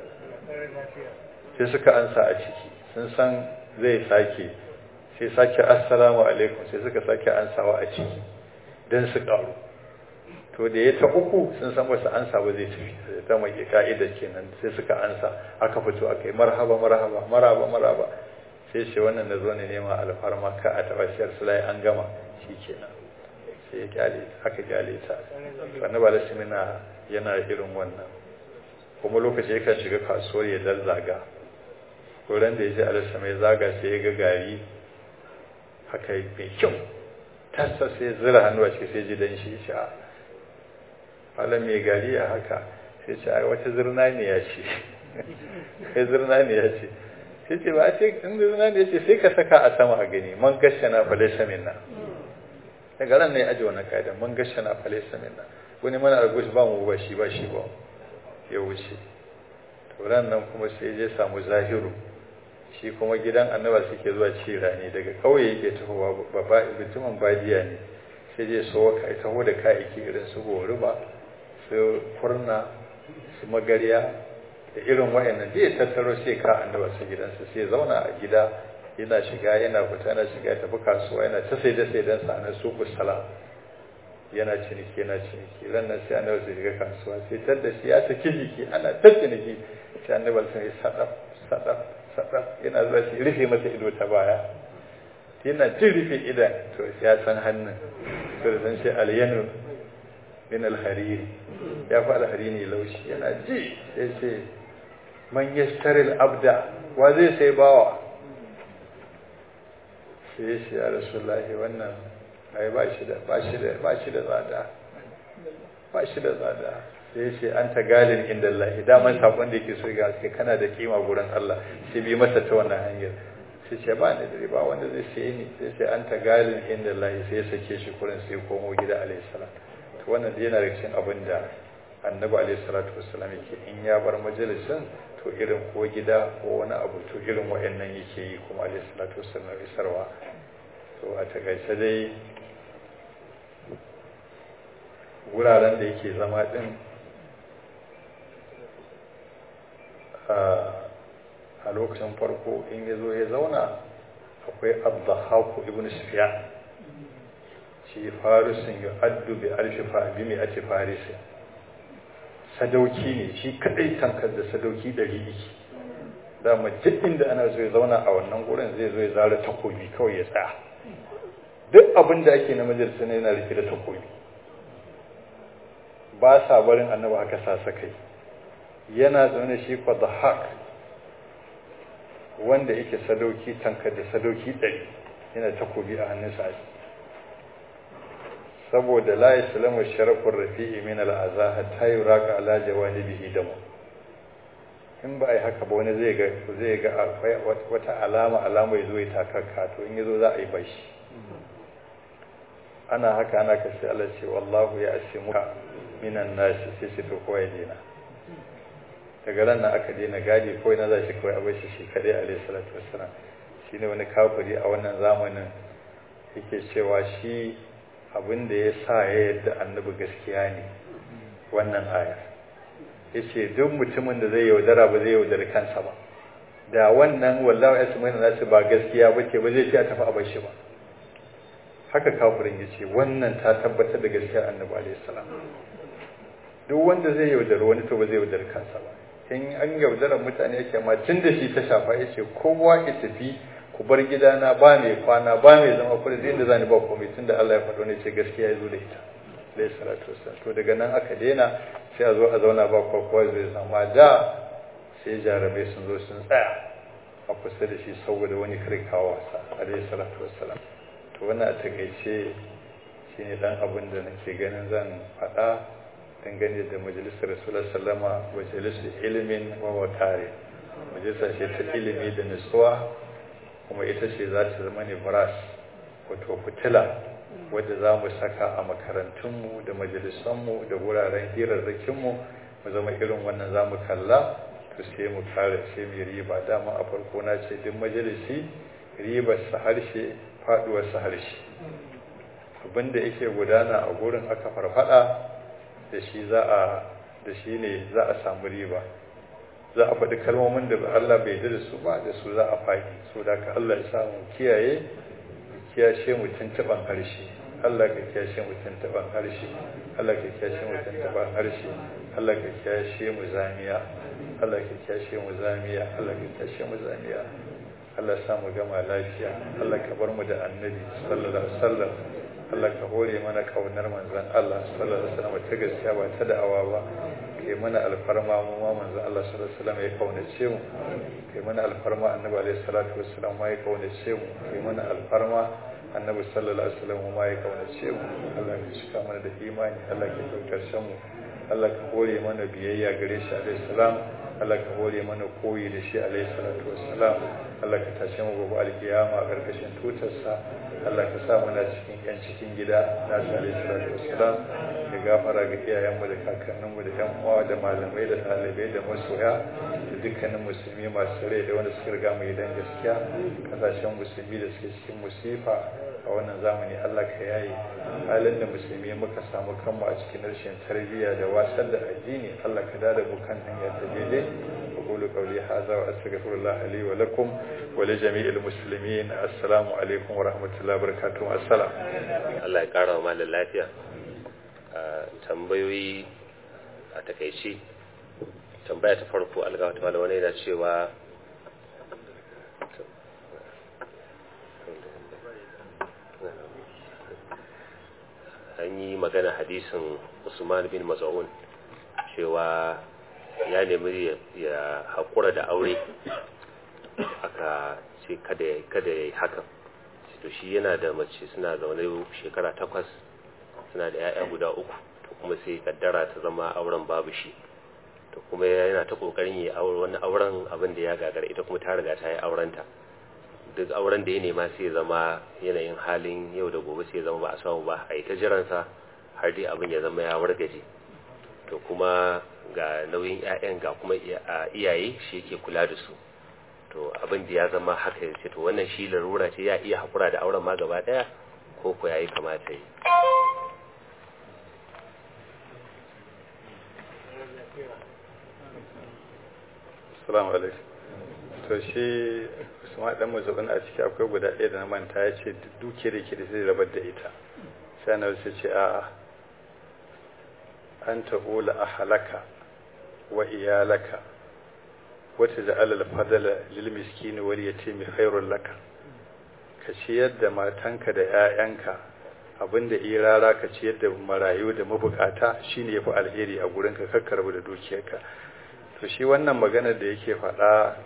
sai suka ansa a ciki sun san zai sake sai sake assalamu alaikum sai suka sake ansawa a ciki don su ƙaru to da ya ta uku sun san wasu ansa ba zai tafi ta mai ka'idar kenan sai suka ansa aka fito aka yi marhaba marhaba marhaba marhaba sai ce wannan da zo ne nema alfarma ka a taɓa shiyar sulai an gama shi kenan sai ya kyale aka kyale ta sannan ba simina yana irin wannan kuma lokaci yakan shiga kasuwar ya zazzaga wurin da ya je alisa mai zaga sai ya ga gari haka mai kyau tassa sai zira hannu a ciki sai ji dan shi shi a halin mai gari a haka sai ce ai wata zirna ne ya ce sai zirna ne ya ce sai ce ba a ce in zirna ne ya ce sai ka saka a sama a gani man gasha na falaisa minna daga ran ne ya aji wannan kaida man gasha na falaisa minna wani mana argush ba mu ba shi ba shi ba ya wuce turan nan kuma sai je samu zahiru shi kuma gidan annaba suke zuwa ci rani daga kauye yake tahowa babba mutumin badiya ne sai je so ka taho da kayayyaki irin su goruba su kurna su magariya da irin wayannan zai tattaro sai ka annaba su gidansa sai zauna a gida yana shiga yana fita yana shiga ya tafi kasuwa yana ta sai da sai dan sa na suku sala yana ciniki yana ciniki ran nan sai annabi zai shiga kasuwa sai tar da shi ya saki jiki ana ta ciniki sai annabi sai sadaf sadaf sadaf yana zuwa shi rufe masa ido ta baya yana jin rufe idan to ya san hannun to da san shi alyanu min alhariri ya fi alhariri laushi yana ji sai ce man yashtari abda wa zai sai bawa sai ya ce ya rasulullahi wannan ai ba shi da ba shi da ba shi da tsada ba shi da tsada sai ya ce an ta galin inda Allah daman sakon da yake so ga sai kana da kima gurin Allah sai bi masa ta wannan hanyar sai ce ba ni da riba wanda zai sai ni sai ce an ta galin inda Allah sai ya sake shi kurin sai komo gida alayhi salam to wannan dai yana da cikin abin da annabi alayhi salatu wassalam yake in ya bar majalisin to irin ko gida ko wani abu to irin wayannan yake yi kuma alayhi salatu wassalam isarwa to a takaice dai wuraren da yake zama din a lokacin farko in ya zo ya zauna akwai abdahaku ibn sufyan shi farisun ya addu bi alfi bi mai ake farisi sadauki ne shi kadai tankar da sadauki ɗari iki dama duk inda ana zo ya zauna a wannan gurin zai zo ya zara takobi kawai ya tsaya duk abin da ake na majalisa ne yana rike da takobi ba sa barin annabi haka sasa kai yana zaune shi kwa da haq wanda yake sadauki tankar da sadauki ɗari yana takobi a hannunsa saboda la islamu sharafin rafi'i min al'aza hatta yuraka ala jawanibihi damu in ba ai haka ba wani zai ga zai ga akwai wata alama alama yazo ya takakka to in yazo za a yi bashi ana haka ana kace Allah ce wallahu ya asimuka minan nasi sai shi to kowa ya dena daga ran nan aka daina gadi ko ina za shi kawai a bashi shi kadai alayhi salatu wassalam shine wani kafiri a wannan zamanin yake cewa shi abin da ya sa ya yadda annabi gaskiya ne wannan aya ya ce duk mutumin da zai yaudara ba zai yaudari kansa ba da wannan wallawa ya sumai nasu ba gaskiya ba ce ba zai ce a tafi a bar shi ba haka kafirin ya ce wannan ta tabbatar da gaskiyar annabi alaihi salam duk wanda zai yaudari wani to ba zai yaudari kansa ba in an yaudara mutane yake ma tun da shi ta shafa ya ce kowa ya tafi ku bar gidana ba mai kwana ba mai zama kuɗi zai inda zani ba komai tunda Allah ya faɗo ne ce gaskiya ya zo da ita alayhi salatu wassalam to daga nan aka daina sai a zo a zauna ba kowa zai zama da sai jarabai sun zo sun tsaya a kusa da shi saboda wani kirkawa wasa alayhi salatu wassalam to wannan a takaice shine dan abin da nake ganin zan faɗa dangane da majalisar rasulullah sallama majalisar ilimin wa wakare majalisa ce ta ilimi da nutsuwa kuma ita ce za ta zama ne brass wato fitila wadda za mu saka a makarantunmu da majalisanmu da wuraren hirarrakinmu mu zama irin wannan za mu kalla to sai mu kare sai mu riba dama a farko na ce duk majalisi ribar sa harshe faduwar sa harshe abinda yake gudana a gurin aka farfada da shi za a da shi ne za a samu riba za a faɗi kalmomin da Allah bai da su ba da su za a faɗi so da ka Allah ya samu kiyaye kiyashe mu tuntuban harshe Allah ka kiyashe mu tuntuban harshe Allah ka kiyashe mu tuntuban harshe Allah ka kiyashe mu zamiya Allah ka kiyashe mu zamiya Allah ka kiyashe mu zamiya Allah sa mu gama lafiya Allah ka bar mu da annabi sallallahu alaihi wasallam Allah ka hore mana kaunar manzon Allah sallallahu alaihi wasallam ta gaskiya ba ta da'awa ba kai mana alfarma mu ma manzon Allah sallallahu alaihi wasallam ya kaunace mu kai mana alfarma annabi alaihi salatu wasallam ma ya kaunace mu kai mana alfarma annabi sallallahu alaihi wasallam ma ya kaunace mu Allah ya cika mana da imani Allah ya kautar mu Allah ka hore mana biyayya gare shi alaihi salam Allah ka hore mana koyi da shi alaihi salatu wassalam Allah ka tashe mu gobe alkiyama a karkashin tutarsa Allah ka sa muna cikin yan cikin gida na shi alaihi salatu wassalam da gafara ga iyayenmu da kakanninmu da yan uwa da malamai da ɗalibai da masoya da dukkanin musulmi masu rai da wanda suka riga mu gidan gaskiya kasashen musulmi da suke cikin musifa a wannan zamani Allah ka yayi halin da musulmi muka samu kanmu a cikin rashin tarbiyya da wasar da addini Allah ka dada mu kan hanya ta daidai aqulu qawli hadha wa astaghfirullah li wa lakum wa li jami'il muslimin assalamu alaikum wa rahmatullahi wa barakatuh assalam Allah ya kara wa malam lafiya tambayoyi a takaice tambaya ta farko alga wata wani yana cewa an yi magana hadisin usman bin maz'un cewa ya nemi ya haƙura da aure aka ce kada ya yi hakan to shi yana da mace suna zaune shekara takwas suna da 'ya'ya guda uku to kuma sai kaddara ta zama auren babu shi to kuma yana ta kokarin yi wani auren abin da ya gagara ita kuma ta riga ta yi aurenta duk auren da ya nema sai zama yanayin halin yau da gobe sai zama ba a samu ba a yi ta jiransa har dai abin ya zama ya wargaje to kuma ga nauyin 'ya'yan ga kuma iyaye shi yake kula da su to abin da ya zama haka ya ce to wannan shi larura ce ya iya haƙura da auren ma gaba ɗaya ko ko ya yi kamata yi assalamu alaikum to shi usman dan mazubin a ciki akwai guda ɗaya da na manta ya ce duke da ke da zai rabar da ita sai na wasu ce a'a an tahula a halaka wa iyalaka wata da alal fadala lil miskini wal yatimi khairul laka ka ciyar da matanka da 'ya'yanka abinda iya rara ka ciyar da marayu da mabukata shine yafi alheri a gurinka kakkarbu da dukiyarka to shi wannan magana da yake faɗa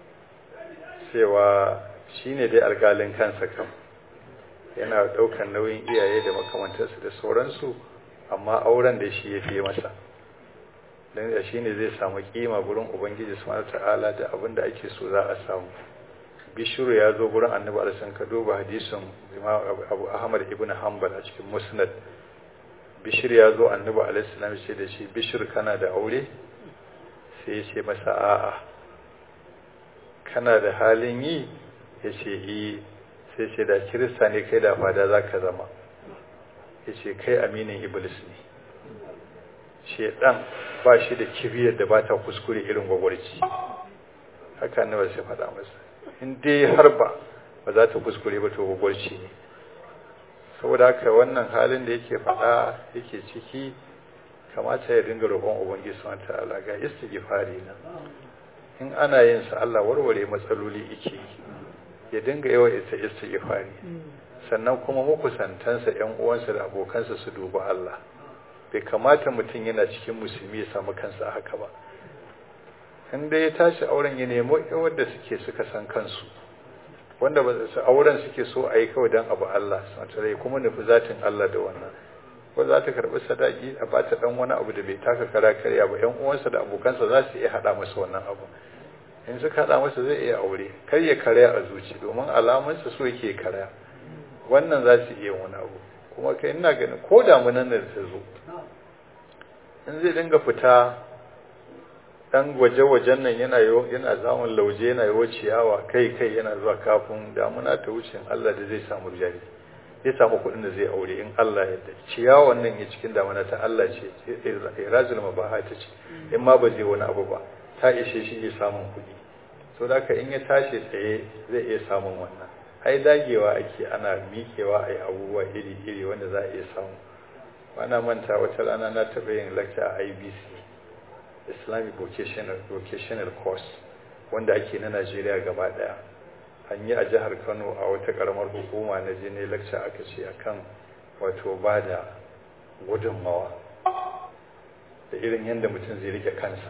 cewa shine dai alƙalin kansa kam yana ɗaukar nauyin iyaye da makamantarsu da sauransu amma auren da shi ya fiye masa don da shi ne zai samu kima gurin ubangiji su ta'ala da abin da ake so za a samu bishiru ya zo gurin annabi alisan ka duba hadisin abu ahmad ibn hanbal a cikin musnad bishir ya zo annabi alaihissalam ce da shi bishir kana da aure sai ya ce masa a'a kana da halin yi ya ce yi sai ce da kirista ne kai da fada za ka zama ya ce kai aminin iblis ne shedan ba shi da kibiyar da ba ta kuskure irin gwagwarci haka na ba sai faɗa masa in dai har ba ba za ta kuskure ba to gwagwarci ne saboda haka wannan halin da yake faɗa yake ciki kamata ya dinga roƙon ubangiji subhanahu ta'ala ga istighfari nan in ana yin sa Allah warware matsaloli yake ya dinga yawa ita istighfari sannan kuma makusantansa ƴan uwansa da abokansa su duba Allah bai kamata mutum yana cikin musulmi ya samu kansa haka ba in dai ya tashi auren ya nemo wanda suke suka san kansu wanda ba su auren suke so a yi kawai don abu Allah sanatare kuma nufi zatin Allah da wannan ko za ta karɓi sadaki a ba ta ɗan wani abu da bai taka kara karya ba ƴan uwansa da abokansa za su iya haɗa masa wannan abu in suka haɗa masa zai iya aure kar ya karya a zuci domin alamunsa so yake karya wannan za su iya wani abu kuma kai ina ganin ko damunan da ta zo in zai dinga fita dan waje-wajen nan yana yana zamun lauje yana yawo ciyawa kai kai yana zuwa kafin damuna ta wuce Allah da zai samu jari zai samu kuɗin da zai aure in Allah yadda ciyawan nan ya cikin damuna ta Allah ce irazul mabaha ta ce in ma ba zai wani abu ba ta ishe shi ya samun kuɗi so da in ya tashi tsaye zai iya samun wannan ai dagewa ake ana miƙewa a yi abubuwa iri-iri wanda za a iya samu wana manta wata rana na taɓa yin lecture a ibc islamic vocational, vocational course wanda ake na najeriya gaba ɗaya an yi a jihar kano a wata ƙaramar hukuma na je ne lecture aka ce akan wato ba da gudunmawa da irin yadda mutum zai rike kansa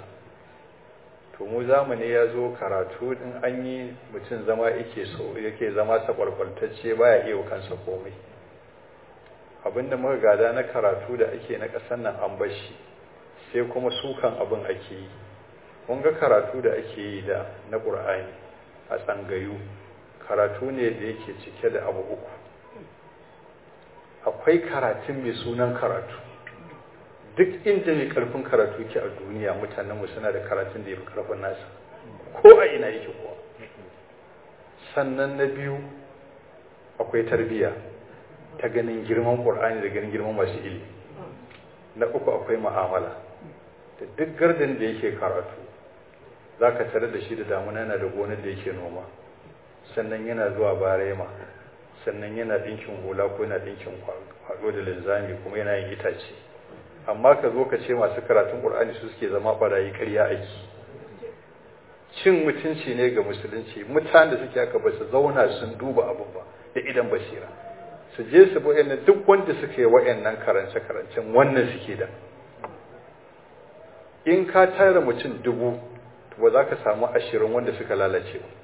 to mu zamani ya zo karatu in an yi mutum zama yake so yake zama sakwarkwaltacce baya iya kansa komai abinda muka gada na karatu da ake na ƙasar nan an bashi sai kuma sukan abin ake yi kun ga karatu da ake yi da na ƙur'ani a tsangayu karatu ne da yake cike da abu uku akwai karatun mai sunan karatu duk inda mai karfin karatu ke a duniya mutanenmu suna da karatun da ya fi karfin nasa ko a ina yake kuwa sannan na biyu akwai tarbiyya ta ganin girman ƙur'ani da ganin girman masu ilimi na uku akwai ma'amala da duk gardin da yake karatu za ka tare da shi da damuna yana da gonar da yake noma sannan yana zuwa barema sannan yana ɗinkin hula ko yana ɗinkin kwaɗo da linzami kuma yana yin itace amma ka zo ka ce masu karatun ƙur'ani su suke zama ɓarayi karya aiki cin mutunci ne ga musulunci mutanen da suke haka ba su zauna sun duba abin ba da idan basira su je su bi duk wanda suke wa'annan karance-karancen wannan suke da in ka tara mutum dubu ba za ka samu ashirin wanda suka lalace ba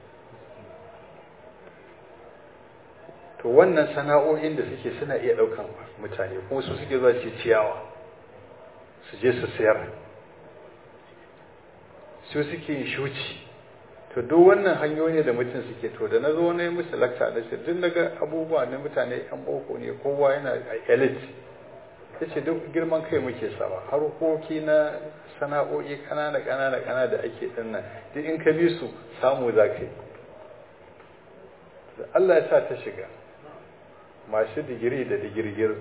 to wannan sana'o'in da suke suna iya ɗaukan mutane kuma su suke zuwa su ciyawa su je su sayar su suke yin shuci to duk wannan hanyoyi da mutum suke to da na zo na yi musu lakta da shi duk daga abubuwa na mutane yan boko ne kowa yana a elite ya ce duk girman kai muke sawa harkoki na sana'o'i kanana kanana kanana da ake dinnan duk in ka bi su samu za ka yi Allah ya sa ta shiga masu digiri da digirgir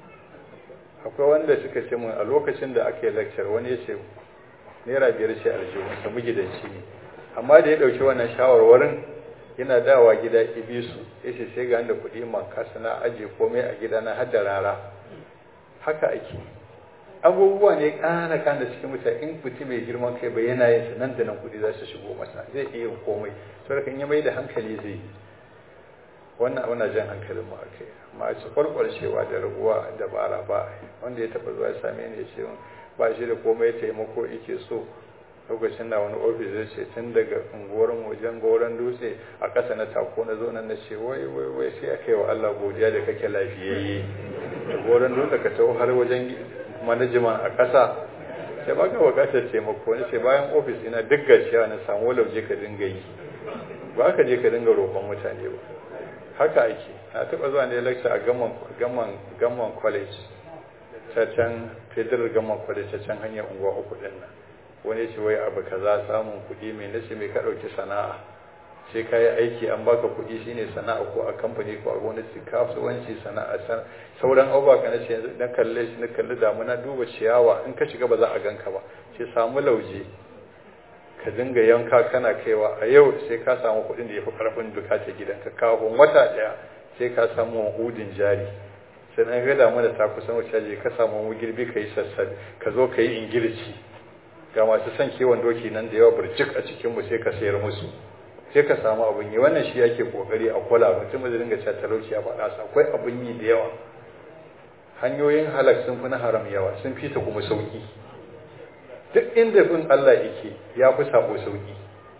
akwai wanda suka ce mun a lokacin da aka yi lecture wani ya ce naira biyar ce aljihun sa gidanci ne amma da ya ɗauki wannan shawarwarin yana dawa gida ibisu ya ce sai ga da kuɗi man kasa na aje komai a gida na har da rara haka ake abubuwa ne ƙana ƙana cikin mutane in mutum mai girman kai bai yana yin nan da nan kuɗi za su shigo masa zai iya yin komai saboda kan ya mai da hankali zai yi wannan abu na jan hankalin mu akai amma a ci kwalkwalcewa da raguwa dabara ba wanda ya taɓa zuwa same ni ya ce ba shi da komai taimako yake so lokacin da wani ofis ya ce tun daga unguwar wajen goron dutse a ƙasa na tako na zo nan na ce wai wai wai sai aka yi wa Allah godiya da kake lafiyayye da goron dutse ka taho har wajen manajiman a ƙasa sai ba ka buƙatar taimako ne ce bayan ofis ina duk gaciya na samu lauje ka dinga yi ba ka je ka dinga roƙon mutane ba haka ake na taɓa zuwa ne lecture a gamman college ta can federal gamman college ta can hanyar unguwa uku ɗin nan wani ce wai abu kaza samun kuɗi mai nace mai ka ɗauki sana'a sai ka yi aiki an baka kuɗi shine sana'a ko a kamfani ko a gwamnati kasuwanci sana'a sauran abubuwa ka nace yanzu na kalle shi na kalli damuna duba ciyawa in ka shiga ba za a ganka ba sai samu lauje ka dinga yanka kana kaiwa a yau sai ka samu kuɗin da ya fi ƙarfin bukatar gidanka kafin wata ɗaya sai ka samu hudin jari sai na ga damuna ta kusan wuce je ka samu girbi ka yi sassabe ka zo ka yi ingilici ga masu son kiwon doki nan da yawa burjik a cikin mu sai ka sayar musu sai ka samu abin yi wannan shi yake kokari a kula mutum da dinga cewa talauci ya faɗa sa akwai abin yi da yawa hanyoyin halak sun fi na haram yawa sun fi ta kuma sauki duk inda bin Allah yake ya fi sabo sauki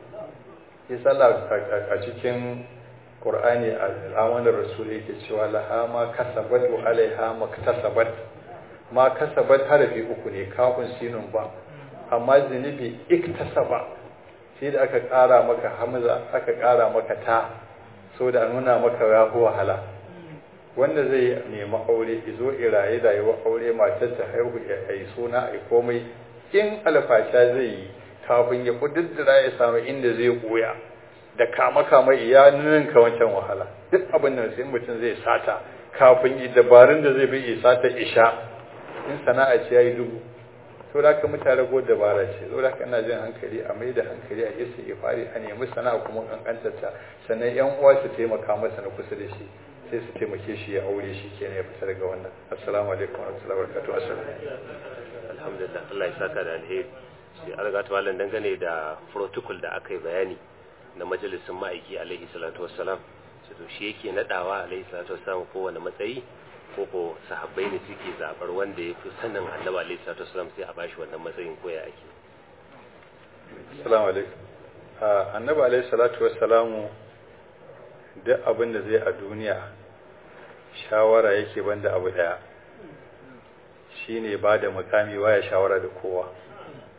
ya sallah a cikin Qur'ani al'amanar Rasul yake cewa laha ma kasabat wa alaiha maktasabat ma kasabat harafi uku ne kafin sinun ba amma zunubi iktasaba sai da aka ƙara maka hamza aka ƙara maka ta so da nuna maka ya fi wahala wanda zai nemi aure izo iraye rayuwa aure matar ta haihu ya yi suna a komai in alfasha zai yi kafin ya kududdura ya samu inda zai koya da kama kama iya ninka wancan wahala duk abin da sai mutum zai sata kafin yi dabarun da zai bi ya sata isha in sana'a ce ya yi dubu to da ka mutane go dabara ce to da ina jin hankali a mai da hankali a isa ya fari a nemi sana'a kuma kankantarta sannan yan uwa su taimaka masa na kusa da shi sai su taimake shi ya aure shi kenan ya fita daga wannan assalamu alaikum wa rahmatullahi wa barakatuh assalam alhamdulillah Allah ya saka da alheri sai an ga tawalan dangane da protocol da aka yi bayani na majalisin ma'aiki alaihi salatu wassalam to shi yake nadawa alaihi salatu wassalam kowane matsayi ko ko sahabbai ne suke zabar wanda ya fi sanin annabi alaihi salatu wasallam sai a bashi wannan matsayin ko ya ake assalamu alaikum annabi alaihi salatu wassalamu duk abin da zai a duniya shawara yake banda abu daya shine ba da mukami waya shawara da kowa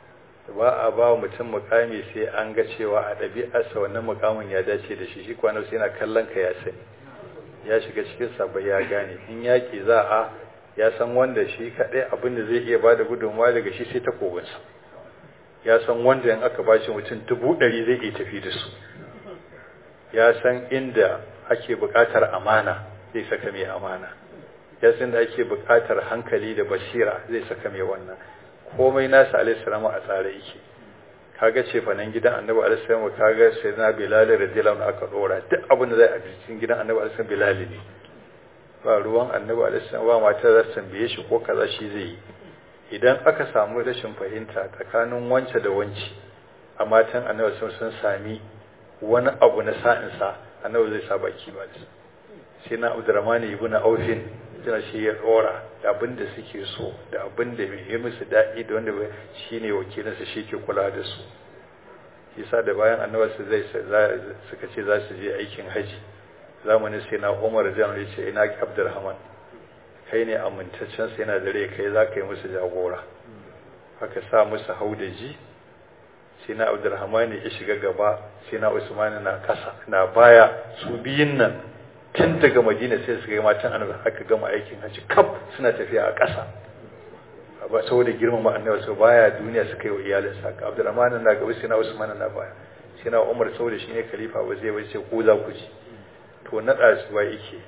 ba a ba mutum mukami sai an ga cewa a ɗabi'arsa wannan mukamin ya dace da shi shi kwanan sai yana kallon ka ya sani ya shiga cikin sabai ya gane in yaƙi za a ya san wanda shi kaɗai abin da zai iya ba da gudunmawa daga shi sai takobinsa ya san wanda in aka bashi mutum dubu ɗari zai iya tafi da su ya san inda ake buƙatar amana zai saka mai amana ya san da ake buƙatar hankali da basira zai saka mai wannan komai nasa alaihi salamu a tsare yake kaga ce fa nan gidan annabi alaihi salamu kaga sai na bilal radiyallahu anhu aka dora duk abin da zai a cikin gidan annabi alaihi salamu bilal ne ba ruwan annabi alaihi salamu ba mata za su tambaye shi ko kaza shi zai yi idan aka samu rashin fahimta tsakanin wance da wanci a matan annabi sun sami wani abu na sa'insa annabi zai sa baki ba sai na abdurrahman ibn aufin tana shi ya dora da abin da suke so da abin da bai yi musu daɗi da wanda shi ne wakilinsa shi ke kula da su yasa da bayan annabi su zai suka ce za su je aikin haji zamanin sai na umar jan ya ce ina abdurrahman kai ne amintaccen sai yana dare kai za ka yi musu jagora aka sa musu haudaji sai na abdurrahman ya shiga gaba sai na usman na kasa na baya su biyun nan tun daga madina sai suka yi matan annabi aka gama aikin hajji kaf suna tafiya a ƙasa ba saboda girmama annabi sau baya duniya suka yi wa iyalinsa ka abdurrahman na gaba sai na usman na baya sai na umar saboda shine khalifa ba zai bace ko za ku ji to nada su ba yake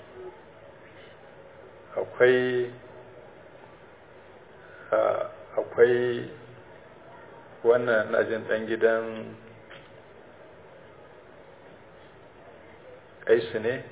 akwai akwai wannan najin dan gidan kaisu ne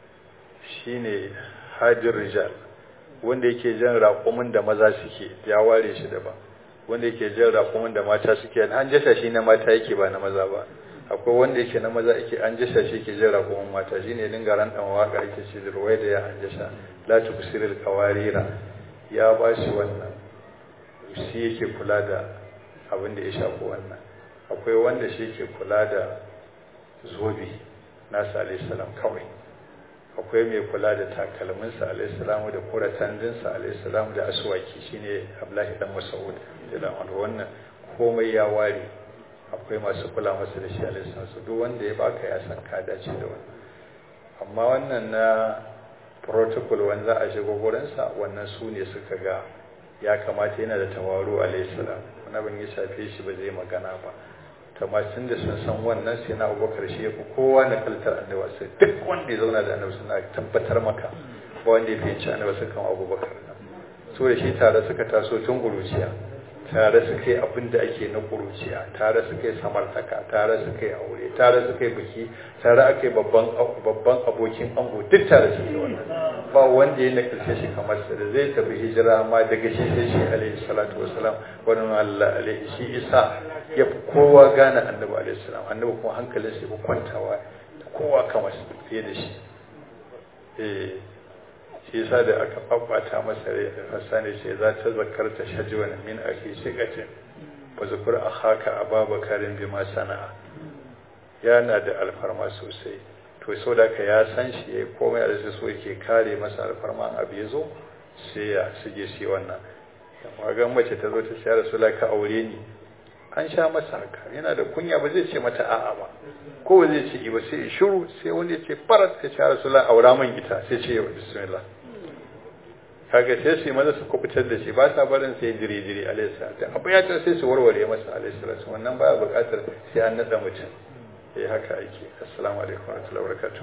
shine hajjin rijal wanda yake jan raƙumin da maza suke ya ware shi daban wanda yake jan raƙumin da mata suke an jasha shi na mata yake ba na maza ba akwai wanda yake na maza yake an jasha shi yake jan raƙumin mata shine dinga ran dan waka yake ce ruwai da ya an jasha la tubsiril qawarira ya ba shi wannan shi yake kula da abin da ya shafi wannan akwai wanda shi yake kula da zobe nasa alayhi salam kawai akwai mai kula da takalminsa alaihissalamu da kuratandinsa alaihissalamu da asuwaki shine ablahi dan masaud da wannan komai ya ware akwai masu kula masa da shi alaihissalamu duk wanda ya baka ya san ka dace da wannan amma wannan na protocol wanda a shiga gurinsa wannan su ne suka ga ya kamata yana da tawaru alaihissalam wani ban ya shafe shi ba zai magana ba tun da sun san wannan sai na abubakar shi ya fi kowa na kaltar annabi sai duk wanda ya zauna da annabi suna tabbatar maka ba wanda ya fahimci annabi su kan abubakar so da shi tare suka taso tun kuruciya tare suka yi abin da ake na kuruciya tare suka yi samartaka tare suka yi aure tare suka yi biki tare aka yi babban abokin ango duk tare suke wannan ba wanda ya nakalce shi kamar sa da zai tafi hijira ma daga shi sai shi alaihi salatu wasalam wani Allah alaihi shi isa ya fi kowa gane annabi alaihi salam annabi kuma hankalin sa ya kwantawa kowa kamar fiye da shi eh shi yasa da aka babbata masa rai hasani ce za ta zakarta shajwan min akhi shiqatin wa zukur akhaka ababakarin bima sana'a yana da alfarma sosai to so da ka ya san shi ya komai da so yake kare masa alfarma abu ya zo sai ya sige shi wannan amma ga mace ta zo ta ce rasula ka aure ni an sha masa haka yana da kunya ba zai ce mata a'a ba ko ba zai ce ba sai shiru sai wanda ya ce farat ka ce rasula aura man ita sai ce bismillah kaga sai su maza su kubutar da shi ba sa barin sai jiri jiri alaihi salatu abu ya ta sai su warware masa alaihi salatu wannan baya buƙatar sai an nada mutum eh haka ake assalamu alaikum wa rahmatullahi wa barakatuh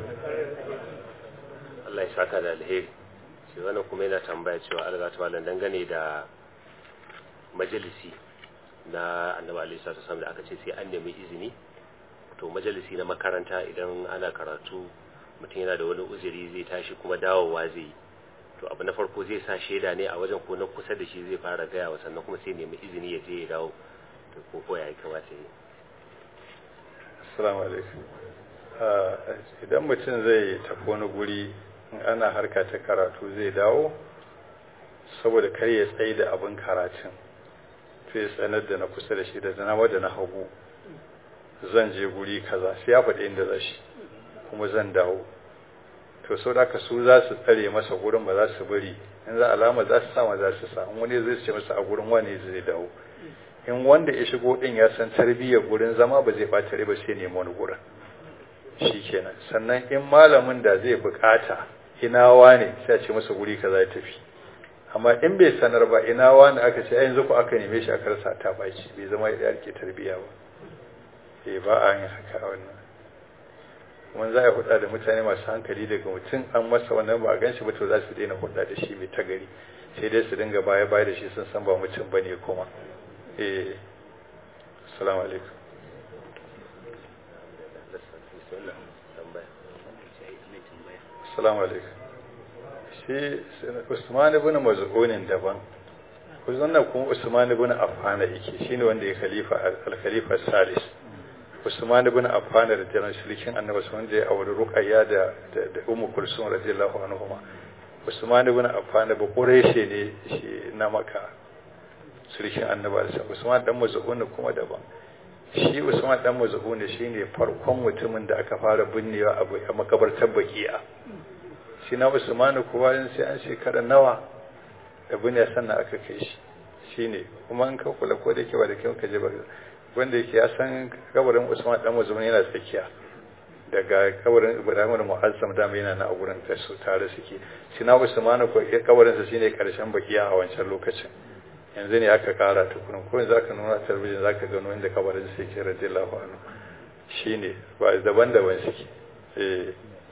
Allah ya saka da alheri shi wannan kuma yana tambaya cewa Allah ta malam dangane da majalisi na annabi alaihi salatu wasallam da aka ce sai an nemi izini to majalisi na makaranta idan ana karatu mutum yana da wani uzuri zai tashi kuma dawowa zai yi to abu na farko zai sa shaida ne a wajen ko na kusa da shi zai fara gaya wa sannan kuma sai nemi izini ya je ya dawo to ko ko ya kamata yi assalamu alaikum idan mutum zai tafi wani guri in ana harka ta karatu zai dawo saboda kar ya tsaye da abin karatun to ya tsanar da na kusa da shi da na da na hagu zan je guri kaza sai ya faɗi inda za shi kuma zan dawo to sau da ka su za su tsare masa gurin ba za su bari in za alama za su sama za su sa wani zai ce masa a gurin wani zai dawo in wanda ya shigo din ya san tarbiyyar gurin zama ba zai bata ba sai nemi wani gurin shikenan sannan in malamin da zai bukata ina wane sai a ce masa guri kaza ya tafi amma in bai sanar ba ina wane aka ce yanzu ku aka neme shi aka rasa ta baci bai zama ya rike tarbiyya ba eh ba a yin haka wannan kuma za a hudda da mutane masu hankali daga mutum an masa wannan ba a gan shi ba to za su daina hudda da shi mai tagari sai dai su dinga baya baya da shi sun san ba mutum bane kuma eh assalamu alaikum assalamu alaikum shi Usman ibn Maz'unin daban wannan kuma Usman ibn Affan yake shine wanda ya khalifa al-khalifa salis Usman ibn Affan da jiran shirikin Annabi wanda ya auri Ruqayya da da Ummu Kulsum radiyallahu anhuma Usman ibn Affan ba Quraishi ne shi na Makka shirikin Annabi Usman dan Maz'un kuma daban shi Usman dan Maz'un shine farkon mutumin da aka fara binnewa a makabartar Baqi'a shi na Usman kuwa sai an shekara nawa da binne sannan aka kai shi shine kuma an ka kula ko da yake ba da kai ka je ba wanda yake ya san kabarin Usman dan Mazmun yana tsakiya daga kabarin Ibrahim da Mu'azzam da yana na gurin da su tare suke shi na Usman ko kabarin sa shine karshen bakiya a wancan lokacin yanzu ne aka kara tukunin ko yanzu aka nuna talabijin zaka gano inda kabarin sa yake radiyallahu anhu shine ba daban-daban suke eh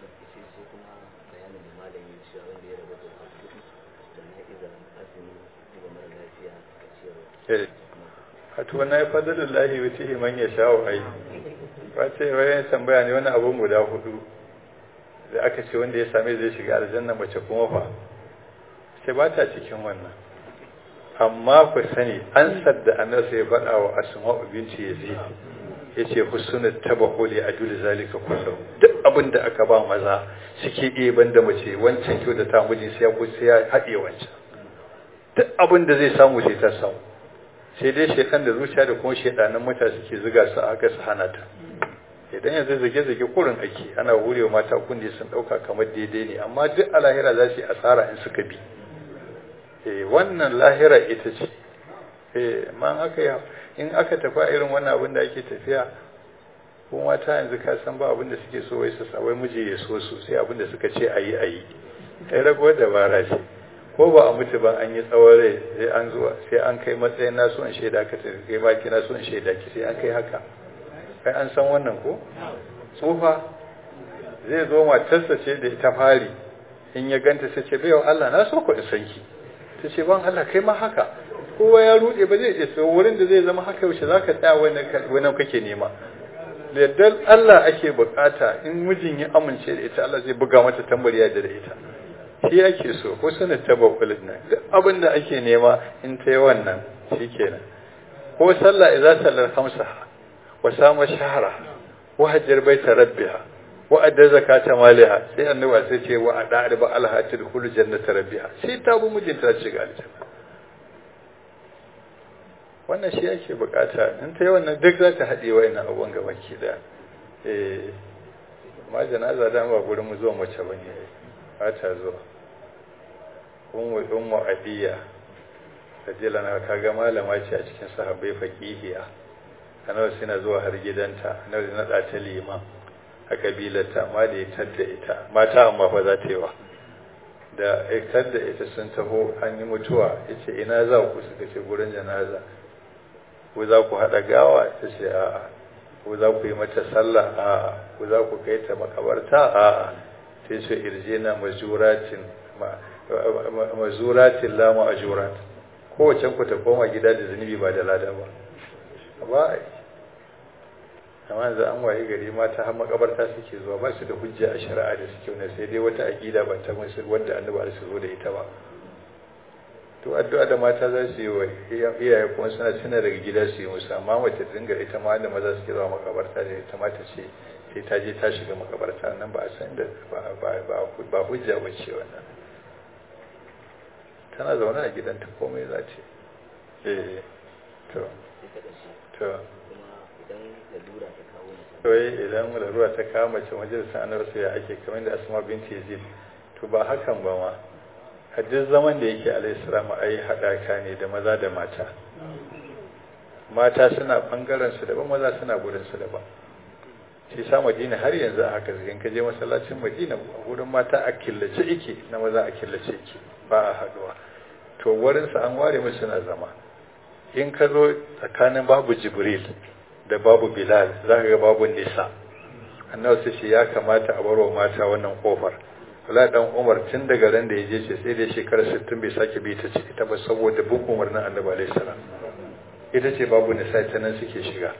wato wannan ya fadalin lahi wuce man ya sha wa ai ba ce wayan tambaya ne wani abun guda hudu da aka ce wanda ya same zai shiga aljanna mace kuma fa sai ba ta cikin wannan amma ku sani an sadda annabi ya faɗa wa asma'u binti yazid yace husnul tabahuli adul zalika kullu duk abin da aka ba maza suke iya banda mace wancan kyau da ta miji sai ya sai ya haɗe wancan duk abin da zai samu sai ta samu sai dai shekan da zuciya da kuma shedanan mata suke zuga su aka su hana ta idan yanzu zage-zage kurin ake ana hurewa mata kunne sun dauka kamar daidai ne amma duk a lahira za su yi asara in suka bi eh wannan lahira ita ce eh man aka yi in aka tafi a irin wannan abin da ake tafiya ko mata yanzu ka san ba abin da suke so wai su sa wai miji ya so su sai abin da suka ce ayi ayi kai ragowar dabara ce ko ba a mutu ba an yi tsawon rai sai an zuwa sai an kai matsayin nasu in shaida ka tafi kai baki nasu in shaida ki sai an kai haka kai an san wannan ko tsufa zai zo matarsa ce da ta fari in ya ganta sai ce baiwa Allah na so ku in san ki ta ce ban Allah kai ma haka kowa ya rude ba zai je so wurin da zai zama haka yaushe zaka tsaya wannan kake nema da yardar Allah ake bukata in mijin ya amince da ita Allah zai buga mata tambariya da ita shi ake so ko sanar tabakulin nan duk abin da ake nema in ta yi wannan shi kenan ko sallah idza sallar hamsa wa sama shahara wa hajjar baita rabbiha wa adda zakata maliha sai annabi sai ce wa ada arba alhatil khul jannata rabbiha sai ta bu mijinta ta shiga aljanna wannan shi ake bukata in ta yi wannan duk za ta haɗe wayannan abubuwan gaba ki da eh ma janaza da ba gurin mu zuwa mace bane ba ta zuwa ummu ummu adiya rajila na kaga malama ce a cikin sahabbai faqihiya annabi suna zuwa har gidanta annabi na da ta liman a kabilarta amma da ya tadda ita mata amma fa za ta yi wa da ya tadda ita sun taho an yi mutuwa yace ina za ku suka ce gurin janaza ko za ku haɗa gawa ta ce a'a ko za ku yi mata sallah a'a ko za ku kai ta makabarta a'a sai ce irjina mazuratin mazuratin la ma'ajurat kowace ku ta koma gida da zunubi ba da lada ba ba amma yanzu an waye gari mata har makabarta suke zuwa ba su da hujja a shari'a da suke wani sai dai wata aqida ba ta musu wanda annabi su zo da ita ba to addu'a da mata za su yi wa iyaye kuma suna tuna daga gida su yi musu amma mace dinga ita ma da maza suke zuwa makabarta da ita ma ta ce sai ta je ta shiga makabarta nan ba a san da ba hujja ba ce wannan tana zaune a gidanta komai za ce eh to to kawai idan lalura ta kawo mace majalisar annabi ya ake kamar da asma binti yazid to ba hakan ba ma a duk zaman da yake alayhi salamu ai haɗaka ne da maza da mata mata suna bangaren su daban maza suna gurin su daban shi sa madina har yanzu a haka in ka je masallacin madina a gurin mata a killace ike na maza a killace ike ba a haduwa to wurin sa an ware musu suna zama in ka zo tsakanin babu jibril da babu bilal za ka ga babu nisa annabi sai shi ya kamata a barwa mata wannan kofar Abdullahi dan Umar tun daga ran da ya je ce sai da shekarar 60 bai sake bi ta ce ita ba saboda bin umarnin Annabi alaihi salam ita ce babu nisa ta nan suke shiga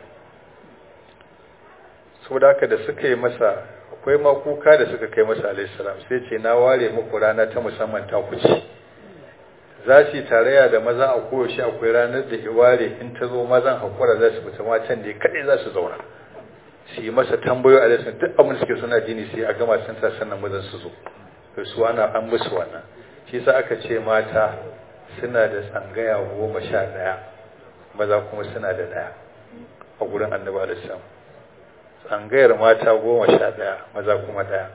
saboda haka da suka yi masa akwai ma kuka da suka kai masa alaihi salam sai ce na ware muku rana ta musamman ta kuce za su yi tarayya da maza a koyaushe akwai ranar da iware in ta zo mazan hakura za su fita matan da kaɗai za su zauna su yi masa tambayo a lesson duk abin suke suna jini sai a gama sun sa sannan mazan su zo to su ana an musu wannan shi sa aka ce mata suna da tsangaya goma sha ɗaya maza kuma suna da ɗaya a gurin annabi alaihi tsangayar mata goma sha ɗaya maza kuma ɗaya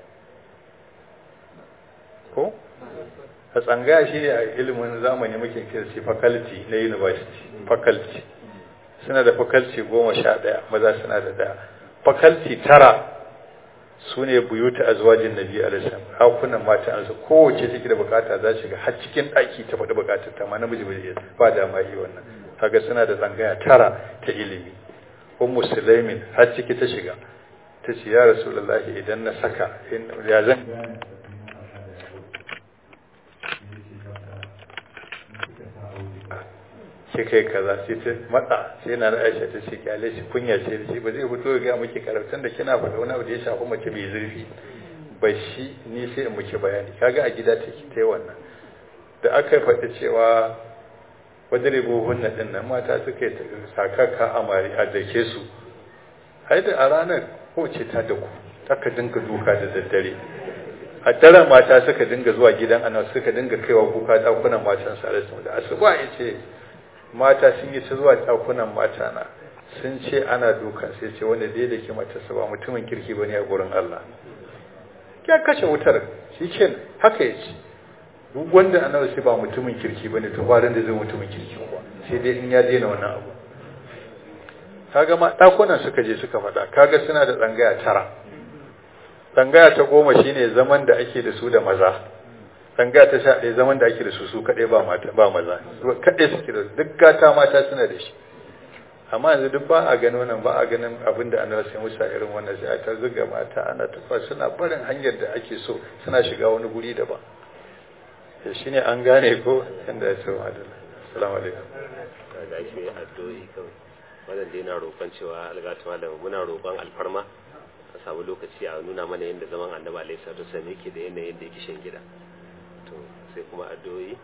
ko a tsangaya shi a ilimin zamani muke kira shi faculty na university faculty suna da faculty goma sha ɗaya maza suna da ɗaya faculty tara su ne buyuta azwajin nabi alaihissalam hakunan mata an su kowace take da bukata za shiga har cikin ɗaki ta faɗi bukatar ta ma namiji bai ba da ma yi wannan kaga suna da tsangaya tara ta ilimi ummu sulaimin har ciki ta shiga ta ce ya rasulullahi idan na saka ya zan shi kai kaza sai ta matsa sai na Aisha ta ce kyale shi kunya ce da shi ba zai fito ga muke karatun da kina faɗa wani abu da ya shafi mace mai zurfi ba shi ni sai in muke bayani kaga a gida take ta wannan da aka faɗi cewa wajen buhunna din nan mata suka yi sakaka amari a dake su hai da a ranar ko ce ta da ku aka dinga duka da daddare a daren mata suka dinga zuwa gidan ana suka dinga kaiwa kuka dakunan matan sa da asuba ya ce mata sun yi ta zuwa ɗakunan mata na sun ce ana dukan sai ce wanda dai da ke matarsa ba mutumin kirki ba ne a gurin Allah ya kashe wutar shi ke haka ya ce duk wanda ana sai ba mutumin kirki ba ne to ba da zai mutumin kirki ba sai dai in ya daina wannan abu kaga ma ɗakunan suka je suka faɗa kaga suna da tsangaya tara tsangaya ta goma shine zaman da ake da su da maza tanga ta sha ɗaya zaman da ake da su su kaɗai ba mata ba maza kaɗai suke da duk gata mata suna da shi amma yanzu duk ba a ganin wannan ba a ganin abin da annabi sai musa irin wannan sai a ta zuga mata ana tafa suna barin hanyar da ake so suna shiga wani guri daban to shine an gane ko inda ya ce wa adalla assalamu alaikum da ake addu'o'i kawai wannan dai na roƙon cewa algatu malam muna roƙon alfarma a samu lokaci a nuna mana yadda zaman annabi alaihi salatu wasallam yake da yanayin da yake shan gida to sai kuma addu'o'i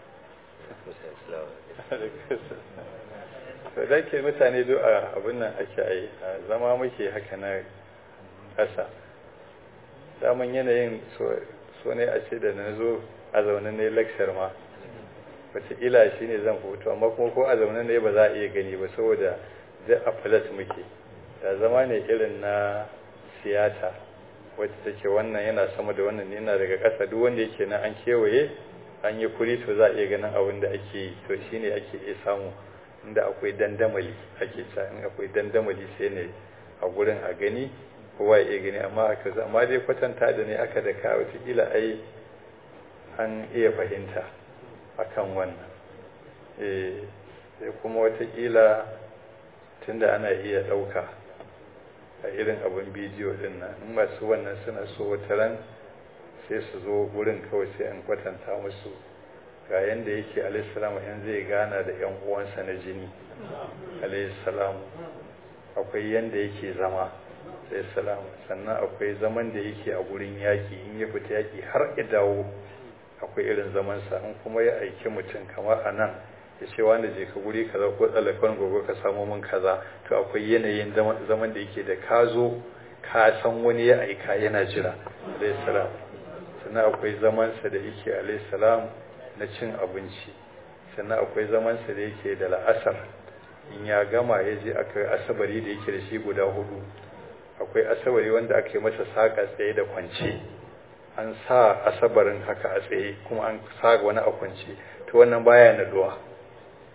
to da ke mutane do a abin nan ake yi zama muke haka na ƙasa daman yanayin so ne a ce da na zo a zaune ne lecture ma wataƙila shi ne zan hoto amma kuma ko a zaune ne ba za a iya gani ba saboda da a falas muke da zama ne irin na siyasa wacce take wannan yana sama da wannan yana daga ƙasa duk wanda yake nan an kewaye an yi kuri to za a iya ganin abin da ake yi to shine ake iya samu inda akwai dandamali ake sa in akwai dandamali sai ne a gurin a gani kowa ya iya gani amma aka amma dai kwatanta da ne aka da ka wataƙila ai an iya fahimta akan wannan eh sai kuma wataƙila tunda ana iya ɗauka a irin abin bidiyo din nan in masu wannan suna so wata ran sai su zo gurin kawai sai an kwatanta musu ga yanda yake alaihissalam yan zai gana da yan uwansa na jini alaihissalam akwai yanda yake zama alaihissalam sannan akwai zaman da yake a gurin yaki in ya fita yaki har ya dawo akwai irin zamansa in kuma ya aiki mutum kamar a nan ya ce wanda je ka guri kaza ko tsalakon gobe ka samu min kaza to akwai yanayin zaman da yake da ka zo ka san wani ya aika yana jira alaihissalam sannan akwai zamansa da yake alaihissalam na cin abinci sannan akwai zamansa da yake da la'asar in ya gama ya je akwai asabari da yake da shi guda hudu akwai asabari wanda aka yi masa saƙa tsaye da kwance an sa asabarin haka a tsaye kuma an sa wani a kwance to wannan baya naduwa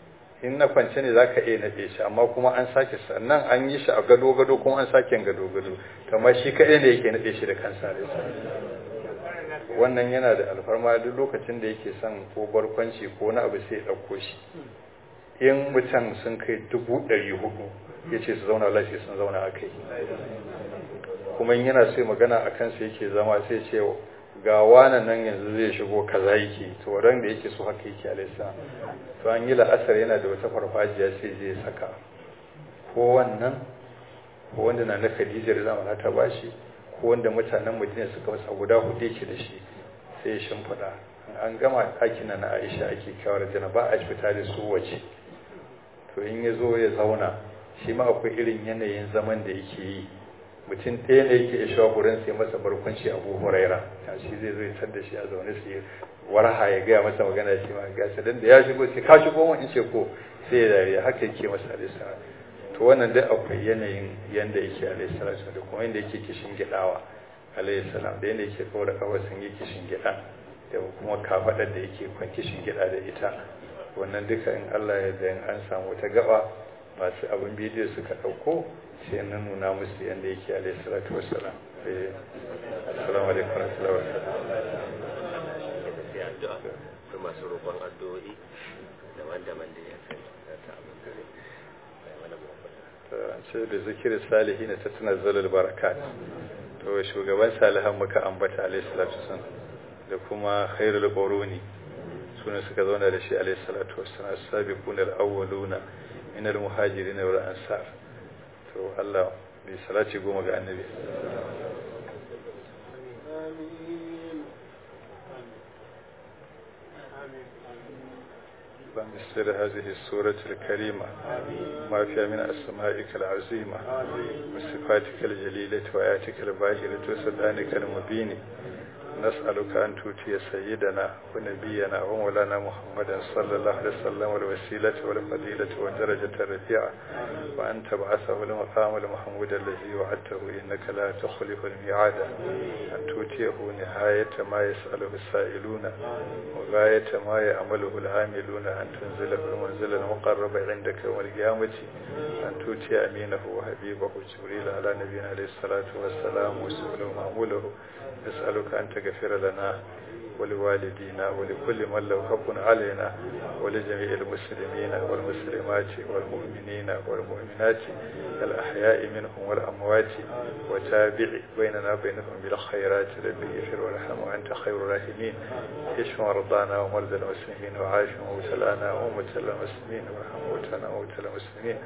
in na kwance ne zaka iya naɗe shi amma kuma an sake sannan an yi shi a gado gado kuma an sake gado gado kamar shi kaɗai ne yake naɗe shi da kansa da wannan yana da alfarma duk lokacin da yake son ko barkwanci ko na abu sai ya ɗauko shi in mutum sun kai dubu ɗari hudu ya ce su zauna lafiya sun zauna a kai kuma yana sai magana a kansa yake zama sai ce ga wanan nan yanzu zai shigo kaza yake to ran da yake so haka yake alaisa to an yi la'asar yana da wata farfajiya sai je saka ko wannan ko wanda na na Khadija da zamana ta bashi ko wanda mutanen Madina suka wasa guda hudu yake da shi sai ya shimfiɗa an gama ɗakin na Aisha ake kawar jana ba a fita da su waje to in ya zo ya zauna shi ma akwai irin yanayin zaman da yake yi mutum ɗaya ne yake isha gurin sai masa barkwanci abu huraira shi zai zo ya tar da shi a zaune su warha ya gaya masa magana shi ma ga shi dan da ya shigo sai ka shigo mun in ce ko sai ya dariya haka yake masa alaihi salam to wannan dai akwai yanayin yanda yake alaihi salam da kuma yanda yake kishin gidawa alaihi salam da yanda yake kawo da kawai sun yi kishin gida da kuma kafadar da yake kwan kishin gida da ita wannan duka in Allah ya da an samu wata gaba masu abin bidiyo suka ɗauko sai na nuna musu yadda yake alaihi salatu wassalam assalamu alaikum warahmatullahi wabarakatuh masu roƙon addu'o'i daban-daban da ya kai ta abin da ce da zikirin salihi na ta tunazzalul barakat to shugaban salihan muka ambata alaihi salatu wassalam da kuma khairul quruni suna suka zauna da shi alaihi salatu wassalam as-sabiquna al-awwaluna min al-muhajirin wal ansar to Allah bai salati goma ga annabi بمثل هذه السورة الكريمة ما فيها من أسمائك العظيمة وصفاتك الجليلة وآياتك الباهرة وسلطانك المبين نسألك أن تؤتي سيدنا ونبينا ومولانا محمدا صلى الله عليه وسلم والوسيلة والفضيلة والدرجة الرفيعة وأن تبعثه المقام المحمود الذي وعدته إنك لا تخلف الميعاد أن تؤتيه نهاية ما يسأله السائلون وغاية ما يعمله العاملون أن تنزله المنزل المقرب عندك يوم القيامة أن تؤتي أمينه وحبيبه جبريل على نبينا عليه الصلاة والسلام وسؤله ومعموله نسألك أن تغفر لنا ولوالدينا ولكل من له حق علينا ولجميع المسلمين والمسلمات والمؤمنين والمؤمنات الأحياء منهم والأموات وتابع بيننا بينهم بالخيرات ربي اغفر وارحم وأنت خير الراحمين اشف مرضانا ومرضى المسلمين وعاف مبتلانا ومبتلى المسلمين وارحم موتانا وموتى المسلمين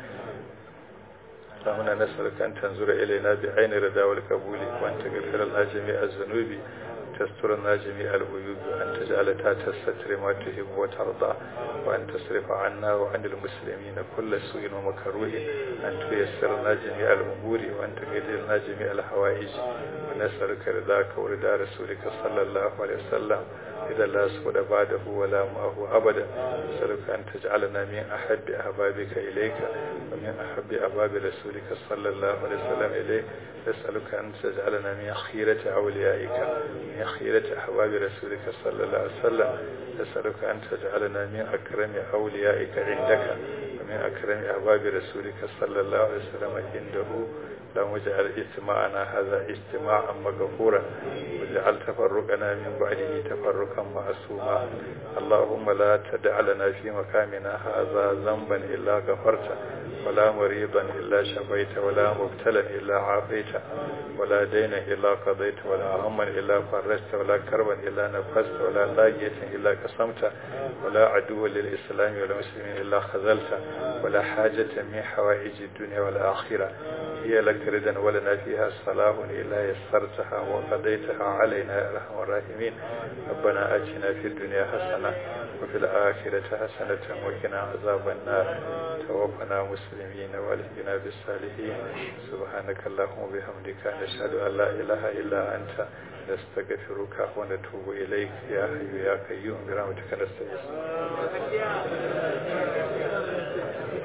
اللهم نسألك أن تنظر إلينا بعين الرضا والقبول وأن تغفر لنا جميع الذنوب تستر لنا جميع العيوب وأن تجعل تحت الستر ما تحب وترضى وأن تصرف عنا وعن المسلمين كل سوء ومكروه أن تيسر لنا جميع الأمور وأن تقدر لنا جميع الحوائج ونسألك رضاك ورضا رسولك صلى الله عليه وسلم إذا لا سود بعده ولا معه أبدا نسألك أن تجعلنا من أحب أحبابك إليك ومن أحب أحباب رسولك صلى الله عليه وسلم إليك نسألك أن تجعلنا من خيرة أوليائك من خيرة أحباب رسولك صلى الله عليه وسلم نسألك أن تجعلنا من أكرم أوليائك عندك ومن أكرم أحباب رسولك صلى الله عليه وسلم عنده اللهم اجعل اجتماعنا هذا اجتماعا مغفورا واجعل تفرقنا من بعده تفرقا معصوما اللهم لا تدع لنا في مكاننا هذا ذنبا إلا غفرته ولا مريضا إلا شفيت ولا مبتلا إلا عافيت ولا دينا إلا قضيت ولا هما إلا فرجت ولا كربا إلا نفست ولا لاجية إلا قسمت ولا عدو للإسلام والمسلمين إلا خذلت ولا حاجة من حوائج الدنيا والآخرة هي لك ردا ولنا فيها صلاح إلا يسرتها وقضيتها علينا يا أرحم الراحمين ربنا آتنا في الدنيا حسنة وفي الآخرة حسنة وقنا عذاب النار توفنا مسلمين والهنا بالصالحين سبحانك اللهم وبحمدك نشهد أن لا إله إلا أنت نستغفرك ونتوب إليك يا حي يا قيوم برحمتك نستغيث